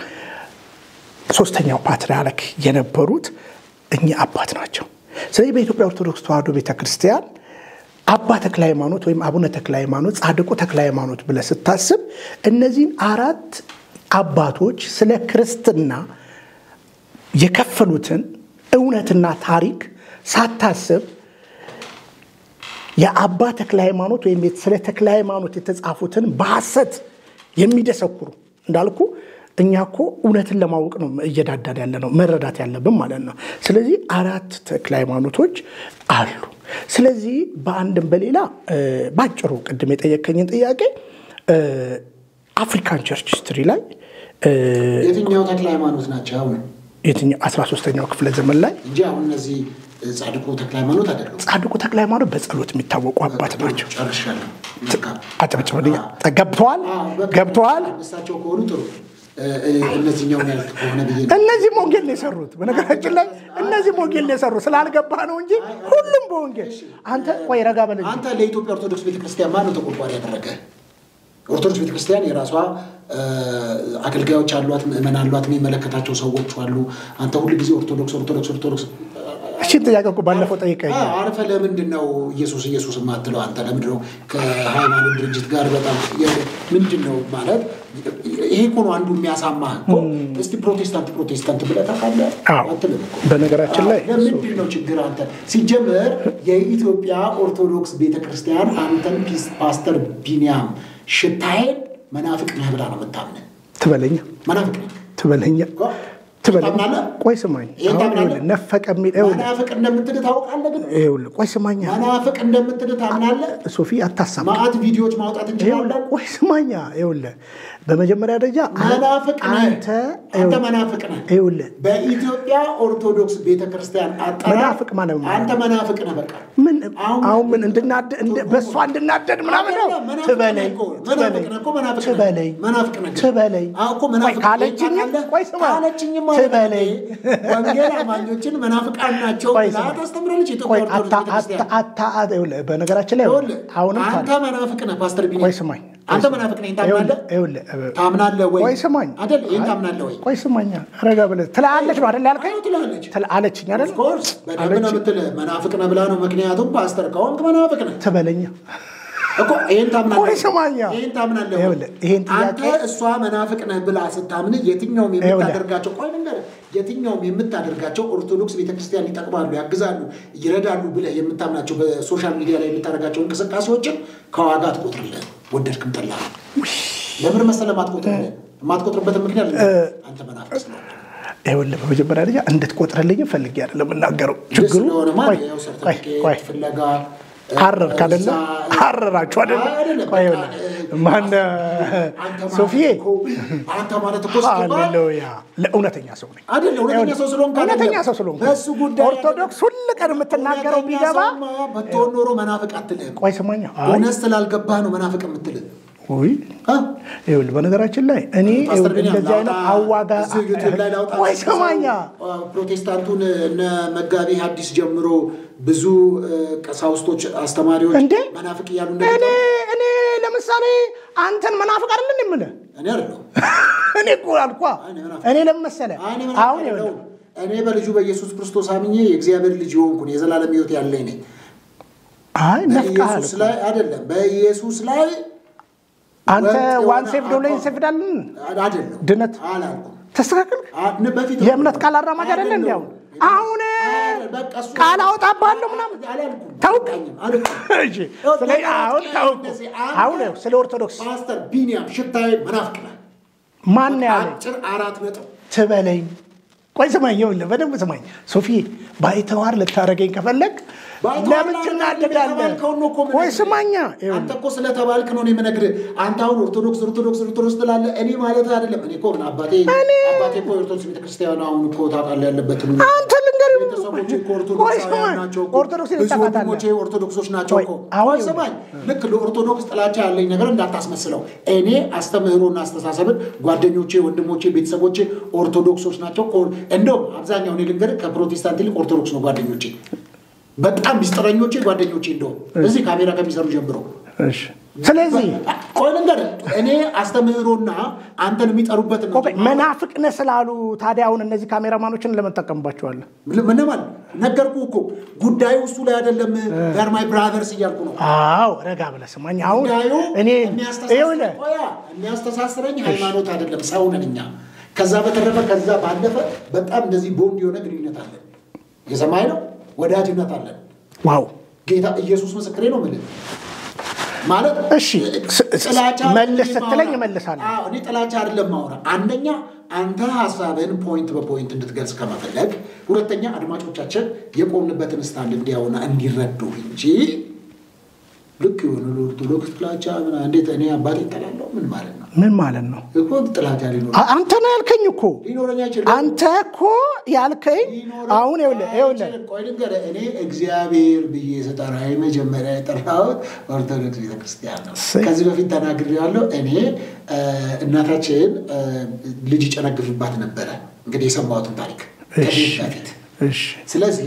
[SPEAKER 2] ሶስተኛው ፓትርያርክ የነበሩት እኚህ አባት ናቸው። ስለዚህ በኢትዮጵያ ኦርቶዶክስ ተዋሕዶ ቤተክርስቲያን አባ ተክለ ሃይማኖት ወይም አቡነ ተክለ ሃይማኖት፣ ጻድቁ ተክለ ሃይማኖት ብለህ ስታስብ እነዚህን አራት አባቶች ስለ ክርስትና የከፈሉትን እውነትና ታሪክ ሳታስብ የአባ ተክለ ሃይማኖት ወይም ስለ ተክለ ሃይማኖት የተጻፉትን በሐሰት የሚደሰኩሩ እንዳልኩ እኛ እኮ እውነትን ለማወቅ ነው እየዳዳን ያለ ነው መረዳት ያለብን ማለት ነው። ስለዚህ አራት ተክለ ሃይማኖቶች አሉ። ስለዚህ በአንድም በሌላ እ፣ ባጭሩ ቅድም የጠየከኝን ጥያቄ እ፣ አፍሪካን ቸርች ሂስትሪ ላይ እ፣
[SPEAKER 1] የትኛው ተክለ ሃይማኖት ናቸው አሁን
[SPEAKER 2] የትኛው 13ኛው ክፍለ ዘመን ላይ
[SPEAKER 1] እንጂ አሁን እነዚህ ጻድቁ ተክለ ሃይማኖት አይደለም።
[SPEAKER 2] ጻድቁ ተክለ ሃይማኖት በጸሎት የሚታወቁ አባት ናቸው።
[SPEAKER 1] ጨርሻለሁ። መልካም።
[SPEAKER 2] አጨብጭበልኛ ገብተዋል
[SPEAKER 1] አዎ፣ በቃ
[SPEAKER 2] ገብተዋል።
[SPEAKER 1] እሳቸው ከሆኑ ጥሩ እ፣ እ፣ እነዚህኛውን ያልክ ከሆነ ብዬ ነው።
[SPEAKER 2] እነዚህም ወንጌል ነው የሰሩት። በነገራችን ላይ እነዚህም ወንጌል ነው የሰሩት። ስላልገባህ ነው እንጂ ሁሉም በወንጌል አንተ ቆይ ረጋ በል እንጂ።
[SPEAKER 1] አንተ ለኢትዮጵያ ኦርቶዶክስ ቤተክርስቲያን ማን ነው ተቆርቋሪ ያደረገ? ኦርቶዶክስ ቤተክርስቲያን የራሷ እ፣ አገልጋዮች አሏት፣ ምእመን አሏት፣ የሚመለከታቸው ሰዎች አሉ። አንተ ሁል ጊዜ ኦርቶዶክስ ኦርቶዶክስ ኦርቶዶክስ
[SPEAKER 2] ይችን ጥያቄ እኮ ባለፈው ጠይቀኝ
[SPEAKER 1] አርፈ ለምንድን ነው ኢየሱስ ኢየሱስ የማትለው አንተ? ለምንድን ነው ከሃይማኖት ድርጅት ጋር በጣም ምንድን ነው ማለት ይሄ እኮ ነው አንዱ የሚያሳማህ እኮ። እስቲ ፕሮቴስታንት ፕሮቴስታንት ብለህ ታውቃለህ?
[SPEAKER 2] አዎ።
[SPEAKER 1] አትልም እኮ።
[SPEAKER 2] በነገራችን ላይ
[SPEAKER 1] ለምንድን ነው ችግር አንተ? ሲጀመር የኢትዮጵያ ኦርቶዶክስ ቤተክርስቲያን አንተን ፒስ- ፓስተር ቢኒያም ሽታዬን መናፍቅ ነህ ብላ ነው የምታምነህ።
[SPEAKER 2] ትበለኛ
[SPEAKER 1] መናፍቅ ነህ
[SPEAKER 2] ትበለኛ ትበለኛ
[SPEAKER 1] ታምናለህ?
[SPEAKER 2] ቆይ ስማኝ
[SPEAKER 1] ይሄን
[SPEAKER 2] አሁን
[SPEAKER 1] ታምናለህ?
[SPEAKER 2] ይኸውልህ ነፈቀ የሚል ይኸውልህ
[SPEAKER 1] መናፍቅ እንደምትልህ ታውቃለህ። ግን
[SPEAKER 2] ይኸውልህ ቆይ ስማኛ
[SPEAKER 1] መናፍቅ እንደምትልህ ታምናለህ።
[SPEAKER 2] ሶፊ አታሳማ
[SPEAKER 1] ማአት ቪዲዮዎች ማውጣት እንችላለን።
[SPEAKER 2] ቆይ ስማኛ ይኸውልህ በመጀመሪያ ደረጃ
[SPEAKER 1] መናፍቅ ነህ
[SPEAKER 2] አንተ
[SPEAKER 1] አንተ
[SPEAKER 2] ይኸውልህ
[SPEAKER 1] መናፍቅ ነህ።
[SPEAKER 2] ይኸውልህ
[SPEAKER 1] በኢትዮጵያ ኦርቶዶክስ ቤተክርስቲያን አጠራር
[SPEAKER 2] መናፍቅ ማለት ምን ማለት
[SPEAKER 1] አንተ መናፍቅ ነህ። በቃ
[SPEAKER 2] ምን
[SPEAKER 1] አሁን-
[SPEAKER 2] አሁን ምን እንድናደ እንደ- በእሷ እንድናደድ ምናምን ነው
[SPEAKER 1] አይደለም፣ መናፍቅ
[SPEAKER 2] ትበለኝ
[SPEAKER 1] ነህ እኮ፣ መናፍቅ ነህ እኮ፣ መናፍቅ ነህ።
[SPEAKER 2] ትበለኝ
[SPEAKER 1] መናፍቅ ነህ ግን።
[SPEAKER 2] ትበለኝ
[SPEAKER 1] አዎ እኮ መናፍቅ
[SPEAKER 2] ቆይ ካለችኝም
[SPEAKER 1] ታውቃለህ?
[SPEAKER 2] ቆይ ስማ
[SPEAKER 1] ካለችኝም ማለት
[SPEAKER 2] ትበለኝ
[SPEAKER 1] ወንጌል አማኞችን መናፍቃን ናቸው
[SPEAKER 2] ቆይ
[SPEAKER 1] ብላ
[SPEAKER 2] ስማ።
[SPEAKER 1] ታስተምራለች
[SPEAKER 2] ቆይ
[SPEAKER 1] የኢትዮጵያ
[SPEAKER 2] አታ
[SPEAKER 1] ኦርቶዶክስ
[SPEAKER 2] አታ
[SPEAKER 1] ቤተክርስቲያን።
[SPEAKER 2] አታ ይኸውልህ በነገራችን ላይ
[SPEAKER 1] ይኸውልህ፣
[SPEAKER 2] አሁንም
[SPEAKER 1] አንተ
[SPEAKER 2] ታዲያ
[SPEAKER 1] መናፍቅ ነህ ፓስተር ቢኒ
[SPEAKER 2] ቆይ ስማኝ
[SPEAKER 1] አንተ መናፍቅ ነህ ታምናለህ
[SPEAKER 2] ይኸውልህ ይኸውልህ
[SPEAKER 1] ታምናለህ ወይ
[SPEAKER 2] ቆይ ስማኝ
[SPEAKER 1] አይደል ይህን ታምናለህ ወይ
[SPEAKER 2] ቆይ ስማኛ ረጋ ብለህ ትላለች ነው አይደል ያልከኝ
[SPEAKER 1] አዎ ትላለች
[SPEAKER 2] ትል- አለችኝ አይደል
[SPEAKER 1] ኦፍኮርስ በደንብ ነው የምትልህ መናፍቅ ነህ ብላ ነው ምክንያቱም ፓስተር ከሆንክ መናፍቅ ነህ
[SPEAKER 2] ትበለኛ
[SPEAKER 1] እኮ ይሄን ታምናለህ
[SPEAKER 2] ቆይ ስማኛ።
[SPEAKER 1] ይሄን ታምናለህ ወይ?
[SPEAKER 2] ይኸውልህ፣ ይሄን ጥያቄ-
[SPEAKER 1] አንተ እሷ መናፍቅ ነህ ብላ ስታምን የትኛውም የምታደርጋቸው ቆይ ልንገርህ የትኛውም የምታደርጋቸው ኦርቶዶክስ ቤተክርስቲያን ይጠቅማሉ ያግዛሉ ይረዳሉ ብለህ የምታምናቸው በሶሻል ሚዲያ ላይ የምታደርጋቸው እንቅስቃሴዎችን ከዋጋ አትቆጥርልህ ወደድክም ጠላህ ለምን መሰለህ ማትቆጥርልህ የማትቆጥርበትን ምክንያት ልንገርህ። አንተ መናፍቅ ስለሆንክ
[SPEAKER 2] ይኸውልህ በመጀመሪያ ደረጃ እንድትቆጥርልኝ ፈልጌ አይደለም የምናገረው ችግሩ
[SPEAKER 1] ስለሆነማ
[SPEAKER 2] ቆይ
[SPEAKER 1] ያው
[SPEAKER 2] ቆይ
[SPEAKER 1] ሰርተፊኬት
[SPEAKER 2] ቆይ
[SPEAKER 1] ፍለጋ
[SPEAKER 2] ሐረርክ አይደለ
[SPEAKER 1] እዛ-
[SPEAKER 2] ሐረራችሁ አይደለ
[SPEAKER 1] አይደለም፣
[SPEAKER 2] ቆይ
[SPEAKER 1] በቃ፣
[SPEAKER 2] ይኸውልህ
[SPEAKER 1] እ-
[SPEAKER 2] ማነ
[SPEAKER 1] አንተ ማለት
[SPEAKER 2] ሶፊዬ
[SPEAKER 1] እኮ አንተ ማለት እኮ ስትባል
[SPEAKER 2] ሃሌሉያ ለእውነተኛ ሰው ነኝ
[SPEAKER 1] አይደለ እውነተኛ ሰው ስለሆንክ አይደለም።
[SPEAKER 2] እውነተኛ ሰው ስለሆንክ
[SPEAKER 1] በእሱ ጉዳይ
[SPEAKER 2] ኦርቶዶክስ ሁል ቀን የምትናገረው
[SPEAKER 1] እውነተኛ
[SPEAKER 2] ቢገባ
[SPEAKER 1] ሰውማ ብትሆን ኖሮ መናፍቅ አትልህም።
[SPEAKER 2] ቆይ ስማኛ አይ
[SPEAKER 1] እውነት ስላልገባህ ነው መናፍቅ የምትልህ።
[SPEAKER 2] ውይ
[SPEAKER 1] አ?
[SPEAKER 2] ይኸውልህ በነገራችን ላይ እኔ
[SPEAKER 1] ፓስተር
[SPEAKER 2] ይኸውልህ
[SPEAKER 1] ቢኒያም
[SPEAKER 2] እንደዚህ አይነት
[SPEAKER 1] ላውጣ፣
[SPEAKER 2] አዋጋ
[SPEAKER 1] እዚህ ዩቲዩብ ላይ ላውጣ
[SPEAKER 2] ቆይ
[SPEAKER 1] ሲል ሰው፣
[SPEAKER 2] ስማኛ
[SPEAKER 1] አ፣ ፕሮቴስታንቱን እነ መጋቢ ሐዲስ ጀምሮ ብዙ እ፣ ቀሳውስቶች፣ አስተማሪዎች
[SPEAKER 2] እንዴ
[SPEAKER 1] መናፍቅ እያሉ
[SPEAKER 2] እኔ
[SPEAKER 1] እንደሚጠሩ
[SPEAKER 2] እኔ ለምሳሌ አንተን መናፍቅ አይደለን የምልህ
[SPEAKER 1] እኔ አይደለሁም።
[SPEAKER 2] እኔ እኮ አልኳ
[SPEAKER 1] እኔ መናፍቅ
[SPEAKER 2] እኔ ለምን መሰለህ
[SPEAKER 1] አይ፣ እኔ መናፍቅ
[SPEAKER 2] አሁን ይኸውልህ
[SPEAKER 1] አይደለሁም። እኔ በልጁ በኢየሱስ ክርስቶስ አምኜ የእግዚአብሔር ልጅ የሆንኩ ነኝ፣ የዘላለም ሕይወት ያለኝ ነኝ።
[SPEAKER 2] አይ ነፍቃል
[SPEAKER 1] በኢየሱስ ላይ አይደለም፣ በኢየሱስ ላይ
[SPEAKER 2] አንተ
[SPEAKER 1] ወጥ የሆነ
[SPEAKER 2] ዋን ሴፍ ዶሎ
[SPEAKER 1] አቋም-
[SPEAKER 2] ሴፍዳልን
[SPEAKER 1] አይደለም
[SPEAKER 2] ድነት
[SPEAKER 1] አላልኩም።
[SPEAKER 2] ተስተካከል
[SPEAKER 1] አ- በፊት
[SPEAKER 2] የእምነት ቃል አራማጅ አይደለ እንዲ አሁን አሁን
[SPEAKER 1] በቃ እሱ-
[SPEAKER 2] ቃል አውጣብሃለሁ ምናምን
[SPEAKER 1] አላልኩም።
[SPEAKER 2] ታውቅ
[SPEAKER 1] አልኩኝም፣ አልኩም።
[SPEAKER 2] እሺ ስለዚህ አሁን ታውቁ
[SPEAKER 1] እንደዚህ አንተ
[SPEAKER 2] አሁን ይኸው ስለ ኦርቶዶክስ
[SPEAKER 1] ፓስተር ቢኒያም ሽታዬ መናፍቅ ነህ።
[SPEAKER 2] ማን ያለ
[SPEAKER 1] አጭር አራት ነጥብ
[SPEAKER 2] ትበለኝ ቆይ ስማኝ ይኸውልህ በደንብ ስማኝ ሶፊ ባይተዋር ልታደርገኝ ከፈለግ ለምን ትናደዳለህ
[SPEAKER 1] የተባልከውን ነው እኮ የምነግርህ።
[SPEAKER 2] ቆይ ስማኛ
[SPEAKER 1] አንተ
[SPEAKER 2] ይኸውልህ
[SPEAKER 1] እኮ ስለተባልክ ነው እኔ የምነግርህ። አንተ አሁን ኦርቶዶክስ ኦርቶዶክስ ኦርቶዶክስ ትላለህ። እኔ ማለት አይደለም። እኔ እኮ ምን አባቴ አባቴ እኮ ኦርቶዶክስ ቤተክርስቲያን አሁን እኮ ታውቃለህ ያለበትን ሁኔታ።
[SPEAKER 2] አንተ ልንገርህ
[SPEAKER 1] ቤተሰቦቼ እኮ
[SPEAKER 2] ቆይ
[SPEAKER 1] ኦርቶዶክሳውያን
[SPEAKER 2] ስማኝ
[SPEAKER 1] ናቸው እኮ።
[SPEAKER 2] ኦርቶዶክስ
[SPEAKER 1] ብዙ
[SPEAKER 2] ታውቃታለህ
[SPEAKER 1] ወንድሞቼ ኦርቶዶክሶች ናቸው
[SPEAKER 2] ቆይ፣
[SPEAKER 1] እኮ።
[SPEAKER 2] አሁን
[SPEAKER 1] ቆይ ስማኝ፣ ልክ ለኦርቶዶክስ ጥላቻ ያለኝ ነገር እንዳታስመስለው። እኔ አስተምህሮና አስተሳሰብን ጓደኞቼ፣ ወንድሞቼ፣ ቤተሰቦቼ ኦርቶዶክሶች ናቸው። ኦር- እንደውም አብዛኛው እኔ ልንገርህ ከፕሮቴስታንት ይልቅ ኦርቶዶክስ ነው ጓደኞቼ፣ በጣም ሚስጥረኞቼ ጓደኞቼ። እንደውም እዚህ ካሜራ ከሚሰሩ ጀምሮ
[SPEAKER 2] እሺ ስለዚህ
[SPEAKER 1] ቆይ ልንገርህ፣ እኔ አስተምህሮና አንተን የሚጠሩበትን ነው
[SPEAKER 2] ቆይ መናፍቅ ነህ ስላሉ ታዲያ አሁን እነዚህ ካሜራማኖችን ለምን ትጠቀምባቸዋለህ
[SPEAKER 1] ምንማል ነገርኩ እኮ ጉዳዩ እሱ ላይ አይደለም። ር ማይ ብራዘርስ እያልኩ ነው።
[SPEAKER 2] አዎ ረጋ ብለህ ስማኝ አሁን
[SPEAKER 1] ጉዳዩ
[SPEAKER 2] እኔ
[SPEAKER 1] የሚያስተሳስረኝ
[SPEAKER 2] ይኸውልህ
[SPEAKER 1] ቆያ፣ የሚያስተሳስረኝ ሃይማኖት አይደለም፣ ሰው ነን እኛ። ከዛ በተረፈ ከዛ ባለፈ በጣም እንደዚህ ቦንድ የሆነ ግንኙነት አለን። የሰማይ ነው ወዳጅነት አለን።
[SPEAKER 2] ዋው
[SPEAKER 1] ጌታ ኢየሱስ ምስክሬ ነው። ምን ማለት
[SPEAKER 2] እሺ፣ ስ- ስ-
[SPEAKER 1] ጥላቻ
[SPEAKER 2] መልስ
[SPEAKER 1] እኔ
[SPEAKER 2] ስትለኝ
[SPEAKER 1] ማውራ-
[SPEAKER 2] እመልሳለሁ።
[SPEAKER 1] አዎ፣ እኔ ጥላቻ አይደለም ማውራ። አንደኛ አንተ ሀሳብህን ፖይንት በፖይንት እንድትገልጽ ከመፈለግ፣ ሁለተኛ አድማጮቻችን የቆምንበትን ስታንድ እንዲያውና እንዲረዱ እንጂ ልክ የሆነ ኦርቶዶክስ ጥላቻ ምና እንዴት እኔ አባቴ እጠላለሁ ምን ማለት ነው
[SPEAKER 2] ምን ማለት ነው
[SPEAKER 1] እኮ ጥላቻ ሊኖር
[SPEAKER 2] አ- አንተ ነው ያልከኝ እኮ
[SPEAKER 1] ሊኖረኝ አይችልም።
[SPEAKER 2] አንተ እኮ ያልከኝ
[SPEAKER 1] ሊኖረኝ
[SPEAKER 2] አሁን ይኸውልህ ይኸውልህ
[SPEAKER 1] አይችልም። ቆይ ልንገርህ፣ እኔ እግዚአብሔር ብዬ ስጠራ የመጀመሪያ የጠራሁት ኦርቶዶክስ ቤተክርስቲያን ነው።
[SPEAKER 2] እሰይ።
[SPEAKER 1] ከዚህ በፊት ተናግሬዋለሁ። እኔ እ፣ እናታችን እ፣ ልጅ ይጨነግፍባት ነበረ። እንግዲህ የሰማሁትን ታሪክ
[SPEAKER 2] እሺ
[SPEAKER 1] ከቤት በፊት
[SPEAKER 2] እሺ
[SPEAKER 1] ስለዚህ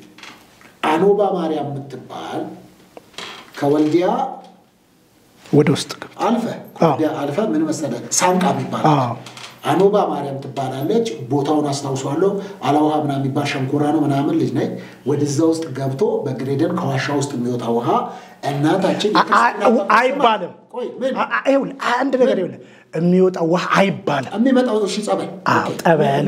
[SPEAKER 1] አኖባ ማርያም የምትባል ከወልዲያ
[SPEAKER 2] ወደ ውስጥ ግባ
[SPEAKER 1] አልፈ ከወልዲያ አልፈ ምን መሰለህ ሳንቃ የሚባል
[SPEAKER 2] አዎ
[SPEAKER 1] አኖባ ማርያም ትባላለች። ቦታውን አስታውሷለሁ። አላውሃ ምናምን የሚባል ሸንኮራ ነው ምናምን ልጅ ነኝ። ወደዛ ውስጥ ገብቶ በግሬደን ከዋሻ ውስጥ የሚወጣ ውሃ እናታችን
[SPEAKER 2] አይባልም። አንድ ነገር ይኸውልህ የሚወጣው ውሃ አይባልም።
[SPEAKER 1] የሚመጣው እሺ ጸበል
[SPEAKER 2] ጠበል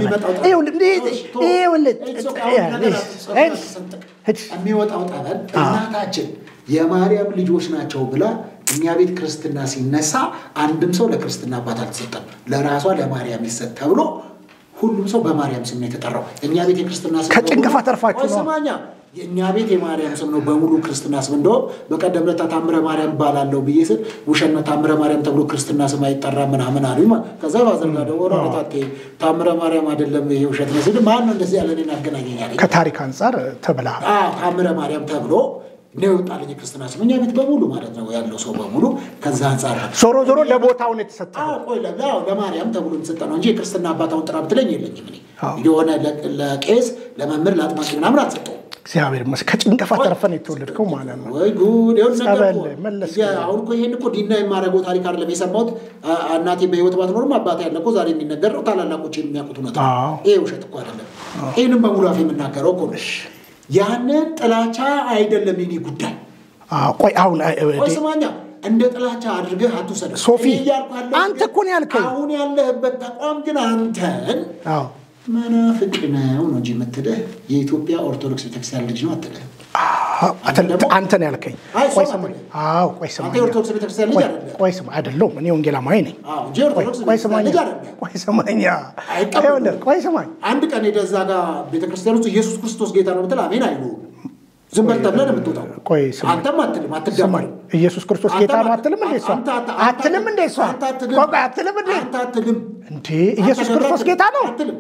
[SPEAKER 1] የሚወጣው ጠበል እናታችን የማርያም ልጆች ናቸው ብላ እኛ ቤት ክርስትና ሲነሳ አንድም ሰው ለክርስትና አባት አልተሰጠም። ለራሷ ለማርያም ይሰጥ ተብሎ ሁሉም ሰው በማርያም ስም ነው የተጠራው። እኛ ቤት የክርስትና ስም
[SPEAKER 2] ከጭንገፋ ተርፋችሁ ነው።
[SPEAKER 1] ሰማኛ የእኛ ቤት የማርያም ስም ነው በሙሉ ክርስትና ስም። እንደውም በቀደም ዕለት ታምረ ማርያም ባላለው ብዬ ስል ውሸት ነው ታምረ ማርያም ተብሎ ክርስትና ስም አይጠራም ምናምን አሉኝ። ከዛ ባዘርጋ ደወረ ረታቴ ታምረ ማርያም አይደለም ይሄ ውሸት ነው ስል ማን ነው እንደዚህ ያለ እኔን ያገናኘኛል?
[SPEAKER 2] ከታሪክ አንጻር ተብላ
[SPEAKER 1] ታምረ ማርያም ተብሎ ነው የወጣልኝ የክርስትና ስም እኛ ቤት በሙሉ ማለት ነው ያለው ሰው በሙሉ ከዛ አንጻር ነው።
[SPEAKER 2] ዞሮ ዞሮ ለቦታውን የተሰጠ
[SPEAKER 1] ቆይ ለማርያም ተብሎ የተሰጠ ነው እንጂ የክርስትና አባታውን ጥራ ብትለኝ የለኝም። እኔ የሆነ ለቄስ ለመምህር ለአጥማቂ ምናምን አልሰጠውም።
[SPEAKER 2] እግዚአብሔር ይመስገን ከጭንቀፋ ተርፈን የተወለድከው ማለት ነው።
[SPEAKER 1] ወይ ጉድ! ይኸውልህ ነገር
[SPEAKER 2] ጸበል
[SPEAKER 1] እኮ
[SPEAKER 2] መለስ
[SPEAKER 1] አሁን እኮ ይሄን እኮ ዲና የማደርገው ታሪክ አይደለም የሰማሁት። እናቴ በህይወት ባትኖርም አባቴ ያለ እኮ ዛሬ የሚነገር ነው። ታላላቆች የሚያውቁት እውነት ነው።
[SPEAKER 2] አዎ።
[SPEAKER 1] ይሄ ውሸት እኮ አይደለም። ይህንም በሙሉ አፍ የምናገረው እኮ ነው። ያንን ጥላቻ አይደለም የኔ ጉዳይ።
[SPEAKER 2] አዎ፣ ቆይ አሁን አይ፣ እ-
[SPEAKER 1] ቆይ ስማኛ፣ እንደ ጥላቻ አድርገህ አትውሰደው።
[SPEAKER 2] ሶፊ፣
[SPEAKER 1] እኔ እያልኩ ያለሁት
[SPEAKER 2] አንተ
[SPEAKER 1] ግን
[SPEAKER 2] እኮ ነው ያልከኝ።
[SPEAKER 1] አሁን ያለህበት ተቋም ግን አንተን
[SPEAKER 2] አዎ
[SPEAKER 1] መናፍቅ ነው ነው እንጂ የምትልህ የኢትዮጵያ ኦርቶዶክስ ቤተክርስቲያን ልጅ ነው አትልህ።
[SPEAKER 2] አዎ፣ አንተ- አንተ ነው ያልከኝ።
[SPEAKER 1] አይ፣
[SPEAKER 2] ቆይ
[SPEAKER 1] ሰው
[SPEAKER 2] ስማኝ።
[SPEAKER 1] አትልም።
[SPEAKER 2] አዎ፣ ቆይ ስማኝ።
[SPEAKER 1] አንተ የኦርቶዶክስ ቤተክርስቲያን ልጅ
[SPEAKER 2] ቆይ-
[SPEAKER 1] አይደለም።
[SPEAKER 2] ቆይ ስማ፣ አይደለሁም እኔ ወንጌላማዊ ነኝ።
[SPEAKER 1] አዎ እንጂ ኦርቶዶክስ
[SPEAKER 2] ቆይ
[SPEAKER 1] ቤተክርስቲያን
[SPEAKER 2] ስማኝ፣
[SPEAKER 1] ልጅ አይደለም።
[SPEAKER 2] ቆይ ስማኝ።
[SPEAKER 1] አይቀበሉም።
[SPEAKER 2] ይኸውልህ፣ ቆይ ስማኝ።
[SPEAKER 1] አንድ ቀን ሄደህ እዛ ጋር ቤተክርስቲያን ውስጥ ኢየሱስ ክርስቶስ ጌታ ነው ብትል አሜን አይሉ ዝም በል ተብለህ ነው የምትወጣው።
[SPEAKER 2] ቆይ ስማኝ።
[SPEAKER 1] አንተም አትልም፣
[SPEAKER 2] ስማኝ
[SPEAKER 1] አትዳማኝ።
[SPEAKER 2] ኢየሱስ ክርስቶስ
[SPEAKER 1] አንተ
[SPEAKER 2] ጌታ ነው
[SPEAKER 1] አት-
[SPEAKER 2] አትልም እንዴ? እሷ
[SPEAKER 1] አንተ አት-
[SPEAKER 2] አትልም እንዴ? እሷ
[SPEAKER 1] አንተ አትልም።
[SPEAKER 2] ቆይ ቆይ አትልም እንዴ?
[SPEAKER 1] አንተ አትልም።
[SPEAKER 2] እንዴ ኢየሱስ
[SPEAKER 1] አንተ
[SPEAKER 2] ክርስቶስ
[SPEAKER 1] አትልም።
[SPEAKER 2] ጌታ ነው።
[SPEAKER 1] አትልም።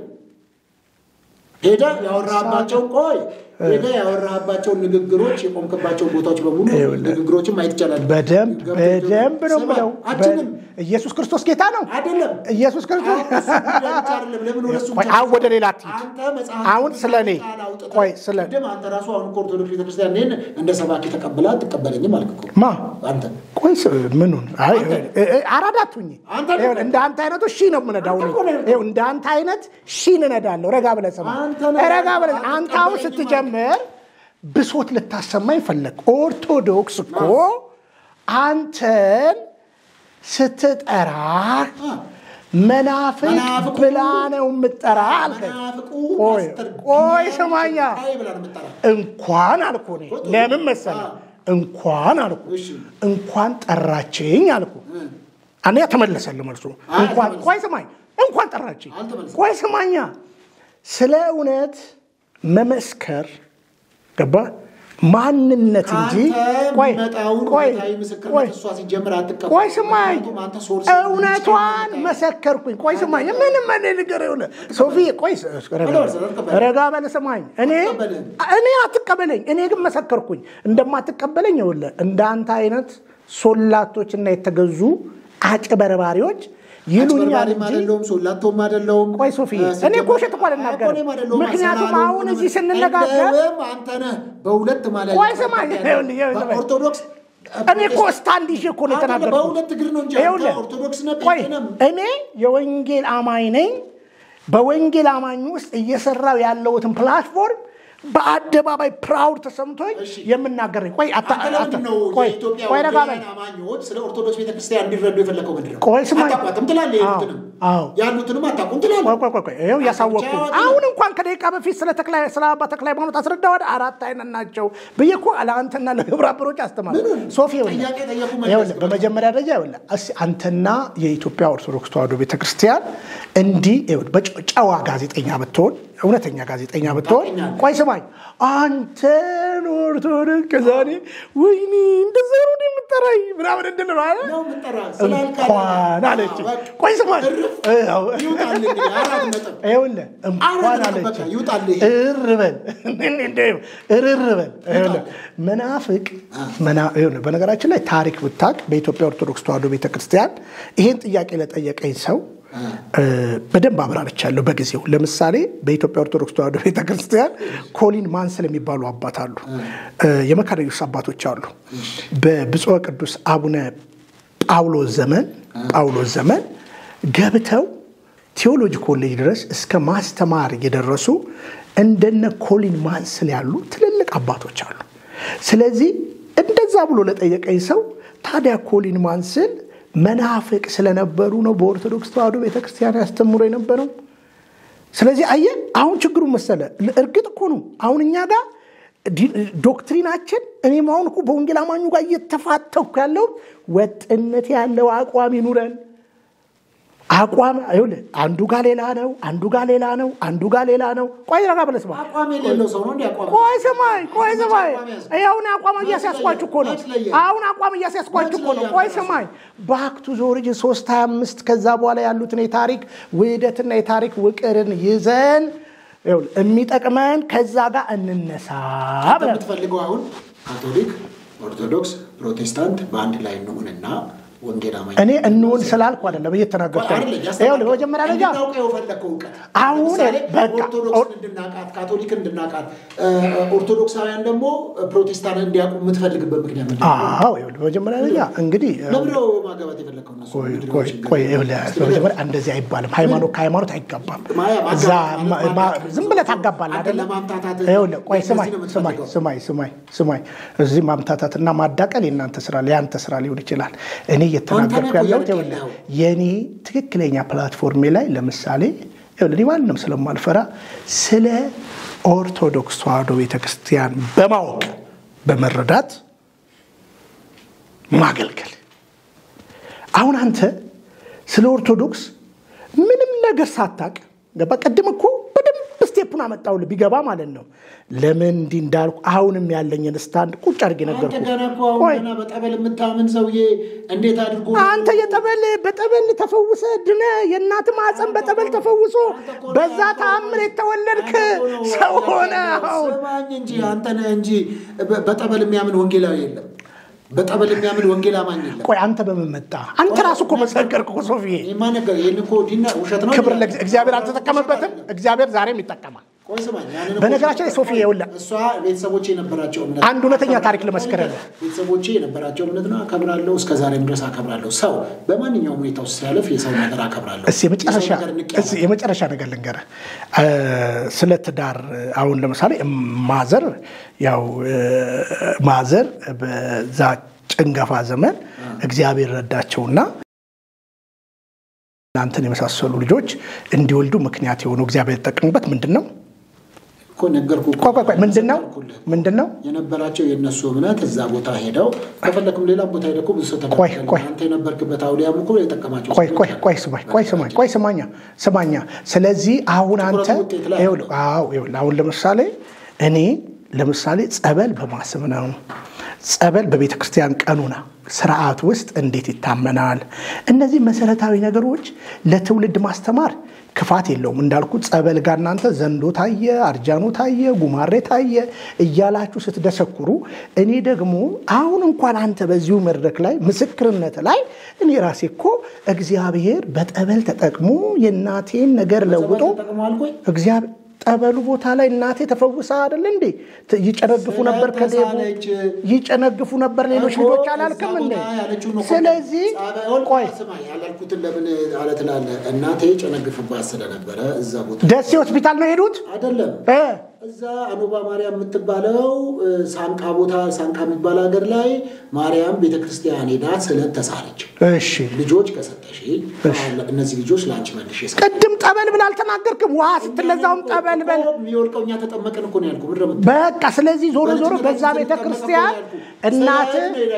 [SPEAKER 1] ሄደህ ያወራህባቸውን ቆይ ሄደህ ያወራህባቸውን ንግግሮች የቆምክባቸውን ቦታዎች በሙሉ
[SPEAKER 2] ይኸውልህ፣
[SPEAKER 1] ንግግሮችን ማየት ይቻላል።
[SPEAKER 2] በደንብ በደንብ ነው
[SPEAKER 1] ስማ፣
[SPEAKER 2] ብለው
[SPEAKER 1] አትልም።
[SPEAKER 2] ኢየሱስ ክርስቶስ ጌታ ነው።
[SPEAKER 1] አይደለም
[SPEAKER 2] ኢየሱስ ክርስቶስ
[SPEAKER 1] አሁን እሱ ጉዳይ ብቻ አይደለም። ለምን ወደ እሱ
[SPEAKER 2] ቆይ
[SPEAKER 1] ብቻ
[SPEAKER 2] አሁን ወደ ሌላ አትሂድ።
[SPEAKER 1] አንተ መጽሐፍ
[SPEAKER 2] አሁን ስለ እኔ
[SPEAKER 1] ቃል አውጥተህ
[SPEAKER 2] ቆይ ስለ
[SPEAKER 1] ቅድም አንተ ራሱ አሁን እኮ ኦርቶዶክስ ቤተክርስቲያን እኔን እንደ ሰባኪ ተቀብላ አትቀበለኝም አልክ እኮ
[SPEAKER 2] ማ
[SPEAKER 1] አንተ
[SPEAKER 2] ቆይ ስ- ምኑን አይ
[SPEAKER 1] አንተ-
[SPEAKER 2] እ- እ- አራዳ አትሁኝ።
[SPEAKER 1] አንተ
[SPEAKER 2] ይኸውልህ፣ እንደ አንተ አይነቱ ሺ ነው የምነዳው እኔ።
[SPEAKER 1] አንተ እኮ ነህ።
[SPEAKER 2] ይኸው እንደ አንተ አይነት ሺ እንነዳለሁ። ረጋ ብለህ ስማ።
[SPEAKER 1] አንተ ነህ።
[SPEAKER 2] ረጋ ብለህ አንተ አሁን
[SPEAKER 1] አትቀበለኝም
[SPEAKER 2] ስትጀምር ብሶት ልታሰማኝ ፈለግ። ኦርቶዶክስ እኮ አንተን ስትጠራ መናፍቅ
[SPEAKER 1] መናፍቁ
[SPEAKER 2] ብላ ነው የምጠራ አልከኝ።
[SPEAKER 1] መናፍቁ
[SPEAKER 2] ቆይ
[SPEAKER 1] ማስተር
[SPEAKER 2] ቆይ
[SPEAKER 1] ቢኒያም
[SPEAKER 2] ስማኛ
[SPEAKER 1] ሸንካይ ብላ ነው የምትጠራው።
[SPEAKER 2] እንኳን አልኩ እኔ ለምን መሰለህ? እንኳን አልኩ
[SPEAKER 1] እሺ።
[SPEAKER 2] እንኳን ጠራችኝ አልኩ። እኔ ተመለሰልህ መልሱ። እንኳን
[SPEAKER 1] አልተመለሰም።
[SPEAKER 2] ቆይ ስማኝ፣ እንኳን ጠራችኝ።
[SPEAKER 1] አልተመለሰም።
[SPEAKER 2] ቆይ ስማኛ፣ ስለ እውነት መመስከር ገባ ማንነት እንጂ
[SPEAKER 1] አንተ
[SPEAKER 2] ቆይ
[SPEAKER 1] የሚመጣውን
[SPEAKER 2] ቆይ
[SPEAKER 1] እውነታዊ
[SPEAKER 2] ቆይ
[SPEAKER 1] ምስክርነት እሷ ሲጀምር አትቀበልም።
[SPEAKER 2] ቆይ ስማኝ፣
[SPEAKER 1] ምክንያቱም አንተ ሶርስ
[SPEAKER 2] እውነቷን መሰከርኩኝ። ቆይ ስማኝ፣ ምንም እኔ ነገር የሆነ ሶፊ፣ ቆይ ስ- ረጋ በል፣
[SPEAKER 1] አትቀበልም።
[SPEAKER 2] ረጋ በል ስማኝ። እኔ
[SPEAKER 1] አትቀበልም።
[SPEAKER 2] እኔ አትቀበለኝ፣ እኔ ግን መሰከርኩኝ። እንደማትቀበለኝ ይኸውልህ እንደ አንተ አይነት ሶላቶችና የተገዙ አጭበርባሪዎች ይሉኛል
[SPEAKER 1] አጭበርባሪም
[SPEAKER 2] እንጂ
[SPEAKER 1] አይደለሁም ሶላቶም አይደለሁም።
[SPEAKER 2] ቆይ ሶፊ፣
[SPEAKER 1] እ፣
[SPEAKER 2] እኔ እኮ
[SPEAKER 1] ሲጀመር-
[SPEAKER 2] ውሸት እኮ አልናገርም።
[SPEAKER 1] እኔም አይደለሁም።
[SPEAKER 2] ምክንያቱም
[SPEAKER 1] አሰላሉ
[SPEAKER 2] አሁን እዚህ
[SPEAKER 1] ምናምን።
[SPEAKER 2] ስንነጋገር-
[SPEAKER 1] እንደውም አንተ ነህ በሁለት ማለት
[SPEAKER 2] ቆይ ስማኝ፣ ይኸውልህ፣ ይኸውልህ፣
[SPEAKER 1] በኦርቶዶክስ
[SPEAKER 2] እኔ እኮ ስታንድ ይዤ እኮ ነው
[SPEAKER 1] አንተ
[SPEAKER 2] የተናገርኩት።
[SPEAKER 1] በሁለት እግር ነው እንጂ አንተ
[SPEAKER 2] ይኸውልህ፣
[SPEAKER 1] ኦርቶዶክስ ነህ
[SPEAKER 2] ቆይ
[SPEAKER 1] ጴንጤ ነህ።
[SPEAKER 2] እኔ የወንጌል አማኝ ነኝ። በወንጌል አማኝ ውስጥ እየሰራው ያለሁትን ፕላትፎርም በአደባባይ ፕራውድ ተሰምቶኝ
[SPEAKER 1] እሺ።
[SPEAKER 2] የምናገር ነኝ። ቆይ አታ-
[SPEAKER 1] አንተ ለምንድን ነው
[SPEAKER 2] አታ- ቆይ
[SPEAKER 1] የኢትዮጵያ
[SPEAKER 2] ቆይ ረጋ በል።
[SPEAKER 1] ወንጌላውያን አማኞች ስለ ኦርቶዶክስ ቤተክርስቲያን እንዲረዱ የፈለከው ምንድን ነው?
[SPEAKER 2] ቆይ ስማኝ።
[SPEAKER 1] አታውቋትም ትላለህ፣
[SPEAKER 2] አዎ፣
[SPEAKER 1] ያሉትንም
[SPEAKER 2] አዎ።
[SPEAKER 1] ያሉትንም አታውቁም ትላለህ።
[SPEAKER 2] ቆይ ቆይ ቆይ ቆይ ይኸው እያሳወቅኩ
[SPEAKER 1] ብቻ
[SPEAKER 2] አሁን እንኳን ከደቂቃ በፊት ስለ ተክለ ስለ አባ ተክለ ሃይማኖት አስረዳ ወደ አራት አይነት ናቸው ብዬ እኮ ለአንተና ለግብረ አበሮች አስተማር ሶፊ ይኸውልህ፣
[SPEAKER 1] ጥያቄ ጠየቁ መልስ
[SPEAKER 2] ይኸውልህ በመጀመሪያ ደረጃ ይኸውልህ እስኪ አንተና የኢትዮጵያ ኦርቶዶክስ ተዋሕዶ ቤተክርስቲያን እንዲህ ይኸውልህ በጨዋ ጋዜጠኛ ብትሆን እውነተኛ ጋዜጠኛ ብትሆን
[SPEAKER 1] ታውቀኛለህ።
[SPEAKER 2] ቆይ ስማኝ አንተን ኦርቶዶክስ ከዛኔ ወይኔ እንደዛ ነው እንደ የምጠራኝ ምናምን እንድል ነው አይደል?
[SPEAKER 1] ነው የምጠራህ ስላልካለ
[SPEAKER 2] እንኳን አለች።
[SPEAKER 1] አዎ፣ በቃ።
[SPEAKER 2] ቆይ ስማኝ
[SPEAKER 1] እርፍ።
[SPEAKER 2] አዎ።
[SPEAKER 1] ይውጣልህ እንግዲህ አራት ነጥብ።
[SPEAKER 2] ይኸውልህ እንኳን
[SPEAKER 1] አራት
[SPEAKER 2] አለች
[SPEAKER 1] በቃ ይውጣልህ።
[SPEAKER 2] እርር በል እንደው እርር በል ይኸውልህ መናፍቅ መና- ይኸውልህ በነገራችን ላይ ታሪክ ብታቅ በኢትዮጵያ ኦርቶዶክስ ተዋሕዶ ቤተክርስቲያን ይሄን ጥያቄ ለጠየቀኝ ሰው እ፣ በደንብ አብራርቻለሁ በጊዜው። ለምሳሌ በኢትዮጵያ ኦርቶዶክስ ተዋሕዶ ቤተክርስቲያን ኮሊን ማንስል የሚባሉ አባት አሉ። እ፣ የመካነ ኢየሱስ አባቶች አሉ። በብፁዕ ቅዱስ አቡነ ጳውሎስ ዘመን ጳውሎስ ዘመን ገብተው ቴዎሎጂ ኮሌጅ ድረስ እስከ ማስተማር የደረሱ እንደነ ኮሊን ማንስል ያሉ ትልልቅ አባቶች አሉ። ስለዚህ እንደዛ ብሎ ለጠየቀኝ ሰው ታዲያ ኮሊን ማንስል መናፍቅ ስለነበሩ ነው በኦርቶዶክስ ተዋሕዶ ቤተክርስቲያን ያስተምሮ የነበረው። ስለዚህ አየ አሁን ችግሩ መሰለ እርግጥ እኮ ነው አሁን እኛ ጋር ዶክትሪናችን እኔም አሁን እኮ በወንጌል አማኙ ጋር እየተፋተኩ ያለው ወጥነት ያለው አቋም ይኑረን። አቋም ይኸውልህ አንዱ ጋር ሌላ ነው፣ አንዱ ጋር ሌላ ነው፣ አንዱ ጋር ሌላ ነው። ቆይ ረጋ ብለህ ስማ።
[SPEAKER 1] አቋም የሌለው ሰው ነው እንዲ አቋም
[SPEAKER 2] ቆይ ስማኝ፣ ቆይ ስማኝ። አሁን አቋም እያስያዝኳችሁ እኮ ነው። አሁን አቋም እያስያዝኳችሁ እኮ ነው። ቆይ ስማኝ። ባክቱ ዞርጅ ሶስት ሀያ አምስት ከዛ በኋላ ያሉትን የታሪክ ውህደትና የታሪክ ውቅርን ይዘን የሚጠቅመን ከዛ ጋር እንነሳ ብለህ
[SPEAKER 1] የምትፈልገው አሁን ካቶሊክ፣ ኦርቶዶክስ፣ ፕሮቴስታንት በአንድ ላይ እንሁንና ወንጌል አማኝ
[SPEAKER 2] እኔ እንውን ስላልኩ አይደለም እየተናገርኩ ያለው። በመጀመሪያ ደረጃ
[SPEAKER 1] እንድናውቀው የፈለግከው እውቀት
[SPEAKER 2] አሁን
[SPEAKER 1] ለምሳሌ
[SPEAKER 2] በቃ
[SPEAKER 1] ኦርቶዶክስን እንድናቃት፣ ካቶሊክን እንድናቃት፣ ኦርቶዶክሳውያን ደግሞ ፕሮቴስታንት እንዲያውቁ የምትፈልግበት ምክንያት ምንድን ነው?
[SPEAKER 2] አዎ ይኸውልህ፣ በመጀመሪያ ደረጃ እንግዲህ
[SPEAKER 1] ለምንድን ነው ማጋባት የፈለግከው? እነሱ
[SPEAKER 2] ቆይ
[SPEAKER 1] ምንድን ነው
[SPEAKER 2] ቆይ
[SPEAKER 1] ችግሩ?
[SPEAKER 2] ቆይ ይኸውልህ፣ በመጀመሪያ እንደዚህ አይባልም። ሃይማኖት ከሃይማኖት አይጋባም።
[SPEAKER 1] ማያ ማጋባት
[SPEAKER 2] እዛ
[SPEAKER 1] ማለት
[SPEAKER 2] ማ- ማ-
[SPEAKER 1] ማጋባት
[SPEAKER 2] ዝም ብለህ ታጋባለህ
[SPEAKER 1] አንተን
[SPEAKER 2] አይደለም?
[SPEAKER 1] ለማምታታት
[SPEAKER 2] ይኸውልህ፣ ቆይ
[SPEAKER 1] እንደዚህ
[SPEAKER 2] ስማኝ
[SPEAKER 1] ነው
[SPEAKER 2] ስማኝ
[SPEAKER 1] የምትፈልገው።
[SPEAKER 2] ስማኝ ስማኝ ስማኝ እዚህ ማምታታትና ማዳቀል የእናንተ ስራ የአንተ ስራ ሊሆን ይችላል። እኔ እየተናገርኩ
[SPEAKER 1] አንተ ነህ እኮ
[SPEAKER 2] ያለሁት
[SPEAKER 1] እያልክ
[SPEAKER 2] ይኸውልህ
[SPEAKER 1] ያለኸው።
[SPEAKER 2] የእኔ ትክክለኛ ፕላትፎርሜ ላይ ለምሳሌ ይኸውልህ እኔ ማንም ስለማልፈራ ስለ ኦርቶዶክስ ተዋሕዶ ቤተክርስቲያን በማወቅ በመረዳት ማገልገል አሁን አንተ ስለ ኦርቶዶክስ ምንም ነገር ሳታቅ ገባ። ቅድም እኮ በደንብ ስቴፑን አመጣሁልህ ቢገባ ማለት ነው። ለምን እንዲህ እንዳልኩ አሁንም ያለኝን ስታንድ ቁጭ አድርጌ
[SPEAKER 1] አንተ
[SPEAKER 2] ነገርኩህ።
[SPEAKER 1] ገና እኮ አሁን
[SPEAKER 2] ቆይ
[SPEAKER 1] ገና በጠበል የምታምን ሰውዬ እንዴት አድርጎ
[SPEAKER 2] አንተ የጠበል በጠበል ተፈውሰ ድነ የእናት ማፀን በጠበል ተፈውሶ በዛ ተአምር የተወለድክ ሰው ሆነ አሁን
[SPEAKER 1] ስማኝ እንጂ አንተ ነህ እንጂ በ- በጠበል የሚያምን ወንጌላዊ የለም። በጠበል የሚያምን ወንጌል አማኝ የለም።
[SPEAKER 2] ቆይ አንተ በምን መጣ? አንተ ራሱ እኮ መሰከርክ እኮ ሶፊዬ።
[SPEAKER 1] ይህማ ነገር ይህን እኮ ዲና ውሸት ነው።
[SPEAKER 2] ክብር ለእግዚአብሔር። እግዚአብሔር አልተጠቀመበትም። እግዚአብሔር ዛሬም ይጠቀማል።
[SPEAKER 1] ቆይ ስማኝ፣ ያንን እኮ
[SPEAKER 2] በነገራችን ላይ ሶፊ ይኸውልህ
[SPEAKER 1] እሷ ቤተሰቦቼ የነበራቸው እምነት
[SPEAKER 2] አንድ እውነተኛ ታሪክ ልመስክርልህ።
[SPEAKER 1] ቤተሰቦቼ የነበራቸው እምነት ነው አከብራለሁ። እስከ ዛሬም ድረስ አከብራለሁ። ሰው በማንኛውም ሁኔታ ውስጥ ሲያለፍ የሰው ነገር አከብራለሁ።
[SPEAKER 2] እስኪ የመጨረሻ
[SPEAKER 1] የሰው ነገር ንቄ
[SPEAKER 2] እስኪ የመጨረሻ ነገር ልንገርህ። እ፣ ስለ ትዳር አሁን ለምሳሌ ማዘር ያው እ፣ ማዘር በዛ ጭንገፋ ዘመን እግዚአብሔር ረዳቸውና እናንተን የመሳሰሉ ልጆች እንዲወልዱ ምክንያት የሆነው እግዚአብሔር የተጠቀሙበት ምንድን ነው?
[SPEAKER 1] እኮ ነገርኩህ እኮ።
[SPEAKER 2] ቆይ ቆይ ቆይ ምንድን ነው? ምንድን ነው?
[SPEAKER 1] የነበራቸው የእነሱ እምነት እዛ ቦታ ሄደው ከፈለክም ሌላም ቦታ ሄደው እኮ ብዙ ሰው
[SPEAKER 2] ቆይ
[SPEAKER 1] ተከተለ።
[SPEAKER 2] ቆይ
[SPEAKER 1] አንተ የነበርክበት አውሊያም እኮ የጠቀማቸው
[SPEAKER 2] ቆይ ቆይ ቆይ ስማኝ ቆይ ስማኝ ቆይ ስማኛ ስማኛ። ስለዚህ አሁን አንተ
[SPEAKER 1] ትኩረቱ ውጤት ላይ
[SPEAKER 2] ይኸውልህ፣ አዎ ይኸውልህ፣ አሁን ለምሳሌ እኔ ለምሳሌ ጸበል በማስብ ነው። ጸበል በቤተ ክርስቲያን ቀኑና ስርዓት ውስጥ እንዴት ይታመናል? እነዚህ መሰረታዊ ነገሮች ለትውልድ ማስተማር ክፋት የለውም። እንዳልኩት ጸበል ጋር እናንተ ዘንዶ ታየ፣ አርጃኖ ታየ፣ ጉማሬ ታየ እያላችሁ ስትደሰኩሩ፣ እኔ ደግሞ አሁን እንኳን አንተ በዚሁ መድረክ ላይ ምስክርነት ላይ እኔ ራሴ እኮ እግዚአብሔር በጠበል ተጠቅሞ የእናቴን ነገር ለውጦ
[SPEAKER 1] ተጠቅመዋል። ቆይ
[SPEAKER 2] እግዚአብሔር ጠበሉ ቦታ ላይ እናቴ ተፈውሳ አይደል እንዴ? ት- ይጨነግፉ ነበር ከዴቡ
[SPEAKER 1] ስለተሳለች
[SPEAKER 2] ይጨነግፉ ነበር ሌሎች
[SPEAKER 1] እኮ
[SPEAKER 2] ልጆች አላልክም
[SPEAKER 1] እዛ
[SPEAKER 2] እንዴ?
[SPEAKER 1] ቦታ ያለችውን እኮ
[SPEAKER 2] ስለዚህ
[SPEAKER 1] ጸበል-
[SPEAKER 2] ቆይ
[SPEAKER 1] ስማ ያላልኩትን ለምን አለ ትላለህ? እናቴ ጨነግፍባት ስለነበረ እዛ ቦታ
[SPEAKER 2] ደሴ ሆስፒታል ነው የሄዱት
[SPEAKER 1] አይደለም
[SPEAKER 2] እ
[SPEAKER 1] እዛ አኖባ ማርያም የምትባለው እ፣ ሳንቃ ቦታ ሳንቃ የሚባል ሀገር ላይ ማርያም ቤተክርስቲያን ሄዳ ስለት ተሳለች።
[SPEAKER 2] እሺ
[SPEAKER 1] ልጆች ከሰጠሽ እነዚህ ልጆች ለአንቺ መልሼ እሰጥ-
[SPEAKER 2] ቅድም ጠበል ብል አልተናገርክም? ውሃ ስትለዛውም ጠበል በል
[SPEAKER 1] እኮ የሚወድቀው እኛ ተጠመቅን እኮ ነው ያልኩህ። ምንድን ነው የምትለው?
[SPEAKER 2] በቃ ስለዚህ ዞሮ ዞሮ በዛ ቤተ ክርስቲያን እናት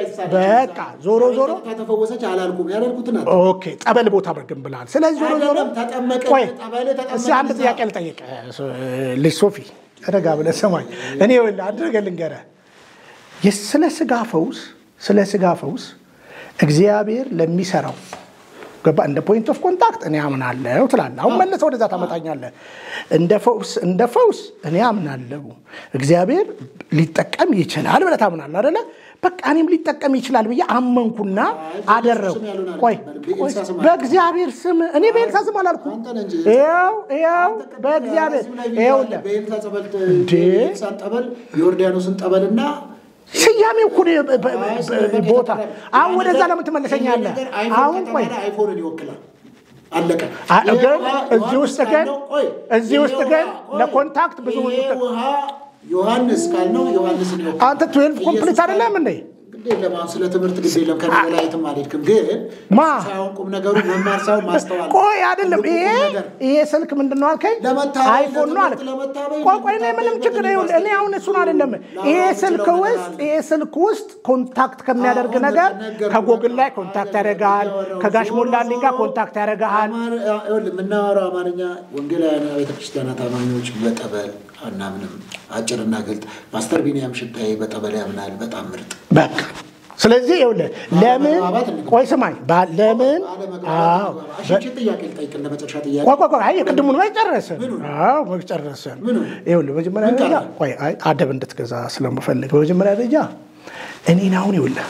[SPEAKER 2] በቃ ዞሮ ዞሮ
[SPEAKER 1] ተፈወሰች አላልኩም። ያላልኩትን አት-
[SPEAKER 2] ኦኬ ጠበል ቦታ ግን ብለሃል። ስለዚህ ዞሮ ዞሮ
[SPEAKER 1] አይደለም፣ ተጠመቅን፣
[SPEAKER 2] ቆይ
[SPEAKER 1] ጠበል ተጠመቅን
[SPEAKER 2] እስኪ አንድ
[SPEAKER 1] እዛ።
[SPEAKER 2] ጥያቄ ልጠይቅ ልጅ ሶፊ ረጋ ብለህ ስማኝ። እኔ ይኸውልህ አንድ ነገር ልንገርህ። የስ- ስለ ስጋ ፈውስ ስለ ስጋ ፈውስ እግዚአብሔር ለሚሰራው ገባ እንደ ፖይንት ኦፍ ኮንታክት እኔ አምናለሁ ትላለህ። አሁን መለሰ ወደዛ ታመጣኛለህ። እንደ ፈውስ እንደ ፈውስ እኔ አምናለሁ እግዚአብሔር ሊጠቀም ይችላል ብለህ ታምናለህ አይደለ? በቃ እኔም ሊጠቀም ይችላል ብዬ አመንኩና አደረጉ።
[SPEAKER 1] ስም ያልሆነ
[SPEAKER 2] ቆይ
[SPEAKER 1] አይደለም፣
[SPEAKER 2] ቆይ፣
[SPEAKER 1] በኤልሳ ስም
[SPEAKER 2] በእግዚአብሔር ስም እኔ በኤልሳ ስም አላልኩም።
[SPEAKER 1] አንተ ነህ እንጂ።
[SPEAKER 2] ይኸው ይኸው በእግዚአብሔር
[SPEAKER 1] እዚሁ ላይ
[SPEAKER 2] ይኸውልህ
[SPEAKER 1] በኤልሳ ጸበል
[SPEAKER 2] እንዴ!
[SPEAKER 1] የኤልሳን ጠበል የዮርዳኖስን ጠበልና
[SPEAKER 2] ስያሜው እኮ ነው በ- በ- ቦታ አሁን ወደዛ ለምን ትመለሰኛለህ? አሁን ቆይ
[SPEAKER 1] አይፎንን ይወክላል። አለቀ።
[SPEAKER 2] አ-
[SPEAKER 1] ይሄ
[SPEAKER 2] ግን
[SPEAKER 1] ውሃ
[SPEAKER 2] እዚህ
[SPEAKER 1] ዮሐንስ
[SPEAKER 2] ውስጥ ግን
[SPEAKER 1] ካልነው፣ ቆይ፣
[SPEAKER 2] እዚህ
[SPEAKER 1] ይሄ
[SPEAKER 2] ውስጥ
[SPEAKER 1] ውሃ-
[SPEAKER 2] ግን
[SPEAKER 1] ቆይ፣
[SPEAKER 2] ለኮንታክት ብዙ
[SPEAKER 1] ይሄ ውሃ ዮሐንስ ካልነው ዮሐንስን ይወክላል።
[SPEAKER 2] አንተ 12 ኮምፕሊት
[SPEAKER 1] ኢየሱስ
[SPEAKER 2] አይደለም እንዴ?
[SPEAKER 1] ግድ የለም አሁን ስለ ትምህርት ግድ የለም ከኔ በላይ የትም አልሄድክም። ግን
[SPEAKER 2] ማ?
[SPEAKER 1] ሳይሆን ቁም ነገሩ መማር ሳይሆን ማስተዋል
[SPEAKER 2] ቆይ አይደለም
[SPEAKER 1] ትልቁ
[SPEAKER 2] ይሄ
[SPEAKER 1] ቁም ነገር
[SPEAKER 2] ይሄ ስልክ ምንድን ነው አልከኝ?
[SPEAKER 1] ለመታበይ፣
[SPEAKER 2] አይፎን ነው አልክ።
[SPEAKER 1] ለትምህርት ለመታበይ፣
[SPEAKER 2] ቆይ ቆይ እኔ ምንም
[SPEAKER 1] ለመታበይ
[SPEAKER 2] ችግር
[SPEAKER 1] በደንብ
[SPEAKER 2] ይኸውልህ፣ እኔ አሁን እሱን አይደለም ይሄ
[SPEAKER 1] ለአሁን
[SPEAKER 2] ስልክ
[SPEAKER 1] የምችለው
[SPEAKER 2] ውስጥ
[SPEAKER 1] ነገር
[SPEAKER 2] ይሄ ስልክ ውስጥ ኮንታክት ከሚያደርግ
[SPEAKER 1] አሁን
[SPEAKER 2] ነገር
[SPEAKER 1] ነገርኩህ፣
[SPEAKER 2] ከጎግል ላይ
[SPEAKER 1] በቃ
[SPEAKER 2] ኮንታክት
[SPEAKER 1] አለቀ።
[SPEAKER 2] ያደርጋል፣
[SPEAKER 1] እያወራሁ
[SPEAKER 2] ከጋሽ
[SPEAKER 1] ዞሮ
[SPEAKER 2] ሞላልኝ ጋር
[SPEAKER 1] ዞሮ
[SPEAKER 2] ኮንታክት ያደርግሃል።
[SPEAKER 1] አማር- ይኸውልህ፣ የምናወራው አማርኛ ወንጌላውያን ቤተክርስቲያናት አማኞች በጠበል አናምንም። አጭርና ግልጥ። ፓስተር ቢኒያም ሽታዬ በጠበል ያምናል። በጣም ምርጥ
[SPEAKER 2] በቃ ስለዚህ ይኸውልህ ለምን
[SPEAKER 1] ባለመግባባት እንግባ።
[SPEAKER 2] ቆይ ስማኝ ባ- ለምን አዎ
[SPEAKER 1] እሺ፣ ይህችን ጥያቄ ልጠይቅ እንደ መጨረሻ ጥያቄ
[SPEAKER 2] ቆይ ቆይ ቆይ አይ የቅድሙን ወይ ጨረስን።
[SPEAKER 1] ምኑን?
[SPEAKER 2] አዎ ወይ ጨረስን።
[SPEAKER 1] ምኑን?
[SPEAKER 2] ይኸውልህ በመጀመሪያ
[SPEAKER 1] ምን
[SPEAKER 2] ደረጃ
[SPEAKER 1] ቀረ?
[SPEAKER 2] ቆይ አይ አደብ እንድትገዛ ስለምፈልግ በመጀመሪያ ደረጃ እኔን አሁን ይኸውልህ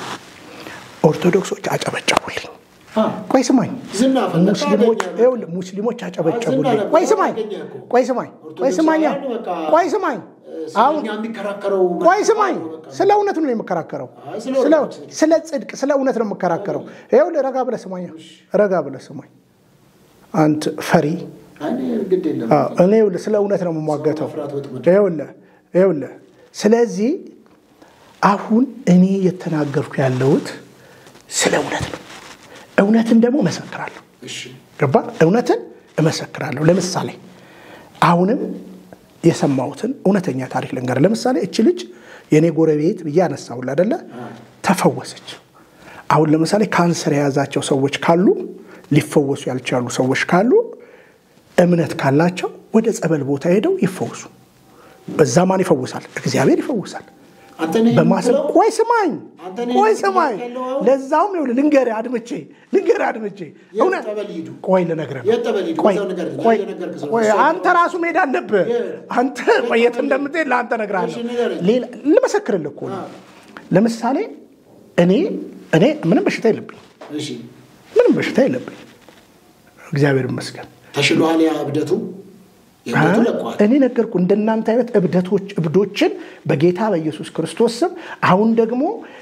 [SPEAKER 2] ኦርቶዶክሶች አጨበጨቡልኝ።
[SPEAKER 1] አ፣
[SPEAKER 2] ቆይ ስማኝ
[SPEAKER 1] ዝና ፈለግ
[SPEAKER 2] ሙስሊሞች
[SPEAKER 1] አገኘህ።
[SPEAKER 2] ይኸውልህ ሙስሊሞች አጨበጨቡልኝ።
[SPEAKER 1] ዝም
[SPEAKER 2] ቆይ
[SPEAKER 1] አለ፣
[SPEAKER 2] ስማኝ
[SPEAKER 1] አገኘህ እኮ።
[SPEAKER 2] ቆይ ስማኝ ቆይ ስማኝ
[SPEAKER 1] ኦርቶዶክሳውያን በቃ
[SPEAKER 2] ቆይ ስማኝ አሁን
[SPEAKER 1] ስለኛ የሚከራከረው
[SPEAKER 2] ቆይ ስማኝ፣ ስለ እውነት ነው የምከራከረው።
[SPEAKER 1] አይ፣ ስለ
[SPEAKER 2] ስለ-
[SPEAKER 1] እውነት።
[SPEAKER 2] ስለ ጽድቅ፣ ስለ እውነት ነው የምከራከረው። ይኸውልህ ረጋ ብለህ ስማኝ፣ ረጋ ብለህ ስማኝ። አንተ ፈሪ
[SPEAKER 1] እኔ ግድ የለም
[SPEAKER 2] አዎ፣ እኔ ይኸውልህ ስለ እውነት ነው የምሟገተው።
[SPEAKER 1] መፍራት ወጥመድ።
[SPEAKER 2] ይኸውልህ ይኸውልህ፣ ስለዚህ አሁን እኔ የተናገርኩ ያለሁት ስለ እውነት ነው። እውነትን ደግሞ እመሰክራለሁ።
[SPEAKER 1] እሺ
[SPEAKER 2] ገባ? እውነትን እመሰክራለሁ። ለምሳሌ አሁንም የሰማሁትን እውነተኛ ታሪክ ልንገር። ለምሳሌ እች ልጅ የእኔ ጎረቤት ብዬ አነሳሁልህ አይደለ? ተፈወሰች። አሁን ለምሳሌ ካንሰር የያዛቸው ሰዎች ካሉ፣ ሊፈወሱ ያልቻሉ ሰዎች ካሉ እምነት ካላቸው ወደ ጸበል ቦታ ሄደው ይፈወሱ። በዛ ማን ይፈውሳል? እግዚአብሔር ይፈውሳል።
[SPEAKER 1] አንተ ነህ
[SPEAKER 2] በማሰብ
[SPEAKER 1] የምትለው?
[SPEAKER 2] ቆይ ስማኝ፣
[SPEAKER 1] አንተ ነህ
[SPEAKER 2] ቆይ
[SPEAKER 1] የምትለው
[SPEAKER 2] ስማኝ።
[SPEAKER 1] ያለው አሁን?
[SPEAKER 2] ለዛውም ይኸውልህ ልንገርህ አድምቼ ልንገርህ አድምቼ
[SPEAKER 1] የት
[SPEAKER 2] እውነት
[SPEAKER 1] ጠበል ይሂዱ?
[SPEAKER 2] ቆይ ልነግርህ ነው።
[SPEAKER 1] የት ጠበል ይሂዱ?
[SPEAKER 2] ቆይ
[SPEAKER 1] እዛው ንገረኝ።
[SPEAKER 2] ቆይ
[SPEAKER 1] እየነገርክ ስለሆነ
[SPEAKER 2] ቆይ
[SPEAKER 1] እዛው
[SPEAKER 2] አንተ ራሱ መሄድ አለብህ። አንተ ቆይ የት እንደምትሄድ ለአንተ እነግርሃለሁ።
[SPEAKER 1] እሺ ንገረኝ።
[SPEAKER 2] ሌላ ልመሰክርልህ እኮ ነው። ለምሳሌ እኔ እኔ ምንም በሽታ የለብኝ
[SPEAKER 1] እሺ
[SPEAKER 2] ምንም በሽታ የለብኝ እግዚአብሔር ይመስገን።
[SPEAKER 1] ተሽሏል። ያ እብደቱ የእብደቱ ለቋል።
[SPEAKER 2] እኔ ነገርኩ እንደናንተ አይነት እብደቶች እብዶችን በጌታ በኢየሱስ ክርስቶስ ስም አሁን ደግሞ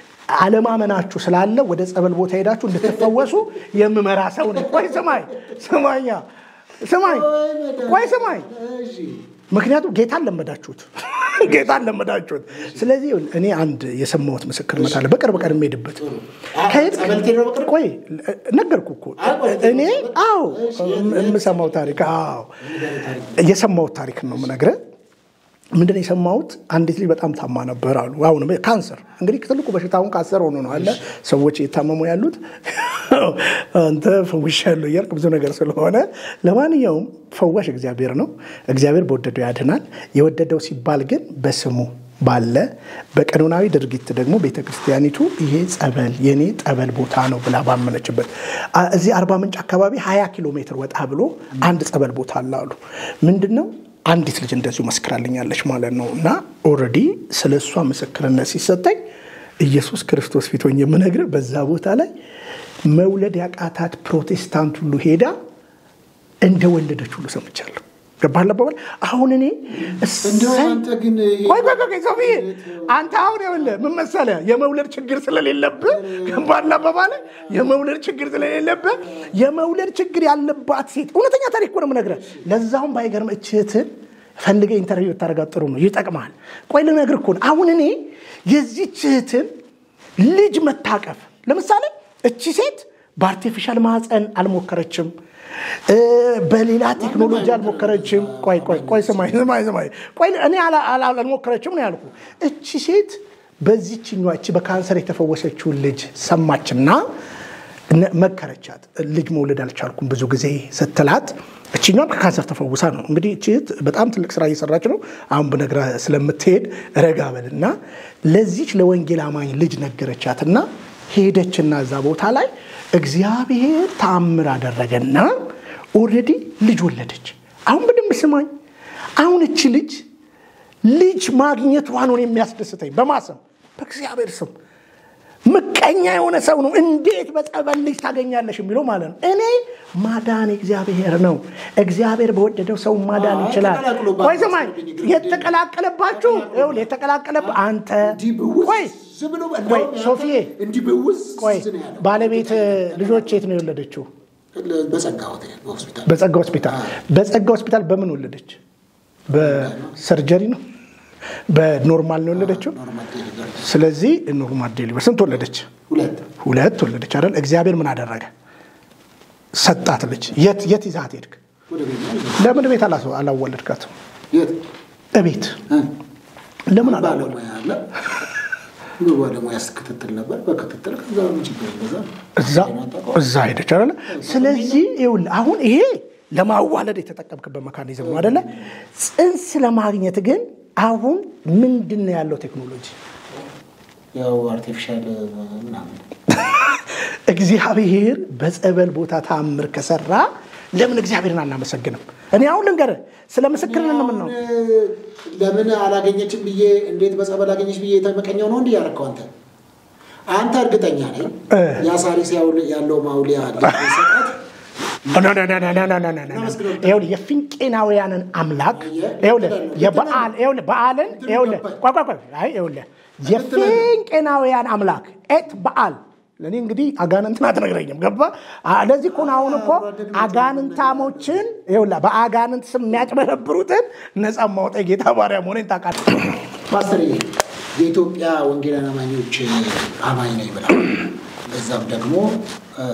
[SPEAKER 2] አለማመናችሁ ስላለ ወደ ጸበል ቦታ ሄዳችሁ እንድትፈወሱ የምመራ ሰው ነኝ። ቆይ ስማኝ ስማኛ ስማኝ ቆይ ስማኝ
[SPEAKER 1] እሺ
[SPEAKER 2] ምክንያቱም ጌታን ለመዳችሁት ጌታን ለመዳችሁት። ስለዚህ እኔ አንድ የሰማሁት ምስክርነት አለ በቅርብ ቀን የምሄድበት
[SPEAKER 1] አ-
[SPEAKER 2] ከሄድክ-
[SPEAKER 1] ጸበል ትሄድ ነው በቅርብ?
[SPEAKER 2] ቆይ ነገርኩ እኮ
[SPEAKER 1] አይ፣ ቆይ፣
[SPEAKER 2] እኔ አዎ
[SPEAKER 1] እሺ፣ የት- የት-
[SPEAKER 2] የምሰማው ታሪክ አዎ
[SPEAKER 1] ንገረኝ ታሪክ።
[SPEAKER 2] የሰማሁት ታሪክ ነው የምነግርህ። ምንድን ነው የሰማሁት? አንዲት ልጅ በጣም ታማ ነበር አሉ። አሁን ካንሰር እንግዲህ ትልቁ በሽታ አሁን ካንሰር ሆኖ ነው አለ ሰዎች እየታመሙ ያሉት። አንተ ፈውሻለሁ እያልክ ብዙ ነገር ስለሆነ፣ ለማንኛውም ፈዋሽ እግዚአብሔር ነው። እግዚአብሔር በወደደው ያድናል። የወደደው ሲባል ግን በስሙ ባለ በቀኖናዊ ድርጊት ደግሞ ቤተ ክርስቲያኒቱ ይሄ ጸበል የኔ ጠበል ቦታ ነው ብላ ባመነችበት አ- እዚህ አርባ ምንጭ አካባቢ 20 ኪሎ ሜትር ወጣ ብሎ አንድ ጸበል ቦታ አለ አሉ። ምንድን ነው አንዲት ልጅ እንደዚሁ መስክራልኛለች ማለት ነው። እና ኦልሬዲ ስለ እሷ ምስክርነት ሲሰጠኝ ኢየሱስ ክርስቶስ ፊት ሆኜ የምነግርህ በዛ ቦታ ላይ መውለድ ያቃታት ፕሮቴስታንት ሁሉ ሄዳ እንደወለደች ሁሉ ሰምቻለሁ። ገባህ አባባል? አሁን እኔ
[SPEAKER 1] እንደው
[SPEAKER 2] እሰይ
[SPEAKER 1] አንተ ግን ይሄ-
[SPEAKER 2] ቆይ ቆይ ቆይ ሰውዬ አንተ አሁን ይኸውልህ ምን መሰለህ የመውለድ ችግር ስለሌለብህ ገባህ አባባል የመውለድ ችግር ስለሌለብህ የመውለድ ችግር ያለባት ሴት እውነተኛ ታሪክ እኮ ነው የምነግርህ ለዛውም ባይገርም እችህትን ፈልገህ ኢንተርቪው ብታደርጋት ጥሩ ነው ይጠቅምሃል ቆይ ልነግርህ እኮ ነው አሁን እኔ የዚህች እህትን ልጅ መታቀፍ ለምሳሌ እቺ ሴት በአርቲፊሻል ማህፀን አልሞከረችም እ፣ በሌላ ቴክኖሎጂ አልሞከረችም። ቆይ ቆይ ቆይ ስማኝ ስማኝ ስማኝ ቆይ እኔ አላ- አላ- አልሞከረችም ነው ያልኩ። እቺ ሴት በዚችኛዋ እቺ በካንሰር የተፈወሰችውን ልጅ ሰማችና ነ- መከረቻት። ልጅ መውለድ አልቻልኩም ብዙ ጊዜ ስትላት እችኛም ከካንሰር ተፈውሳ ነው እንግዲህ እቺ እህት በጣም ትልቅ ስራ እየሰራች ነው። አሁን ብነግርህ ስለምትሄድ ረጋ በልና ለዚች ለወንጌል አማኝ ልጅ ነገረቻትና ሄደችና እዛ ቦታ ላይ እግዚአብሔር ተአምር አደረገና ኦልሬዲ ልጅ ወለደች። አሁን በደንብ ስማኝ። አሁን እቺ ልጅ ልጅ ማግኘቷ ነው የሚያስደስተኝ። በማሰብ በእግዚአብሔር ስም ምቀኛ የሆነ ሰው ነው እንዴት በጸበል ልጅ ታገኛለሽ የሚለው ማለት ነው። እኔ ማዳን እግዚአብሔር ነው። እግዚአብሔር በወደደው ሰው ማዳን
[SPEAKER 1] አይ፣
[SPEAKER 2] ይችላል።
[SPEAKER 1] ተቀላቅሎባችሁ
[SPEAKER 2] ቆይ ስማኝ፣
[SPEAKER 1] ግርግር
[SPEAKER 2] የተቀላቀለባችሁ ይኸውልህ፣ የተቀላቀለብ አንተ
[SPEAKER 1] እንዲህ ብውዝ
[SPEAKER 2] ቆይ
[SPEAKER 1] ብሎ
[SPEAKER 2] ቆይ ሶፊዬ
[SPEAKER 1] እንዲህ ብውዝ
[SPEAKER 2] ቆይ
[SPEAKER 1] ነው ያለው።
[SPEAKER 2] ባለቤት ልጆች የት ነው የወለደችው?
[SPEAKER 1] በጸጋ ሆቴል በሆስፒታል
[SPEAKER 2] በጸጋ ሆስፒታል በጸጋ ሆስፒታል በምን ወለደች? በሰርጀሪ ነው በኖርማል ነው የወለደችው።
[SPEAKER 1] ኖርማል ዴሊቨሪ
[SPEAKER 2] ስለዚህ ኖርማል ዴሊቨር ስንት ወለደች?
[SPEAKER 1] ሁለት
[SPEAKER 2] ሁለት ወለደች አይደል? እግዚአብሔር ምን አደረገ? ሰጣት ልጅ። የት የት ይዛት ሄድክ?
[SPEAKER 1] ወደ ቤት ነው ይዘው
[SPEAKER 2] ለምን ቤት አላ- አላወለድካትም?
[SPEAKER 1] የት
[SPEAKER 2] እቤት ለምን አላ
[SPEAKER 1] ባለሙያ አለ ባለሙያ ስትከትትል ነበር በክትትል ከዛ ምን ችግር እንደዛ
[SPEAKER 2] እዛ እዛ ሄደች አይደለ? ስለዚህ ይኸውልህ አሁን ይሄ ለማዋለድ የተጠቀምክበት መካኒዝም ነው አይደለ? ጽንስ ለማግኘት ግን አሁን ምንድን ነው ያለው ቴክኖሎጂ?
[SPEAKER 1] ያው አርቲፊሻል ምናምን
[SPEAKER 2] እግዚአብሔር በጸበል ቦታ ተአምር ከሰራ ለምን እግዚአብሔርን አናመሰግንም? እኔ አሁን ልንገርህ ስለ ምስክርን ምን ነው
[SPEAKER 1] አሁን ለምን አላገኘችም ብዬ እንዴት በጸበል አገኘች ብዬ የተመቀኘው ነው እንዲህ ያደረከው አንተ አንተ እርግጠኛ ነኝ
[SPEAKER 2] እ።
[SPEAKER 1] የአሳሪስ ያው- ያለው ማውሊያ ሰጣት
[SPEAKER 2] ይኸውልህ የፊንቄናውያንን አምላክ ይኸውልህ የበዓል ይኸውልህ በዓልን ይኸውልህ ቆይ ቆይ ቆይ አይ ይኸውልህ የፊንቄናውያን አምላክ ኤት በዓል ለእኔ እንግዲህ አጋንንትን አትነግረኝም ገባ ለዚህ እኮ ነው አሁን እኮ አጋንንታሞችን ይኸውልህ በአጋንንት ስም የሚያጭበረብሩትን ነፃ ማውጣ ጌታ ባሪያ መሆኔን ታውቃለህ
[SPEAKER 1] ፓስተር የኢትዮጵያ ወንጌላውያን አማኞች አማኝ ነኝ ብላ በዛም ደግሞ እ፣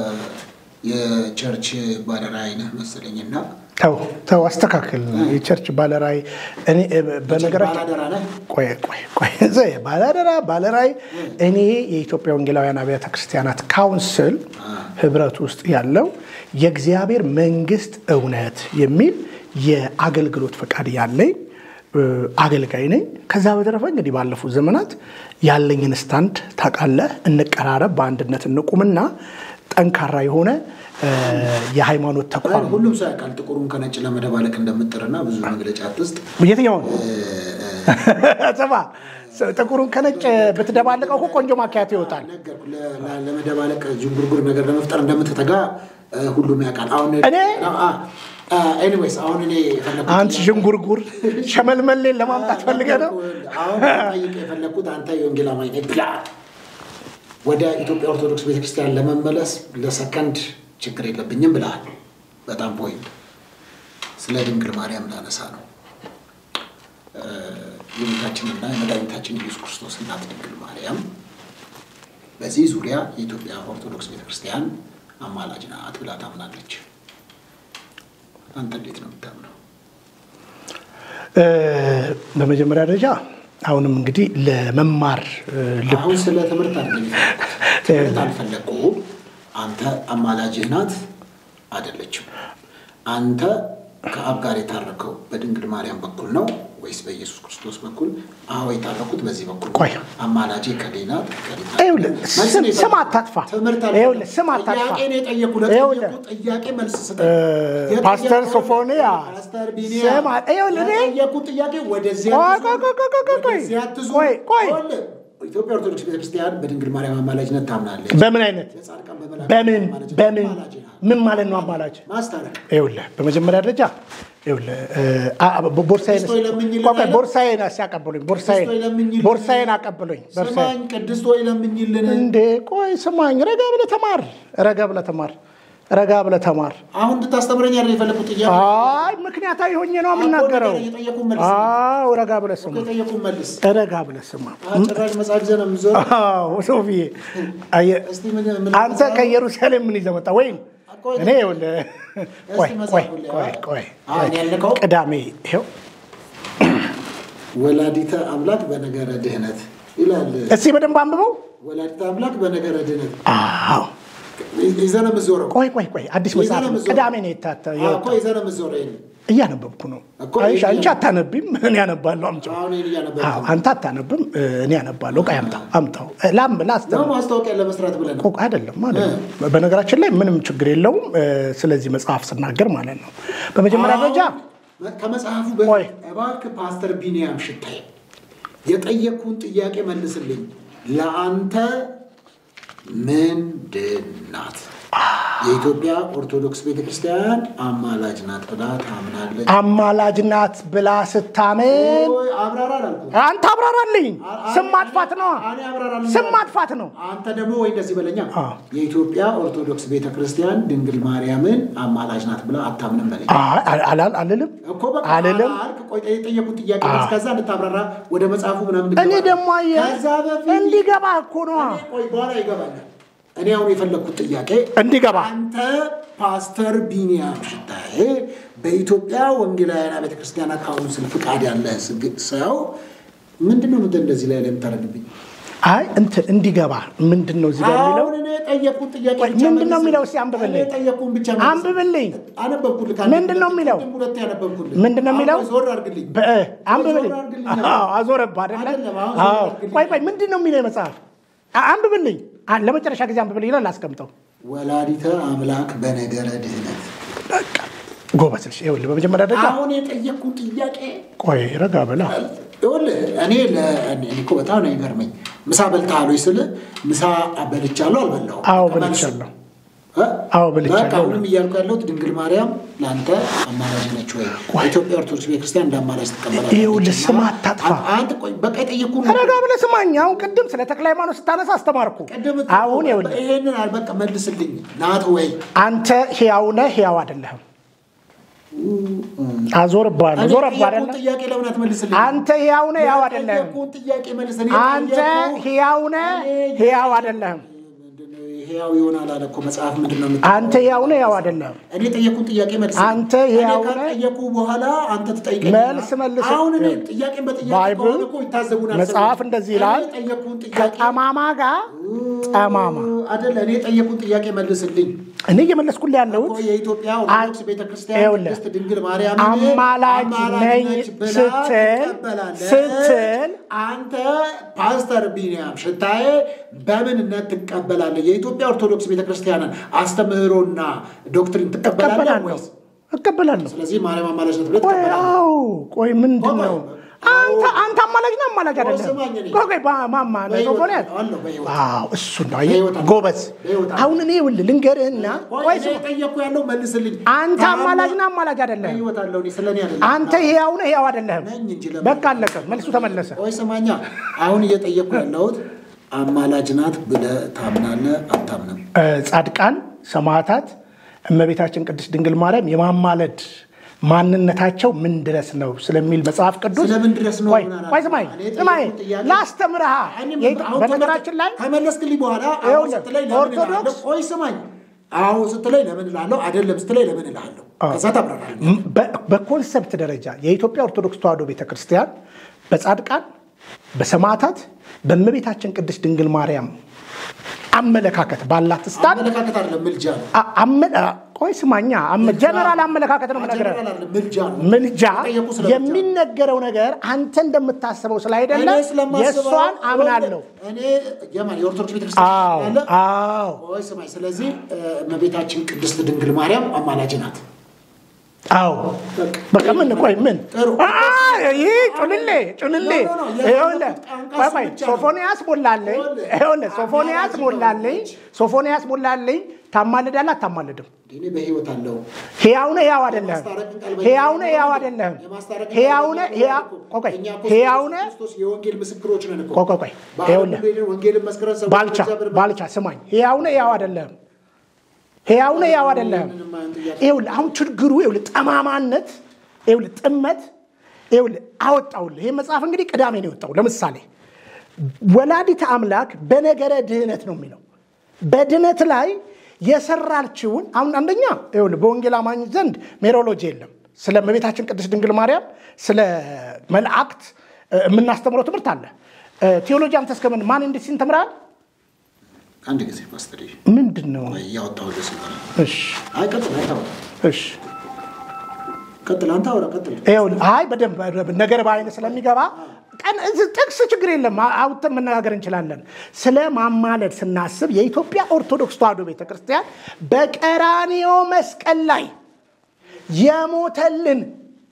[SPEAKER 1] የቸርች ባለራዕይ ነህ መሰለኝና
[SPEAKER 2] ተው ተው አስተካክል የቸርች ባለራይ እኔ በነገራችን
[SPEAKER 1] ባላደራ ነህ
[SPEAKER 2] ቆይ ቆይ ቆይ ዘ- ባለአደራ ባለራይ እኔ የኢትዮጵያ ወንጌላውያን አብያተ ክርስቲያናት ካውንስል ህብረት ውስጥ ያለው የእግዚአብሔር መንግስት እውነት የሚል የአገልግሎት ፈቃድ ያለኝ እ፣ አገልጋይ ነኝ። ከዛ በተረፈ እንግዲህ ባለፉት ዘመናት ያለኝን ስታንድ ታውቃለህ። እንቀራረብ፣ በአንድነት እንቁምና ጠንካራ የሆነ እ፣ የሃይማኖት ተቋም
[SPEAKER 1] ሁሉም ሰው ያውቃል ጥቁሩን ከነጭ ለመደባለቅ እንደምጥርና ብዙ መግለጫ አትስጥ
[SPEAKER 2] የትኛውን ስማ ጥቁሩን ከነጭ ብትደባልቀው እኮ ቆንጆ ማኪያቶ ይወጣል።
[SPEAKER 1] ነገርኩህ። ለ- ለ- ለመደባለቅ ዥንጉርጉር ነገር ለመፍጠር እንደምትተጋ እ፣ ሁሉም ያውቃል። አሁን ኤኒዌይስ አሁን እኔ የፈለኩት
[SPEAKER 2] አንተ ዥንጉርጉር ሸመልመሌን ለማምጣት ፈልገህ ነው?
[SPEAKER 1] አሁን ጠይቅ የፈለግኩት አንተ የወንጌል አማኝ ነህ ብላ ወደ ኢትዮጵያ ኦርቶዶክስ ቤተክርስቲያን ለመመለስ ለሰከንድ ችግር የለብኝም ብለሃል። በጣም ፖይንት ስለ ድንግል ማርያም ላነሳ ነው። እ፣ የጌታችንና የመድኃኒታችን ኢየሱስ ክርስቶስ እናት ድንግል ማርያም በዚህ ዙሪያ የኢትዮጵያ ኦርቶዶክስ ቤተክርስቲያን አማላጅ ናት ብላ ታምናለች። አንተ እንዴት ነው የምታምነው?
[SPEAKER 2] እ፣ በመጀመሪያ ደረጃ አሁንም እንግዲህ ለመማር እ፣ ልብ
[SPEAKER 1] አሁን ስለ ትምህርት አይደለም የፈለኩት። ትምህርት አልፈለኩም። አንተ አማላጅህ ናት አይደለችም? አንተ ከአብ ጋር የታረከው በድንግል ማርያም በኩል ነው ወይስ በኢየሱስ ክርስቶስ በኩል? አዎ የታረኩት በዚህ በኩል ነው።
[SPEAKER 2] ቆይ።
[SPEAKER 1] አማላጄ ከሌናት ከሌናት
[SPEAKER 2] ይኸውልህ
[SPEAKER 1] መልስ
[SPEAKER 2] ስም-
[SPEAKER 1] ነው
[SPEAKER 2] ስም
[SPEAKER 1] የፈለኩት።
[SPEAKER 2] አታጥፋ።
[SPEAKER 1] ትምህርት
[SPEAKER 2] ይኸውልህ ስም አታጥፋ።
[SPEAKER 1] ጥያቄ ነው የጠየኩህ።
[SPEAKER 2] ይኸውልህ
[SPEAKER 1] ለጠየኩት ጥያቄ መልስ ስጠኝ።
[SPEAKER 2] እ፣
[SPEAKER 1] የጠየኩት-
[SPEAKER 2] ፓስተር ሶፎንያ
[SPEAKER 1] ፓስተር ቢኒያ
[SPEAKER 2] ስም አ- ይኸውልህ እኔ-
[SPEAKER 1] የጠየኩት ጥያቄ ወደዚያ
[SPEAKER 2] ቆይ፣
[SPEAKER 1] አትዙር፣
[SPEAKER 2] ቆይ፣ ቆይ፣ ቆይ፣ ቆይ፣ ቆይ።
[SPEAKER 1] ወደዚያ አትዙር።
[SPEAKER 2] ቆይ፣ ቆይ።
[SPEAKER 1] ይኸውልህ፣ ኢትዮጵያ ኦርቶዶክስ ቤተክርስቲያን በድንግል ማርያም አማላጅነት ታምናለች።
[SPEAKER 2] በምን አይነት
[SPEAKER 1] የጻድቃን በመላእክት
[SPEAKER 2] በምን
[SPEAKER 1] አማላጅነት
[SPEAKER 2] በምን
[SPEAKER 1] አማላጅ ናት።
[SPEAKER 2] ምን ማለት ነው አማላጅ?
[SPEAKER 1] ማስታረቅ
[SPEAKER 2] ይኸውልህ በመጀመሪያ ደረጃ ይኸውልህ እ፣ አ- አ- ቦርሳዬን
[SPEAKER 1] ቅድስት ሆይ ለምኝልን
[SPEAKER 2] ቆይ፣ ቆይ፣
[SPEAKER 1] አለ?
[SPEAKER 2] ቦርሳዬን ሲያቀብሉኝ ቦርሳዬን
[SPEAKER 1] ቅድስት ሆይ ለምኝልን።
[SPEAKER 2] ቦርሳዬን አቀብሉኝ ቦርሳዬን
[SPEAKER 1] ስማኝ ቅድስት ሆይ ለምኝልን።
[SPEAKER 2] እንዴ ቆይ ስማኝ፣ ረጋ ብለህ ተማር፣ ረጋ ብለህ ተማር፣ ረጋ ብለህ ተማር።
[SPEAKER 1] አሁን እንድታስተምረኝ አይደል የፈለኩት ጥያቄ?
[SPEAKER 2] አይ ምክንያታዊ ሆኜ ነው የምናገረው።
[SPEAKER 1] አሁን የጠየቁን መልስ።
[SPEAKER 2] አዎ ረጋ ብለህ ስማ፣
[SPEAKER 1] የጠየቁን መልስ።
[SPEAKER 2] ረጋ ብለህ ስማ።
[SPEAKER 1] አዎ፣ ጭራሽ መጽሐፍ ይዘህ ነው የምዞረው።
[SPEAKER 2] አዎ ሶፊዬ፣ አየህ
[SPEAKER 1] እስቲ ምን ምን
[SPEAKER 2] አንተ ከኢየሩሳሌም ምን ይዘህ መጣ? ወይም
[SPEAKER 1] ቆይ፣
[SPEAKER 2] እኔ ይኸውልህ፣ ቆይ ቆይ
[SPEAKER 1] መጽሐፉን ላይ
[SPEAKER 2] ቆይ ቆይ
[SPEAKER 1] አሁን ያልከው
[SPEAKER 2] ቅዳሜ ይኸው
[SPEAKER 1] ወላዲተ አምላክ በነገረ ድህነት ይላል።
[SPEAKER 2] እስቲ በደንብ አንብበው።
[SPEAKER 1] ወላዲተ አምላክ በነገረ ድህነት
[SPEAKER 2] አዎ
[SPEAKER 1] ይዘህ ነው የምትዞረው።
[SPEAKER 2] ቆይ ቆይ ቆይ አዲስ መጽሐፍ ነው።
[SPEAKER 1] የዘነም ዞር-
[SPEAKER 2] ቅዳሜ ነው የታተ
[SPEAKER 1] አዎ፣ እኮ
[SPEAKER 2] የወጣው።
[SPEAKER 1] ይዘህ ነው የምትዞረው። ይሄን
[SPEAKER 2] እያነበብኩ ነው።
[SPEAKER 1] እኮ
[SPEAKER 2] አይሽ አንቺ
[SPEAKER 1] እያ-
[SPEAKER 2] አታነቢም፣ እኔ አነባለሁ። አምጪው።
[SPEAKER 1] አሁን ይሄን እያነበብክ
[SPEAKER 2] አዎ
[SPEAKER 1] ነው።
[SPEAKER 2] አንተ አታነብም፣ እኔ አነባለሁ። ቆይ አምጣው አምጣው። ላም
[SPEAKER 1] ነው
[SPEAKER 2] ላስተምር
[SPEAKER 1] ማስታወቂያ ለመስራት ብለህ ነው።
[SPEAKER 2] ቆቅ አይደለም ማለት ነው። በነገራችን ላይ ምንም ችግር የለውም እ፣ ስለዚህ መጽሐፍ ስናገር ማለት ነው። በመጀመሪያ ደረጃ
[SPEAKER 1] አሁን ከመጽሐፉ
[SPEAKER 2] ቆይ።
[SPEAKER 1] በፊት እባክህ ፓስተር ቢኒያም ሽታይ የጠየቅኩን ጥያቄ መልስልኝ። ለአንተ ምንድን ናት? የኢትዮጵያ ኦርቶዶክስ ቤተክርስቲያን አማላጅ ናት ብላ ታምናለች።
[SPEAKER 2] አማላጅ ናት ብላ ስታምን
[SPEAKER 1] ኦይ፣ አብራራ አላልኩም።
[SPEAKER 2] አንተ አብራራልኝ። ስም ማጥፋት ነው፣
[SPEAKER 1] እኔ አብራራልኝ
[SPEAKER 2] ስም
[SPEAKER 1] አላልኩም።
[SPEAKER 2] ማጥፋት ነው።
[SPEAKER 1] አንተ ደግሞ ወይ እንደዚህ በለኛ
[SPEAKER 2] አ።
[SPEAKER 1] የኢትዮጵያ ኦርቶዶክስ ቤተክርስቲያን ድንግል ማርያምን አማላጅ ናት ብላ አታምንም በለኝ
[SPEAKER 2] አይ፣ አል- አላል- አልልም
[SPEAKER 1] እኮ በቃ
[SPEAKER 2] አልልም።
[SPEAKER 1] አልክ። ቆይ የጠየቁት ጥያቄ
[SPEAKER 2] አ።
[SPEAKER 1] መልስ፣ ከዛ እንድታብራራ ወደ መጽሐፉ ምናምን
[SPEAKER 2] እኔ
[SPEAKER 1] እንድትገባ።
[SPEAKER 2] ደግሞ አየህ
[SPEAKER 1] ከዛ በፊት
[SPEAKER 2] እንዲገባ እኮ ነዋ
[SPEAKER 1] እኔ ቆይ በኋላ ይገባኛል። እኔ አሁን የፈለግኩት ጥያቄ
[SPEAKER 2] እንዲገባ
[SPEAKER 1] አንተ ፓስተር ቢኒያም ሽታዬ በኢትዮጵያ ወንጌላውያን ቤተክርስቲያናት ካውንስል ፍቃድ ያለ ስግ- ሰው ምንድን ነው ምንድን እንደዚህ ላይ ለምታደርግብኝ?
[SPEAKER 2] አይ እንትን እንዲገባ ምንድን ነው እዚህ ጋር የሚለው
[SPEAKER 1] አሁን እኔ የጠየቁት ጥያቄ
[SPEAKER 2] ቆይ፣
[SPEAKER 1] ብቻ
[SPEAKER 2] ምንድን ነው
[SPEAKER 1] መልስ።
[SPEAKER 2] የሚለው? እስኪ አንብብልኝ።
[SPEAKER 1] እኔ የጠየቁህን ብቻ መልስ።
[SPEAKER 2] አንብብልኝ።
[SPEAKER 1] አነበብኩልህ።
[SPEAKER 2] ምንድን ነው የሚለው?
[SPEAKER 1] ቅድም ሁለቴ ያነበብኩልህ።
[SPEAKER 2] ምንድን ነው የሚለው?
[SPEAKER 1] አሁን ዞር አድርግልኝ።
[SPEAKER 2] በ- አንብብልኝ።
[SPEAKER 1] ዞር አድርግልኝ።
[SPEAKER 2] አዎ፣ አዞረብህ አይደለ?
[SPEAKER 1] አይደለም፣ አሁን ዞር
[SPEAKER 2] አዎ።
[SPEAKER 1] አድርግልኝ።
[SPEAKER 2] ቆይ ቆይ ምንድን ነው የሚለው መጽሐፍ? አ- አንብብልኝ። አ- ለመጨረሻ ጊዜ አንብብልኝ ይላል። አስቀምጠው።
[SPEAKER 1] ወላዲተ አምላክ በነገረ ድህነት
[SPEAKER 2] በቃ ጎበዝ ልጅ። ይኸውልህ በመጀመሪያ ደረጃ
[SPEAKER 1] አሁን የጠየቅኩት ጥያቄ
[SPEAKER 2] ቆይ ረጋ በላ።
[SPEAKER 1] ይኸውልህ እኔ ለ- እኔ እኮ በጣም ነው የሚገርመኝ። ምሳ በልተሃል ወይ ስልህ ምሳ በልቻለሁ አልበላሁም?
[SPEAKER 2] አዎ
[SPEAKER 1] ከመልሱ።
[SPEAKER 2] በልቻለሁ።
[SPEAKER 1] እ?
[SPEAKER 2] አዎ በልቻለሁ።
[SPEAKER 1] በቃ አሁንም እያልኩ ያለሁት ድንግል ማርያም ለአንተ አማላጅ ነች ወይ? ኢትዮጵያ ኦርቶዶክስ ቤተክርስቲያን እንደ አማላጅ ትቀበላለች?
[SPEAKER 2] ይኸውልህ ስም አታጥፋ።
[SPEAKER 1] አንተ ቆይ በቃ የጠየቅኩህን
[SPEAKER 2] ረጋ ብለህ ስማኝ። አሁን ቅድም ስለ ተክለ ሃይማኖት ስታነሳ አስተማርኩ።
[SPEAKER 1] ቅድም
[SPEAKER 2] አሁን ይኸውልህ
[SPEAKER 1] ይሄንን በቃ መልስልኝ ናት ወይ?
[SPEAKER 2] አንተ ሕያው ነህ፣ ሕያው አይደለህም። አዞርብሃለሁ።
[SPEAKER 1] እኔ
[SPEAKER 2] ዞረብህ
[SPEAKER 1] የጠየቅኩህን
[SPEAKER 2] አይደለ?
[SPEAKER 1] ጥያቄ ለምን አትመልስልኝ?
[SPEAKER 2] አንተ ሕያው ነህ፣ ሕያው አይደለህም።
[SPEAKER 1] የጠየቅኩህን ጥያቄ መልስ። እኔ
[SPEAKER 2] አንተ
[SPEAKER 1] የጠየቅኩህ-
[SPEAKER 2] ሕያው ነህ፣ ሕያው አይደለህም።
[SPEAKER 1] ምንድነው ሕያው ይሆናል አለ እኮ መጽሐፍ። ምንድን ነው የምትለው?
[SPEAKER 2] አንተ ሕያው ነህ፣ ሕያው አይደለህም።
[SPEAKER 1] እኔ የጠየቅኩህን ጥያቄ መልስ።
[SPEAKER 2] አንተ ሕያው ነህ?
[SPEAKER 1] ከጠየቁ በኋላ አንተ ትጠይቀኝ።
[SPEAKER 2] መልስ መልስ።
[SPEAKER 1] አሁን እኔ ጥያቄን በጥያቄ
[SPEAKER 2] ባይብል
[SPEAKER 1] ከሆነ እኮ ይታዘቡናል።
[SPEAKER 2] መጽሐፍ
[SPEAKER 1] ሰዎች።
[SPEAKER 2] እንደዚህ ይላል፣
[SPEAKER 1] እኔ የጠየቅኩህን ጥያቄ
[SPEAKER 2] ከጠማማ ጋር ጠማማ።
[SPEAKER 1] አይደለ። እኔ የጠየቅኩህን ጥያቄ መልስልኝ።
[SPEAKER 2] እኔ እየመለስኩልህ ያለሁት
[SPEAKER 1] እኮ የኢትዮጵያ ኦርቶዶክስ ቤተክርስቲያን
[SPEAKER 2] ይኸውልህ፣
[SPEAKER 1] ቅድስት ድንግል ማርያም
[SPEAKER 2] አማላጅ ነኝ
[SPEAKER 1] ብላ
[SPEAKER 2] ስትል
[SPEAKER 1] ትቀበላለች።
[SPEAKER 2] ስትል
[SPEAKER 1] አንተ ፓስተር ቢኒያም ሽታዬ በምንነት ትቀበላለህ? የኢትዮጵያ ኦርቶዶክስ ቤተክርስቲያንን አስተምህሮና ዶክትሪን ትቀበላለህ
[SPEAKER 2] እቀበላለሁ
[SPEAKER 1] ወይስ?
[SPEAKER 2] እቀበላለሁ።
[SPEAKER 1] ስለዚህ ማርያም አማላጅ ናት ብለህ
[SPEAKER 2] ቆይ
[SPEAKER 1] ትቀበላለህ?
[SPEAKER 2] አዎ፣ ቆይ ምንድን ነው
[SPEAKER 1] ቆይ፣
[SPEAKER 2] አንተ አንተ አማላጅ ነህ አማላጅ አይደለም?
[SPEAKER 1] ስማኝ እኔ።
[SPEAKER 2] ቆይ ቆይ ባ- ማማ ነው
[SPEAKER 1] በሕይወት
[SPEAKER 2] ሶፎንያስ?
[SPEAKER 1] አለሁ፣ በሕይወት
[SPEAKER 2] አዎ እሱ ነው አየህ፣
[SPEAKER 1] በሕይወት አለሁ።
[SPEAKER 2] ጎበዝ።
[SPEAKER 1] በሕይወት አለሁ።
[SPEAKER 2] አሁን እኔ ይኸውልህ ልንገርህና
[SPEAKER 1] ቆይ
[SPEAKER 2] ቆይ
[SPEAKER 1] እኔ
[SPEAKER 2] ስማ፣
[SPEAKER 1] የጠየቅኩ ያለው መልስልኝ።
[SPEAKER 2] አንተ
[SPEAKER 1] ታማ-
[SPEAKER 2] አማላጅ ነህ አማላጅ አይደለም?
[SPEAKER 1] በሕይወት አለሁ እኔ ስለኔ አይደለም።
[SPEAKER 2] አንተ ሕያው ነህ ሕያው አይደለህም?
[SPEAKER 1] ነኝ እንጂ ለምን?
[SPEAKER 2] በቃ አለቀ፣ መልሱ ተመለሰ።
[SPEAKER 1] ቆይ ስማኛ፣ አሁን እየጠየቅኩ ያለሁት አማላጅ ናት ብለህ ታምናለህ አታምንም?
[SPEAKER 2] እ፣ ጻድቃን ሰማዕታት እመቤታችን ቅድስት ድንግል ማርያም የማማለድ ማንነታቸው ምን ድረስ ነው ስለሚል መጽሐፍ ቅዱስ
[SPEAKER 1] ስለምን ድረስ ነው?
[SPEAKER 2] ቆይ
[SPEAKER 1] ምን አላልኩም?
[SPEAKER 2] ቆይ ስማኝ
[SPEAKER 1] እኔ የጠየኩት
[SPEAKER 2] ስማኝ
[SPEAKER 1] ጥያቄ-
[SPEAKER 2] ላስተምርሃ
[SPEAKER 1] እኔም
[SPEAKER 2] የኢትዮ-
[SPEAKER 1] አሁን
[SPEAKER 2] በነገራችን ላይ
[SPEAKER 1] ከመለስክልኝ በኋላ አሁን
[SPEAKER 2] ይኸውልህ፣
[SPEAKER 1] ስትለኝ ለምን
[SPEAKER 2] ኦርቶዶክስ-
[SPEAKER 1] እልሃለሁ? ቆይ ስማኝ፣ አዎ ስትለኝ ለምን እልሃለሁ? አይደለም ስትለኝ ለምን እልሃለሁ? ከዛ ታብራራለህ።
[SPEAKER 2] ም- በ- በኮንሰፕት ደረጃ የኢትዮጵያ ኦርቶዶክስ ተዋሕዶ ቤተክርስቲያን በጻድቃን በሰማዕታት በእመቤታችን ቅድስት ድንግል ማርያም አመለካከት ባላት ስታን
[SPEAKER 1] አመለካከት አይደለም ምልጃ ነው።
[SPEAKER 2] አ- አመ- አ- ቆይ ስማኛ አመ- ጀነራል አመለካከት ነው የምነግርህ።
[SPEAKER 1] ጀነራል አይደለም ምልጃ ነው።
[SPEAKER 2] ምልጃ
[SPEAKER 1] የጠየቁ ስለ ምልጃ ነው።
[SPEAKER 2] የሚነገረው ነገር አንተ እንደምታስበው ስላይደለ
[SPEAKER 1] እኔ ስለማስበው
[SPEAKER 2] የእሷን አምናለሁ።
[SPEAKER 1] እኔ የማን የኦርቶዶክስ ቤተክርስቲያን
[SPEAKER 2] አዎ
[SPEAKER 1] ያለ
[SPEAKER 2] አዎ
[SPEAKER 1] ቆይ ስማኝ። ስለዚህ እ፣ እመቤታችን ቅድስት ድንግል ማርያም አማላጅ ናት።
[SPEAKER 2] አዎ በቃ ምን ቆይ ምን
[SPEAKER 1] ጥሩ።
[SPEAKER 2] አ- ይህ ጩልሌ ጩልሌ
[SPEAKER 1] ኖ፣ ኖ፣ ኖ፣
[SPEAKER 2] ይኸውልህ
[SPEAKER 1] ቋንቋ
[SPEAKER 2] ቆይ
[SPEAKER 1] እሱ
[SPEAKER 2] ቆይ
[SPEAKER 1] ብቻ ነው።
[SPEAKER 2] ሶፎንያስ ሞላልኝ
[SPEAKER 1] ይኸውልህ፣
[SPEAKER 2] ይኸውልህ ሶፎንያስ
[SPEAKER 1] አማላጅ
[SPEAKER 2] ሞላልኝ
[SPEAKER 1] ነው።
[SPEAKER 2] ሶፎንያስ ሞላልኝ ታማልዳለህ አታማልድም
[SPEAKER 1] እኔ በህይወት አለው
[SPEAKER 2] ሕያው ነህ ሕያው አይደለህም
[SPEAKER 1] የማስታረቅን ቃል
[SPEAKER 2] ሕያው ነህ
[SPEAKER 1] በእኛ
[SPEAKER 2] ሕያው
[SPEAKER 1] ነው።
[SPEAKER 2] አይደለህም
[SPEAKER 1] የማስታረቅን
[SPEAKER 2] ሕያው
[SPEAKER 1] ቃል
[SPEAKER 2] ነህ
[SPEAKER 1] በእኛ
[SPEAKER 2] ሕያው
[SPEAKER 1] ነው።
[SPEAKER 2] ቆይ ቆይ
[SPEAKER 1] እኛ እኮ
[SPEAKER 2] ሕያው
[SPEAKER 1] ኢየሱስ
[SPEAKER 2] ነህ
[SPEAKER 1] ክርስቶስ የወንጌል ምስክሮች ነን እኮ።
[SPEAKER 2] ቆይ ቆይ ቆይ
[SPEAKER 1] በዓለም
[SPEAKER 2] ይኸውልህ
[SPEAKER 1] ሁሉ ሄደን ወንጌልን መስክረን ሰዎች
[SPEAKER 2] ባልቻ
[SPEAKER 1] እግዚአብሔር
[SPEAKER 2] ባልቻ ስማኝ ሕያው ነህ ሕያው አይደለህም ሕያው ነህ ሕያው አይደለህም
[SPEAKER 1] ምንም አይነት ጥያቄ
[SPEAKER 2] ይኸውልህ አሁን ችግሩ ይኸውልህ ጠማማነት ይኸውልህ ጥመት ይኸውልህ አወጣውልህ ይህ መጽሐፍ እንግዲህ ቅዳሜ ነው የወጣው ለምሳሌ ወላዲተ አምላክ በነገረ ድህነት ነው የሚለው በድህነት ላይ የሰራችውን አሁን አንደኛ ይኸውልህ በወንጌል አማኝ ዘንድ ሜሮሎጂ የለም ስለ እመቤታችን ቅድስት ድንግል ማርያም ስለ መላእክት እ፣ የምናስተምረው ትምህርት አለ እ፣ ቴዎሎጂ አንተ እስከምን ማን እንዴት ሲን ተምራል
[SPEAKER 1] አንድ ጊዜ ፓስተር
[SPEAKER 2] ምንድን ነው
[SPEAKER 1] እያወጣሁልህ ስለሆነ
[SPEAKER 2] እሺ
[SPEAKER 1] አይ ቀጥል አይተው
[SPEAKER 2] እሺ
[SPEAKER 1] ቀጥል አንተ አውራ ቀጥል
[SPEAKER 2] ይኸውልህ አይ በደንብ በደንብ ነገር በአይነ ስለሚገባ ቀን እዚህ ጥቅስ ችግር የለም አ- አውጥተን መነጋገር እንችላለን። ስለ ማማለድ ስናስብ የኢትዮጵያ ኦርቶዶክስ ተዋሕዶ ቤተክርስቲያን በቀራንዮ መስቀል ላይ የሞተልን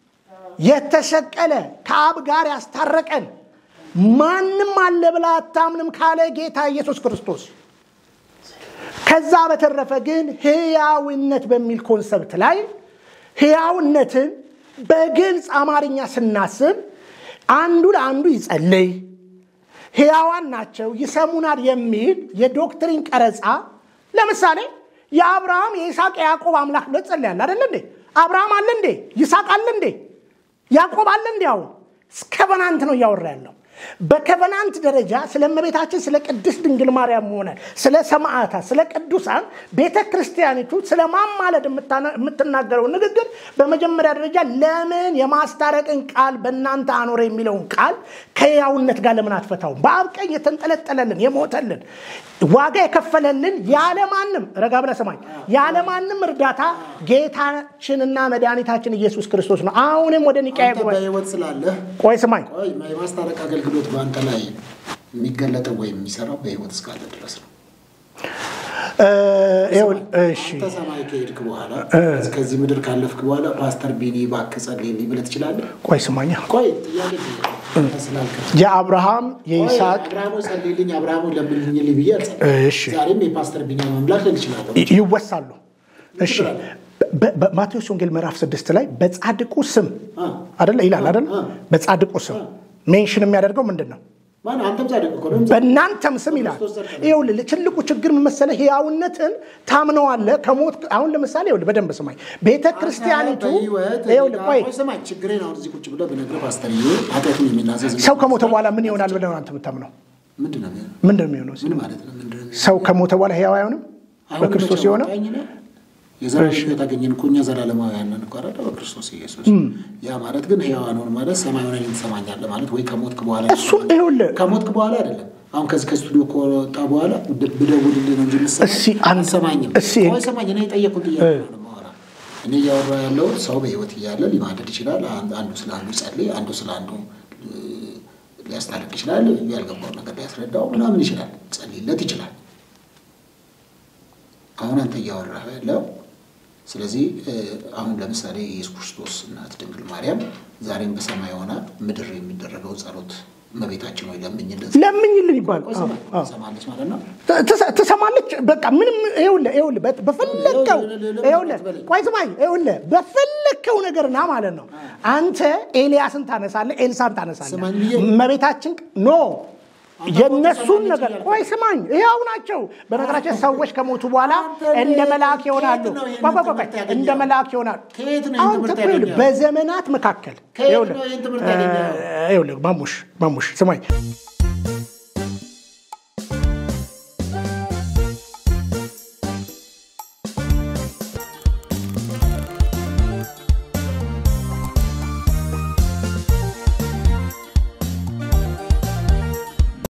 [SPEAKER 2] የተሰቀለ ከአብ ጋር ያስታረቀን ማንም አለ ብላ አታምንም ካለ ጌታ ኢየሱስ ክርስቶስ ከዛ በተረፈ ግን ህያውነት በሚል ኮንሰፕት ላይ ህያውነትን በግልጽ አማርኛ ስናስብ አንዱ ለአንዱ ይጸልይ፣ ህያዋን ናቸው፣ ይሰሙናል የሚል የዶክትሪን ቀረጻ ለምሳሌ የአብርሃም የይስሐቅ የያዕቆብ አምላክ ብሎ ጸልያል አደለ እንዴ? አብርሃም አለ እንዴ? ይስሐቅ አለ እንዴ? ያዕቆብ አለ እንዴ? አሁን ከቨናንት ነው እያወራ ያለው። በከቨናንት ደረጃ ስለ እመቤታችን ስለ ቅድስት ድንግል ማርያም ሆነ ስለ ሰማዕታት፣ ስለ ቅዱሳን ቤተ ክርስቲያኒቱ ስለ ማማለድ የምትናገረው ንግግር በመጀመሪያ ደረጃ ለምን የማስታረቅን ቃል በእናንተ አኖረ የሚለውን ቃል ከሕያውነት ጋር ለምን አትፈታውም? በአብ ቀኝ የተንጠለጠለልን የሞተልን ዋጋ የከፈለልን ያለማንም ረጋ ብለህ ሰማኝ፣ ያለማንም እርዳታ ጌታችንና መድኃኒታችን ኢየሱስ ክርስቶስ ነው። አሁንም ወደ ኒቃያ ጉባኤ
[SPEAKER 1] በህይወት ስላለህ
[SPEAKER 2] ቆይ ስማኝ
[SPEAKER 1] ቆይ የማስታረቅ አገልግሎት በአንተ ላይ የሚገለጠው ወይም የሚሰራው በህይወት እስካለ ድረስ ነው።
[SPEAKER 2] እሺ
[SPEAKER 1] አንተ ሰማይ ከሄድክ በኋላ ከዚህ ምድር ካለፍክ በኋላ ፓስተር ቢኒ እባክህ ጸልይልኝ ብለህ ትችላለህ?
[SPEAKER 2] ቆይ ስማኛ
[SPEAKER 1] ቆይ ጥያቄ ስላልከ
[SPEAKER 2] የአብርሃም የይስሐቅ
[SPEAKER 1] አብርሃሙ ጸልይልኝ አብርሃሙ ለምንልኝ ብዬ አልጸልይም።
[SPEAKER 2] እሺ
[SPEAKER 1] ዛሬም የፓስተር ቢኒያም አምላክ ልል እችላለሁ።
[SPEAKER 2] ይ- ይወሳሉ። እሺ በ- በማቴዎስ ወንጌል ምዕራፍ ስድስት ላይ በጻድቁ ስም አደለ ይላል አደለ? በጻድቁ ስም ሜንሽን የሚያደርገው ምንድን ነው?
[SPEAKER 1] ማን አንተም ጻድቅ እኮ ነው።
[SPEAKER 2] በእናንተም ስም ይላል። ይኸውልህ ትልቁ ችግር ምን መሰለህ? ሕያውነትን ታምነዋለህ ከሞት አሁን ለምሳሌ ይኸውልህ በደንብ ስማኝ። ቤተ ክርስቲያኒቱ
[SPEAKER 1] በህይወት
[SPEAKER 2] ይኸውልህ ቆይ
[SPEAKER 1] ቆይ ስማኝ፣ ችግሬን አሁን እዚህ ቁጭ ብለህ ብነግርህ ፓስተርዬ ኃጢአቱን የሚናዘዝ
[SPEAKER 2] ሰው ከሞተ በኋላ ምን ይሆናል ብለህ ነው አንተ የምታምነው?
[SPEAKER 1] ምንድን ነው የሚሆነው?
[SPEAKER 2] ምንድን ነው የሚሆነው?
[SPEAKER 1] ምን ማለት ነው? ምንድን ነው
[SPEAKER 2] ሰው ከሞተ በኋላ ሕያው አይሆንም?
[SPEAKER 1] አሁን
[SPEAKER 2] በክርስቶስ
[SPEAKER 1] መቼ
[SPEAKER 2] የሆነ
[SPEAKER 1] አወጣኝ ነው? የዘላለም ሕይወት አገኘን እኮ እኛ ዘላለማውያን ነን እኮ አይደል? በክርስቶስ ኢየሱስ። ያ ማለት ግን ሕያዋን ሆን ማለት ሰማይ ሆነን ትሰማኛለህ ማለት ወይ ከሞትክ በኋላ
[SPEAKER 2] እሱ ይኸውልህ
[SPEAKER 1] ከሞትክ በኋላ አይደለም። አሁን ከዚህ ከስቱዲዮ ከወጣ በኋላ ብ- ብደውልልህ ነው እንጂ የምትሰማኝ።
[SPEAKER 2] እስኪ አንተ-
[SPEAKER 1] አትሰማኝም።
[SPEAKER 2] እስኪ-
[SPEAKER 1] ቆይ ስማኝ፣ እኔ የጠየኩት ጥያቄ ነው የማወራህ። እኔ እያወራ ያለው ሰው በህይወት እያለ ሊማደድ ይችላል። አን- አንዱ ስለ አንዱ ጸልይ፣ አንዱ ስለ አንዱ እ፣ ሊያስታርቅ ይችላል። ያልገባው ነገር ሊያስረዳው ምናምን ይችላል። ጸልይለት ይችላል። አሁን አንተ እያወራህ ያለው ስለዚህ እ፣ አሁን ለምሳሌ የኢየሱስ ክርስቶስ እናት ድንግል ማርያም ዛሬም በሰማይ ሆና ምድር የሚደረገው ጸሎት እመቤታችን ወይ ለምኝለት
[SPEAKER 2] ለምኝልን ይባል
[SPEAKER 1] ቆይ ስማ፣ ትሰማለች ማለት ነው።
[SPEAKER 2] ትሰ- ትሰማለች። በቃ ምንም ይኸውልህ ይኸውልህ በት- በፈለግከው ይኸውልህ ቆይ ስማኝ ይኸውልህ በፈለግከው ነገር ና ማለት ነው። አንተ ኤልያስን ታነሳለህ፣ ኤልሳን ታነሳለህ።
[SPEAKER 1] ስማኝ ብዬ-
[SPEAKER 2] እመቤታችን ኖ የነሱን ነገር ቆይ ስማኝ፣ ይኸው ናቸው። በነገራችን ሰዎች ከሞቱ በኋላ እንደ መልአክ ይሆናሉ።
[SPEAKER 1] ከየት ነው ይህንን
[SPEAKER 2] ቆይ ቆይ ቆይ፣
[SPEAKER 1] ትምህርት ያገኘኸው?
[SPEAKER 2] እንደ መልአክ ይሆናሉ።
[SPEAKER 1] ከየት ነው ይህን
[SPEAKER 2] አሁን
[SPEAKER 1] ትምህርት
[SPEAKER 2] ተኮ ይኸውልህ፣
[SPEAKER 1] ያገኘኸው?
[SPEAKER 2] በዘመናት መካከል
[SPEAKER 1] ከየት
[SPEAKER 2] ይኸውልህ
[SPEAKER 1] ነው ይህን ትምህርት ያገኘኸው?
[SPEAKER 2] እ፣ ይኸውልህ ማሙሽ ማሙሽ ስማኝ